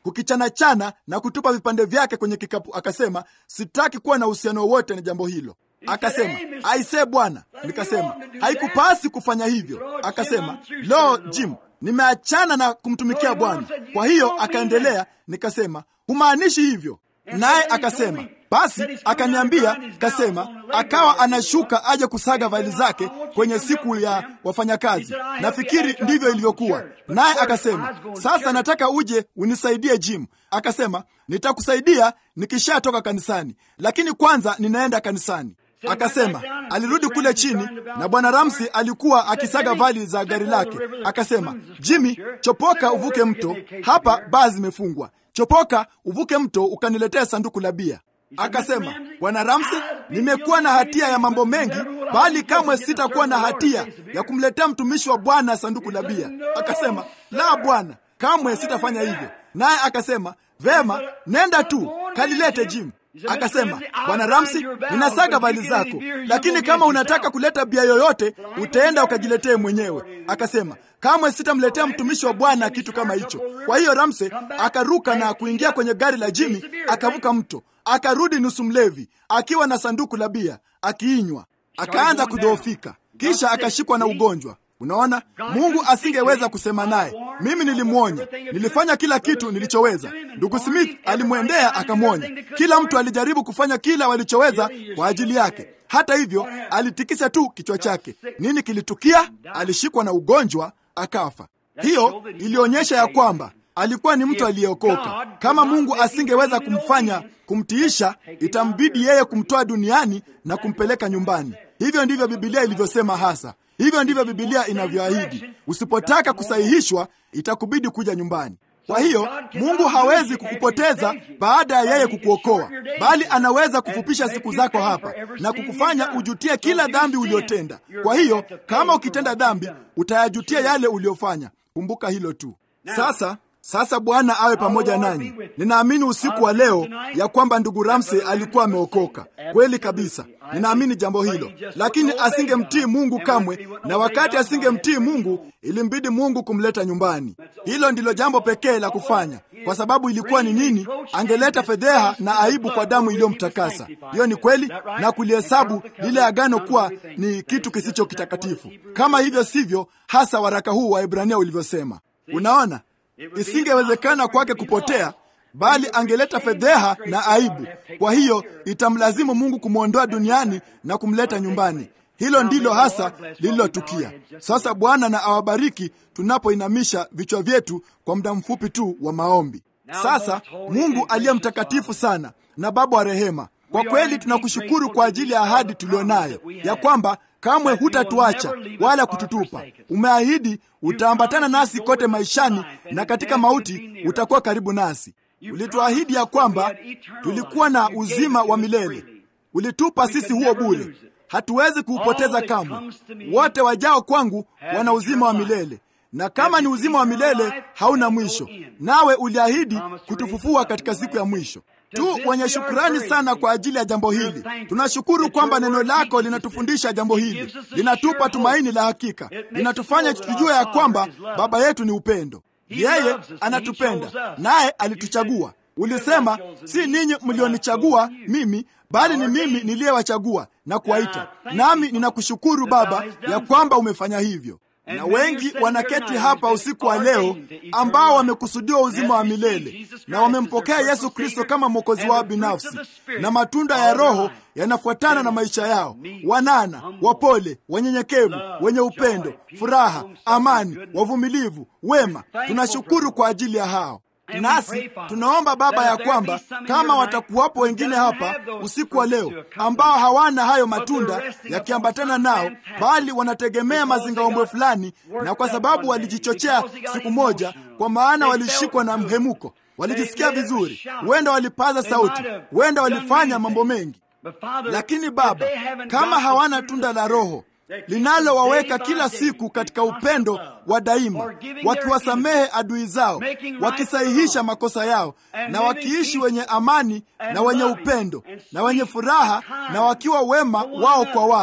kukichanachana na kutupa vipande vyake kwenye kikapu. Akasema, sitaki kuwa na uhusiano wowote na jambo hilo. Akasema, aisee bwana. Nikasema, haikupasi kufanya hivyo. Akasema, lo, Jim, nimeachana na kumtumikia Bwana. Kwa hiyo akaendelea. Nikasema, humaanishi hivyo? Naye akasema basi akaniambia, kasema akawa anashuka aje kusaga vaili zake kwenye siku ya wafanyakazi. Nafikiri ndivyo ilivyokuwa. Naye akasema, sasa nataka uje unisaidie Jim. Akasema, nitakusaidia nikishatoka kanisani, lakini kwanza ninaenda kanisani. Akasema alirudi kule chini na bwana Ramsi alikuwa akisaga vali za gari lake. Akasema, Jimmy, chopoka uvuke mto, hapa baa zimefungwa. Chopoka uvuke mto ukaniletea sanduku la bia. Akasema, bwana Ramsi, nimekuwa na hatia ya mambo mengi, bali kamwe sitakuwa na hatia ya kumletea mtumishi wa Bwana sanduku la bia. Akasema, la bwana, kamwe sitafanya hivyo. Naye akasema, vema, nenda tu kalilete Jim. Akasema, bwana Ramsi, ninasaga vali zako, lakini kama unataka kuleta bia yoyote utaenda ukajiletee mwenyewe. Akasema, kamwe sitamletea mtumishi wa Bwana kitu kama hicho. Kwa hiyo Ramse akaruka na kuingia kwenye gari la Jimi, akavuka mto, akarudi nusu mlevi, akiwa na sanduku la bia, akiinywa, akaanza kudhoofika, kisha akashikwa na ugonjwa. Unaona, Mungu asingeweza kusema naye. Mimi nilimwonya, nilifanya kila kitu nilichoweza. Ndugu Smith alimwendea akamwonya. Kila mtu alijaribu kufanya kila walichoweza kwa ajili yake. Hata hivyo, alitikisa tu kichwa chake. Nini kilitukia? Alishikwa na ugonjwa akafa. Hiyo ilionyesha ya kwamba alikuwa ni mtu aliyeokoka. Kama Mungu asingeweza kumfanya kumtiisha, itambidi yeye kumtoa duniani na kumpeleka nyumbani. Hivyo ndivyo Biblia ilivyosema hasa. Hivyo ndivyo Biblia inavyoahidi. Usipotaka kusahihishwa, itakubidi kuja nyumbani. Kwa hiyo Mungu hawezi kukupoteza baada ya yeye kukuokoa, bali anaweza kufupisha siku zako hapa na kukufanya ujutie kila dhambi uliyotenda. Kwa hiyo kama ukitenda dhambi, utayajutia yale uliyofanya. Kumbuka hilo tu. Sasa sasa Bwana awe pamoja nanyi. Ninaamini usiku wa leo ya kwamba ndugu Ramsey alikuwa ameokoka kweli kabisa. Ninaamini jambo hilo, lakini asingemtii Mungu kamwe, na wakati asingemtii Mungu ilimbidi Mungu kumleta nyumbani. Hilo ndilo jambo pekee la kufanya, kwa sababu ilikuwa ni nini? Angeleta fedheha na aibu kwa damu iliyomtakasa. Hiyo ni kweli, na kulihesabu lile agano kuwa ni kitu kisicho kitakatifu. Kama hivyo sivyo, hasa waraka huu wa Ibrania ulivyosema. Unaona, isingewezekana kwake kupotea, bali angeleta fedheha na aibu. Kwa hiyo itamlazimu Mungu kumwondoa duniani na kumleta nyumbani. Hilo ndilo hasa lililotukia. Sasa Bwana na awabariki tunapoinamisha vichwa vyetu kwa muda mfupi tu wa maombi. Sasa Mungu aliye mtakatifu sana na Baba wa rehema, kwa kweli tunakushukuru kwa ajili ya ahadi tulionayo ya kwamba kamwe hutatuacha wala kututupa. Umeahidi utaambatana nasi kote maishani, na katika mauti utakuwa karibu nasi. Ulituahidi ya kwamba tulikuwa na uzima wa milele. Ulitupa sisi huo bure, hatuwezi kuupoteza kamwe. Wote wajao kwangu wana uzima wa milele, na kama ni uzima wa milele hauna mwisho, nawe uliahidi kutufufua katika siku ya mwisho tu wenye shukrani sana kwa ajili ya jambo hili. Tunashukuru kwamba neno lako linatufundisha jambo hili, linatupa tumaini la hakika, linatufanya tujue ya kwamba Baba yetu ni upendo. Yeye anatupenda naye alituchagua. Ulisema, si ninyi mlionichagua mimi, bali ni mimi niliyewachagua na kuwaita. Nami ninakushukuru Baba ya kwamba umefanya hivyo na wengi wanaketi hapa usiku wa leo ambao wamekusudiwa uzima wa milele na wamempokea Yesu Kristo kama mwokozi wao binafsi, na matunda ya Roho yanafuatana na maisha yao: wanana, wapole, wanyenyekevu, wenye upendo, furaha, amani, wavumilivu, wema. Tunashukuru kwa ajili ya hao. Nasi tunaomba Baba ya kwamba kama watakuwapo wengine hapa usiku wa leo ambao hawana hayo matunda yakiambatana nao, bali wanategemea mazingaombwe fulani, na kwa sababu walijichochea siku moja, kwa maana walishikwa na mhemuko, walijisikia vizuri, huenda walipaza sauti, huenda walifanya mambo mengi, lakini Baba, kama hawana tunda la Roho linalowaweka kila siku katika upendo wa daima, wakiwasamehe adui zao, wakisahihisha makosa yao, na wakiishi wenye amani na wenye upendo na wenye furaha, na wakiwa wema wao kwa wao.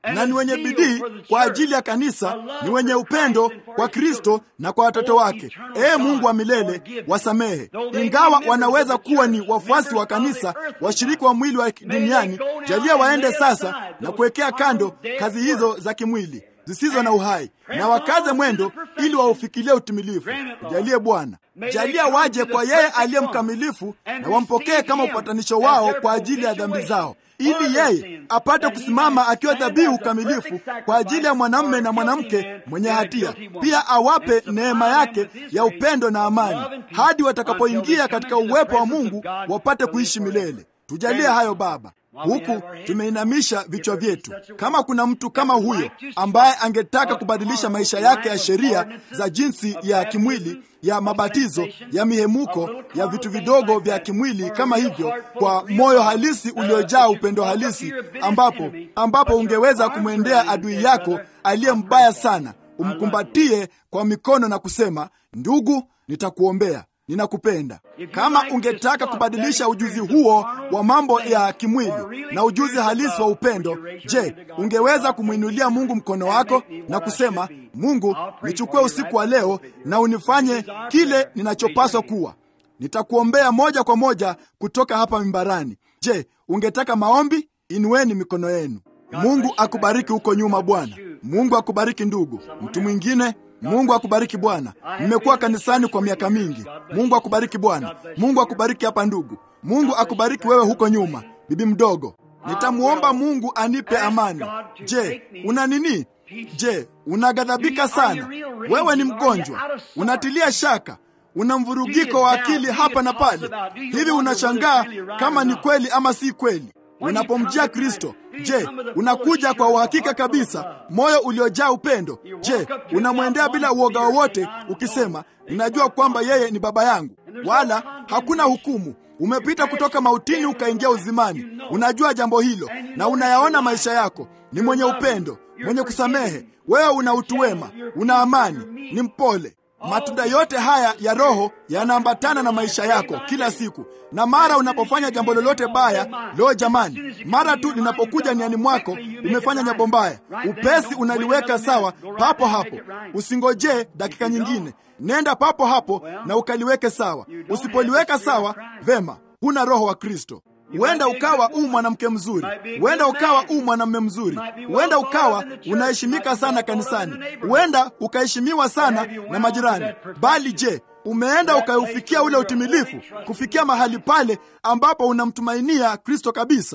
na ni wenye bidii kwa ajili ya kanisa, ni wenye upendo kwa Kristo na kwa watoto wake. Ee Mungu wa milele, wasamehe. Ingawa wanaweza kuwa ni wafuasi wa kanisa, washiriki wa mwili wa duniani, jalia waende sasa na kuwekea kando kazi hizo za kimwili zisizo na uhai na wakaze mwendo ili waufikilie utimilifu. Jalie Bwana, jalia waje kwa yeye aliye mkamilifu na wampokee kama upatanisho wao kwa ajili ya dhambi zao, ili yeye apate kusimama akiwa dhabihu kamilifu kwa ajili ya mwanamume na mwanamke mwenye hatia. Pia awape neema yake ya upendo na amani hadi watakapoingia katika uwepo wa Mungu wapate kuishi milele. Tujalie hayo Baba, huku tumeinamisha vichwa vyetu. Kama kuna mtu kama huyo ambaye angetaka kubadilisha maisha yake ya sheria za jinsi ya kimwili ya mabatizo ya mihemuko ya vitu vidogo vya kimwili kama hivyo, kwa moyo halisi uliojaa upendo halisi, ambapo ambapo ungeweza kumwendea adui yako aliye mbaya sana, umkumbatie kwa mikono na kusema, ndugu, nitakuombea ninakupenda. Kama ungetaka kubadilisha ujuzi huo wa mambo ya kimwili na ujuzi halisi wa upendo, je, ungeweza kumwinulia Mungu mkono wako na kusema, Mungu, nichukue usiku wa leo na unifanye kile ninachopaswa kuwa. Nitakuombea moja kwa moja kutoka hapa mimbarani. Je, ungetaka maombi? Inueni mikono yenu. Mungu akubariki huko nyuma, Bwana. Mungu akubariki ndugu. Mtu mwingine Mungu akubariki Bwana. Nimekuwa kanisani kwa miaka mingi. Mungu akubariki Bwana. Mungu akubariki hapa ndugu. Mungu akubariki wewe huko nyuma, bibi mdogo. Nitamwomba Mungu anipe amani. Je, una nini? Je, unaghadhabika sana? Wewe ni mgonjwa, unatilia shaka, una mvurugiko wa akili hapa na pale. Hivi unashangaa kama ni kweli ama si kweli. Unapomjia Kristo, je, unakuja kwa uhakika kabisa, moyo uliojaa upendo? Je, unamwendea bila uoga wowote, ukisema ninajua kwamba yeye ni baba yangu, wala hakuna hukumu. Umepita kutoka mautini ukaingia uzimani. Unajua jambo hilo na unayaona maisha yako ni mwenye upendo, mwenye kusamehe. Wewe una utu wema, una amani, ni mpole. Matunda yote haya ya Roho yanaambatana na maisha yako kila siku, na mara unapofanya jambo lolote baya, leo jamani, mara tu linapokuja niani mwako umefanya jambo mbaya, upesi unaliweka sawa papo hapo. Usingojee dakika nyingine, nenda papo hapo na ukaliweke sawa. Usipoliweka sawa, vema, huna Roho wa Kristo. Huenda ukawa u mwanamke mzuri, huenda ukawa u mwanamume mzuri, huenda ukawa unaheshimika sana kanisani, huenda ukaheshimiwa sana na majirani. Bali je, umeenda ukaufikia ule utimilifu, kufikia mahali pale ambapo unamtumainia Kristo kabisa?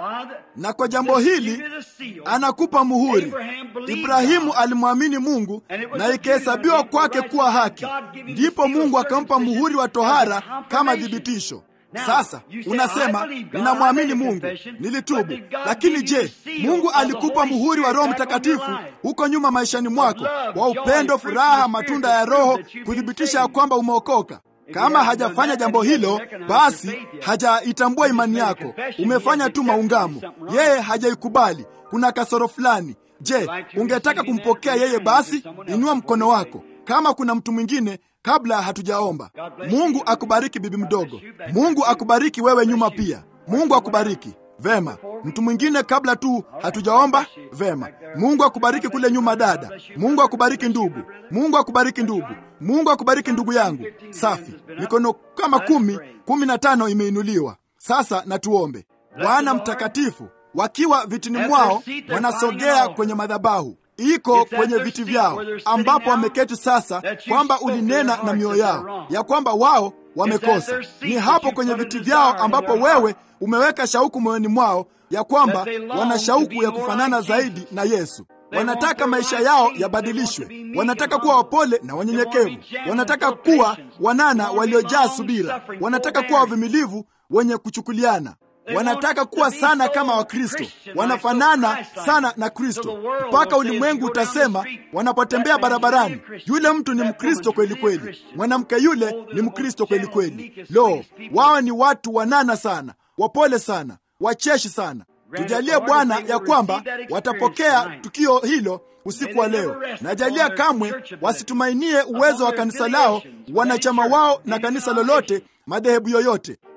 Na kwa jambo hili anakupa muhuri. Ibrahimu alimwamini Mungu na ikahesabiwa kwake kuwa haki, ndipo Mungu akampa muhuri wa tohara kama thibitisho. Sasa unasema ninamwamini Mungu, nilitubu. Lakini je, Mungu alikupa muhuri wa Roho Mtakatifu huko nyuma maishani mwako, wa upendo, furaha, matunda ya Roho, kuthibitisha ya kwamba umeokoka? Kama hajafanya jambo hilo, basi hajaitambua imani yako. Umefanya tu maungamo, yeye hajaikubali. Kuna kasoro fulani. Je, ungetaka kumpokea yeye? Basi inua mkono wako kama kuna mtu mwingine kabla hatujaomba. Mungu akubariki bibi mdogo. Mungu akubariki wewe nyuma pia. Mungu akubariki. Vema, mtu mwingine kabla tu hatujaomba. Vema, Mungu akubariki kule nyuma dada. Mungu akubariki ndugu. Mungu akubariki ndugu. Mungu akubariki ndugu yangu. Safi, mikono kama kumi, kumi na tano imeinuliwa. Sasa na tuombe. Bwana mtakatifu, wakiwa vitini mwao wanasogea kwenye madhabahu iko kwenye viti vyao ambapo wameketi sasa, kwamba ulinena na mioyo yao ya kwamba wao wamekosa. Ni hapo kwenye viti vyao ambapo wewe umeweka shauku moyoni mwao ya kwamba wana shauku ya kufanana zaidi na Yesu. Wanataka maisha yao yabadilishwe, wanataka kuwa wapole na wanyenyekevu, wanataka kuwa wanana waliojaa subira, wanataka kuwa wavumilivu wenye kuchukuliana wanataka kuwa sana kama Wakristo, wanafanana sana na Kristo mpaka ulimwengu utasema wanapotembea barabarani, yule mtu ni Mkristo kweli kweli, mwanamke yule ni Mkristo kweli kweli. Lo, wao ni watu wanana sana, wapole sana, wacheshi sana. Tujalie Bwana ya kwamba watapokea tukio hilo usiku wa leo. Najalia kamwe wasitumainie uwezo wa kanisa lao, wanachama wao na kanisa lolote, madhehebu yoyote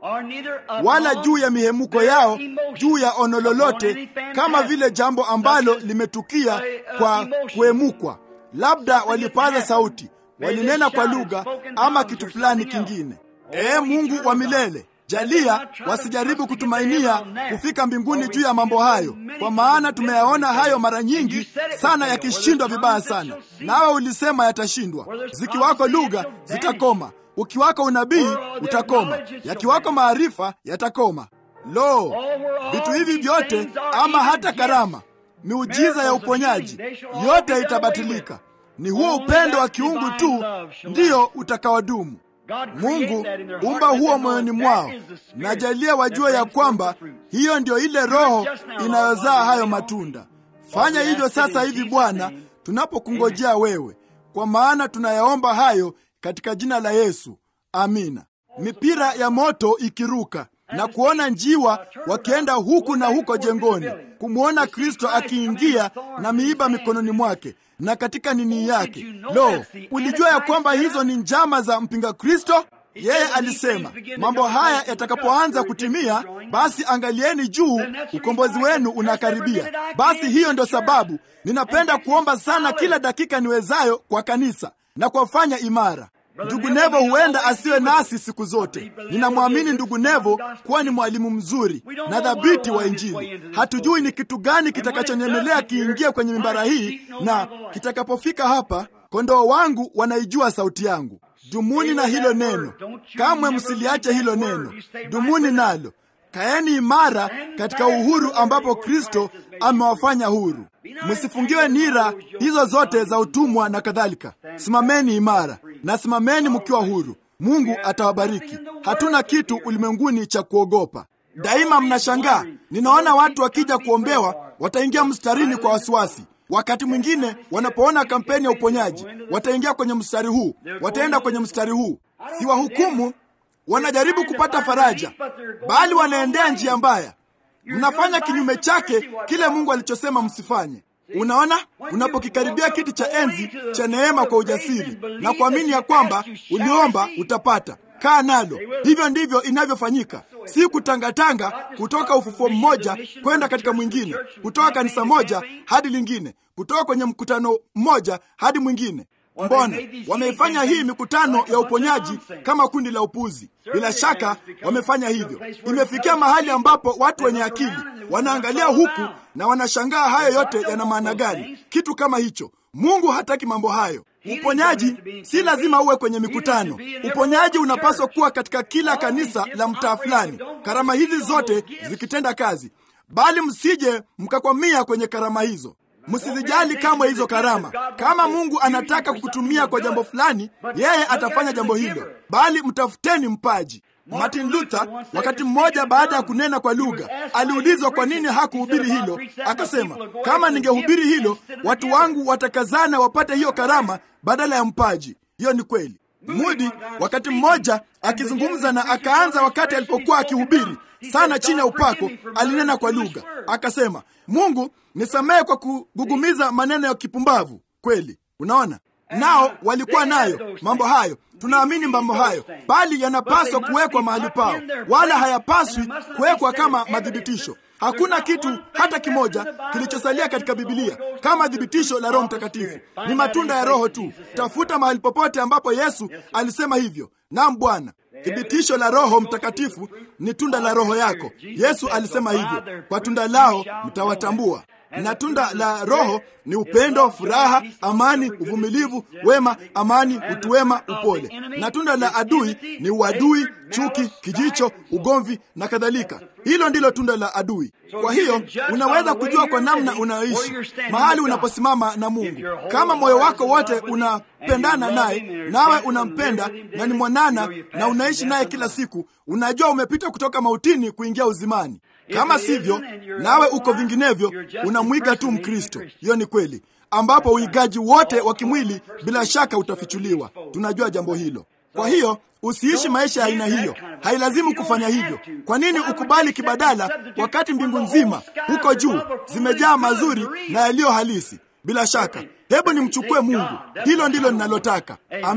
wala juu ya mihemuko yao, juu ya ono lolote, kama vile jambo ambalo limetukia kwa kuhemukwa. Labda walipaza sauti, walinena kwa lugha ama kitu fulani kingine. Ee Mungu wa milele, jalia wasijaribu kutumainia kufika mbinguni juu ya mambo hayo, kwa maana tumeyaona hayo mara nyingi sana yakishindwa vibaya sana. Nawe ulisema yatashindwa. Zikiwako lugha zitakoma, ukiwako unabii utakoma, yakiwako maarifa yatakoma. Lo, vitu hivi vyote, ama hata karama, miujiza ya uponyaji, yote itabatilika. Ni huo upendo wa kiungu tu ndiyo utakaodumu. Mungu umba huo moyoni mwao, na jalia wajue ya kwamba hiyo ndio ile Roho inayozaa hayo matunda. Fanya hivyo sasa hivi Bwana, tunapokungojea wewe, kwa maana tunayaomba hayo katika jina la Yesu, amina. Mipira ya moto ikiruka na kuona njiwa wakienda huku na huko jengoni, kumwona Kristo akiingia na miiba mikononi mwake na katika nini yake. Lo, ulijua ya kwamba hizo ni njama za mpinga Kristo? Yeye alisema mambo haya yatakapoanza kutimia, basi angalieni juu, ukombozi wenu unakaribia. Basi hiyo ndio sababu ninapenda kuomba sana kila dakika niwezayo kwa kanisa na kuwafanya imara. Ndugu Nevo huenda asiwe nasi siku zote. Ninamwamini ndugu Nevo kuwa ni mwalimu mzuri na dhabiti wa Injili. Hatujui ni kitu gani kitakachonyemelea kiingie kwenye mimbara hii, na kitakapofika hapa, kondoo wangu wanaijua sauti yangu. Dumuni na hilo neno, kamwe msiliache hilo neno. Dumuni nalo, kaeni imara katika uhuru ambapo Kristo amewafanya huru. Msifungiwe nira hizo zote za utumwa na kadhalika. Simameni imara na simameni mkiwa huru. Mungu atawabariki. Hatuna kitu ulimwenguni cha kuogopa. Daima mnashangaa, ninaona watu wakija kuombewa wataingia mstarini kwa wasiwasi. Wakati mwingine wanapoona kampeni ya uponyaji wataingia kwenye mstari huu, wataenda kwenye mstari huu. Si wahukumu, wanajaribu kupata faraja, bali wanaendea njia mbaya. Mnafanya kinyume chake kile Mungu alichosema msifanye. Unaona, unapokikaribia kiti cha enzi cha neema kwa ujasiri na kuamini ya kwamba uliomba utapata, kaa nalo. Hivyo ndivyo inavyofanyika, si kutangatanga kutoka ufufuo mmoja kwenda katika mwingine, kutoka kanisa moja hadi lingine, kutoka kwenye mkutano mmoja hadi mwingine. Mbona wameifanya hii mikutano ya uponyaji kama kundi la upuzi? Bila shaka wamefanya hivyo. Imefikia mahali ambapo watu wenye akili wanaangalia huku na wanashangaa hayo yote yana maana gani? Kitu kama hicho. Mungu hataki mambo hayo. Uponyaji si lazima uwe kwenye mikutano. Uponyaji unapaswa kuwa katika kila kanisa la mtaa fulani, karama hizi zote zikitenda kazi, bali msije mkakwamia kwenye karama hizo. Msizijali kamwe hizo karama. Kama Mungu anataka kukutumia kwa jambo fulani, yeye atafanya jambo hilo, bali mtafuteni mpaji. Martin Luther wakati mmoja, baada ya kunena kwa lugha, aliulizwa kwa nini hakuhubiri hilo. Akasema, kama ningehubiri hilo, watu wangu watakazana wapate hiyo karama badala ya mpaji. Hiyo ni kweli. Mudi wakati mmoja akizungumza na akaanza, wakati alipokuwa akihubiri sana chini ya upako, alinena kwa lugha akasema, Mungu nisamehe kwa kugugumiza maneno ya kipumbavu. Kweli, unaona nao walikuwa nayo mambo hayo. Tunaamini mambo hayo, bali yanapaswa kuwekwa mahali pao, wala hayapaswi kuwekwa kama madhibitisho. Hakuna kitu hata kimoja kilichosalia katika Bibilia kama thibitisho la Roho Mtakatifu. Ni matunda ya Roho tu. Tafuta mahali popote ambapo Yesu alisema hivyo. Naam, Bwana. Thibitisho la Roho Mtakatifu ni tunda la Roho yako. Yesu alisema hivyo, kwa tunda lao mtawatambua na tunda la Roho ni upendo, furaha, amani, uvumilivu, wema, amani, utu wema, upole. Na tunda la adui ni uadui, chuki, kijicho, ugomvi na kadhalika. Hilo ndilo tunda la adui. Kwa hiyo unaweza kujua kwa namna unayoishi mahali unaposimama na Mungu. Kama moyo wako wote unapendana naye, nawe unampenda na ni mwanana na unaishi naye kila siku, unajua umepita kutoka mautini kuingia uzimani. Kama sivyo, nawe uko vinginevyo, unamwiga tu Mkristo. Hiyo ni kweli, ambapo uigaji wote wa kimwili bila shaka utafichuliwa. Tunajua jambo hilo. Kwa hiyo usiishi maisha ya aina hiyo, hailazimu kufanya hivyo. Kwa nini ukubali kibadala, wakati mbingu nzima huko juu zimejaa mazuri na yaliyo halisi? Bila shaka, hebu nimchukue Mungu. Hilo ndilo ninalotaka. Amina.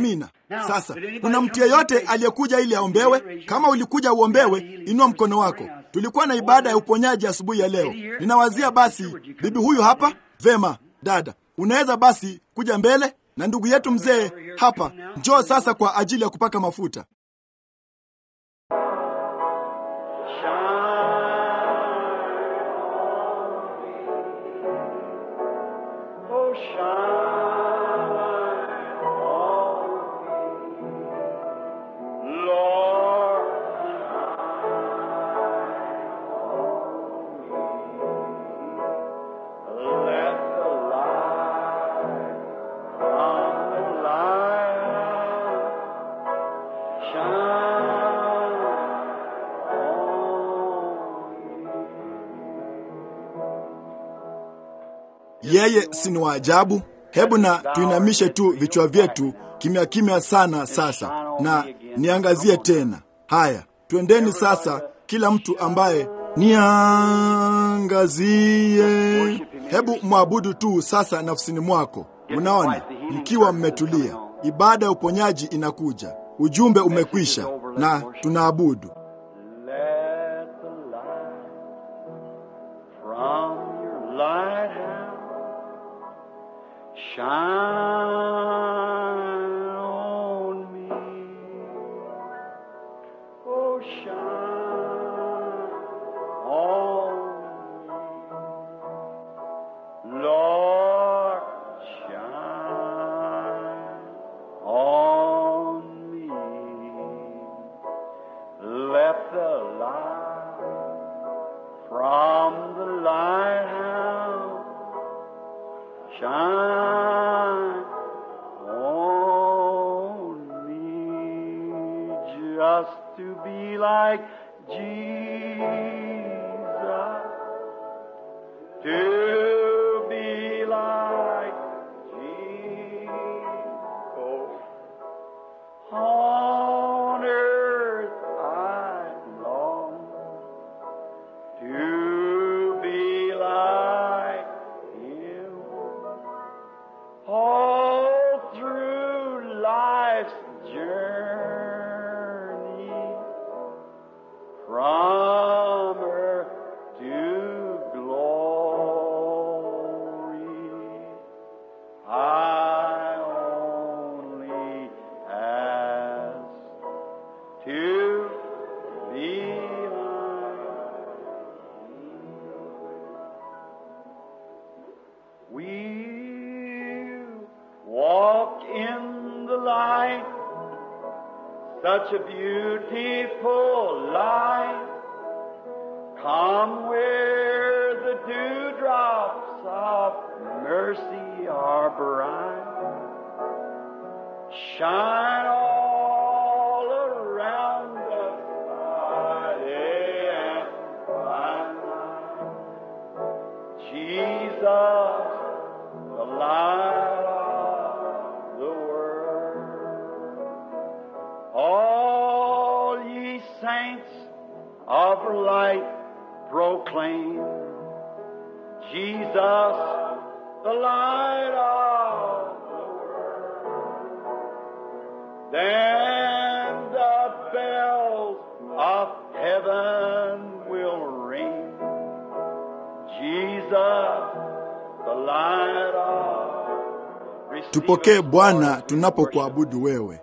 Sasa kuna mtu yeyote aliyekuja ili aombewe? Kama ulikuja uombewe, inua mkono wako. Tulikuwa na ibada ya uponyaji asubuhi ya leo. Ninawazia basi, bibi huyu hapa. Vema dada, unaweza basi kuja mbele, na ndugu yetu mzee hapa, njoo sasa kwa ajili ya kupaka mafuta. Yeye si ni wa ajabu? Hebu na tuinamishe tu vichwa vyetu kimya kimya sana sasa, na niangazie tena. Haya, twendeni sasa, kila mtu ambaye niangazie. Hebu mwabudu tu sasa nafsini mwako. Unaona, mkiwa mmetulia, ibada ya uponyaji inakuja, ujumbe umekwisha, na tunaabudu. Shine on me. Oh, shine on me. Lord, shine on me. Let the light from the lighthouse shine on me just to be like Jesus to be like Jesus on earth I long to be like him all through life's journey from earth to glory. I only ask to be like we walk in the light, such a beautiful light. Come where the dewdrops of mercy are bright. Shine all around us by day and by night. Jesus, the light of the world. All ye saints of light proclaim Jesus, the light of the world. Then the bells of heaven will ring. Jesus, the light of Receive Tupokee us, Bwana Lord, tunapokuabudu wewe.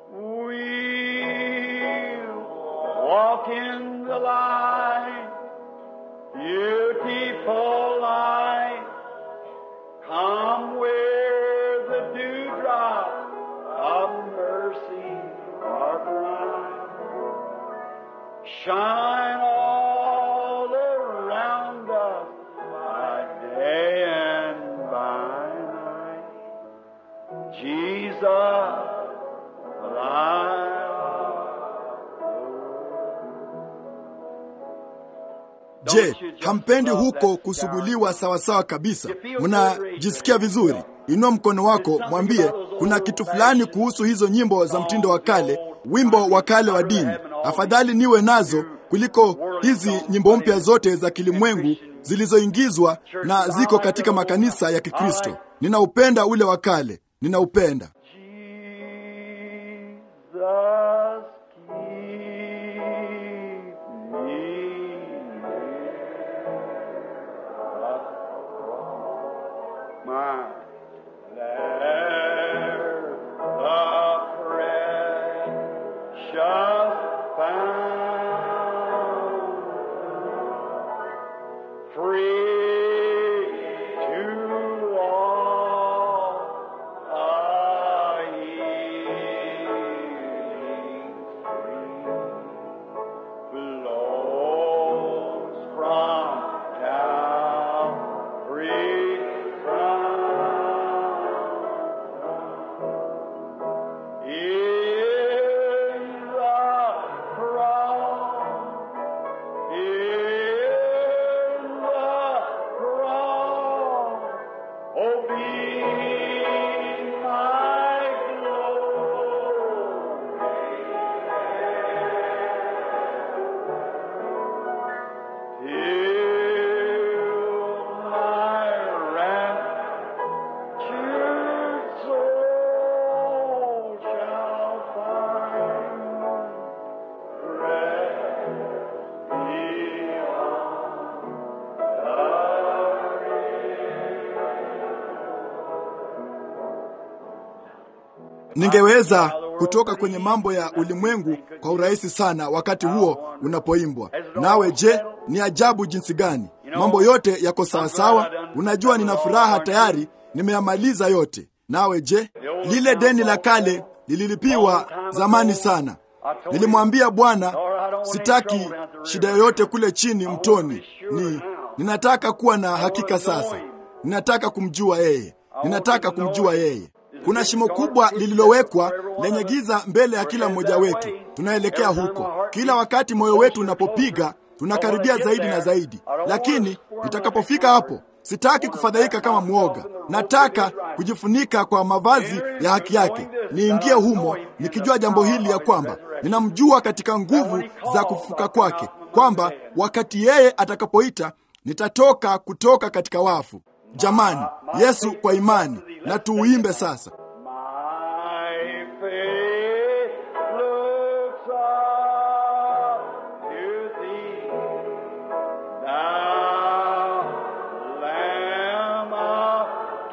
We'll walk in the light, beautiful light. Come where the dewdrops of mercy are bright. Shine all around us by day and by night. Jesus, the light Je, hampendi huko kusuguliwa sawasawa kabisa? Mnajisikia vizuri? Inua mkono wako, mwambie kuna kitu fulani kuhusu hizo nyimbo za mtindo wa kale, wimbo wa kale wa dini. Afadhali niwe nazo kuliko hizi nyimbo mpya zote za kilimwengu zilizoingizwa na ziko katika makanisa ya Kikristo. Ninaupenda ule wa kale, ninaupenda. Jesus, keep me near my there the precious fountain, free to all a healing stream flows from Calvary's crown. In the cross, in the cross, oh, be my glory. Till my raptured soul shall find rest ningeweza kutoka kwenye mambo ya ulimwengu kwa urahisi sana wakati huo unapoimbwa. Nawe je, ni ajabu jinsi gani mambo yote yako sawasawa? Unajua, nina furaha tayari, nimeyamaliza yote. Nawe je, lile deni la kale lililipiwa zamani sana. Nilimwambia Bwana, sitaki shida yoyote kule chini mtoni, ni ninataka kuwa na hakika sasa. Ninataka kumjua yeye, ninataka kumjua yeye. Kuna shimo kubwa lililowekwa lenye giza mbele ya kila mmoja wetu. Tunaelekea huko. Kila wakati moyo wetu unapopiga, tunakaribia zaidi na zaidi, lakini nitakapofika hapo, sitaki kufadhaika kama mwoga. Nataka kujifunika kwa mavazi ya haki yake, niingie humo nikijua jambo hili ya kwamba ninamjua katika nguvu za kufufuka kwake, kwamba wakati yeye atakapoita nitatoka kutoka katika wafu. Jamani, Yesu kwa imani, na tuuimbe sasa. My faith looks up to thee, thou Lamb of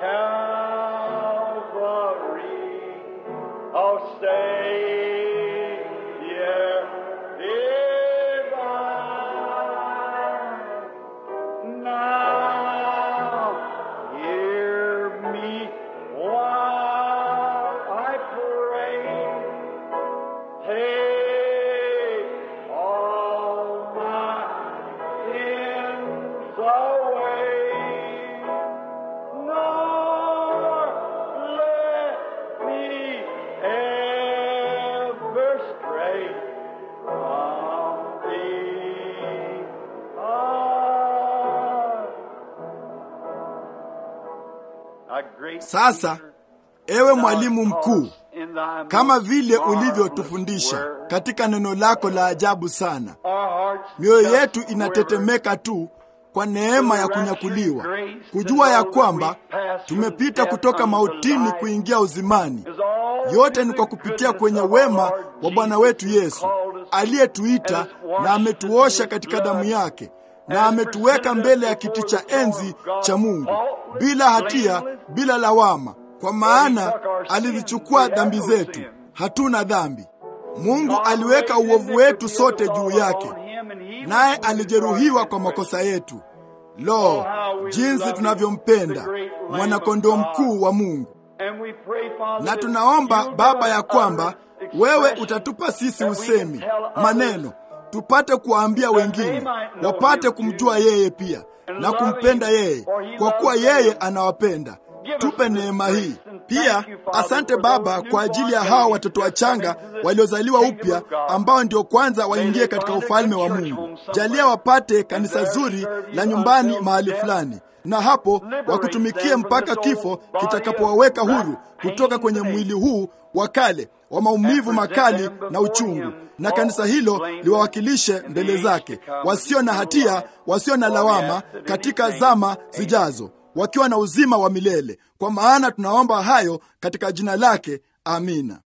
Calvary. Oh, Savior divine, now hear me while I pray. Take all my sins away, nor let me ever stray from thee. Ah. A great Sasa teacher, ewe mwalimu mkuu, in thy kama vile marvelous ulivyotufundisha word, katika neno lako la ajabu sana, our hearts mioyo just yetu quiver. inatetemeka tu kwa neema ya kunyakuliwa, kujua ya kwamba tumepita kutoka mautini kuingia uzimani. Yote ni kwa kupitia kwenye wema wa Bwana wetu Yesu aliyetuita na ametuosha katika damu yake na ametuweka mbele ya kiti cha enzi cha Mungu bila hatia, bila lawama, kwa maana alizichukua dhambi zetu. Hatuna dhambi. Mungu aliweka uovu wetu sote juu yake, naye alijeruhiwa kwa makosa yetu. Lo, jinsi tunavyompenda mwanakondoo mkuu wa Mungu! Na tunaomba Baba ya kwamba wewe utatupa sisi usemi, maneno, tupate kuwaambia wengine, wapate kumjua yeye pia na kumpenda yeye, kwa kuwa yeye anawapenda. Tupe neema hii pia. Asante Baba kwa ajili ya hawa watoto wachanga waliozaliwa upya ambao ndio kwanza waingie katika ufalme wa Mungu. Jalia wapate kanisa zuri la nyumbani mahali fulani, na hapo wakutumikie mpaka kifo kitakapowaweka huru kutoka kwenye mwili huu wa kale wa maumivu makali na uchungu, na kanisa hilo liwawakilishe mbele zake, wasio na hatia, wasio na lawama, katika zama zijazo, wakiwa na uzima wa milele. Kwa maana tunaomba hayo katika jina lake, amina.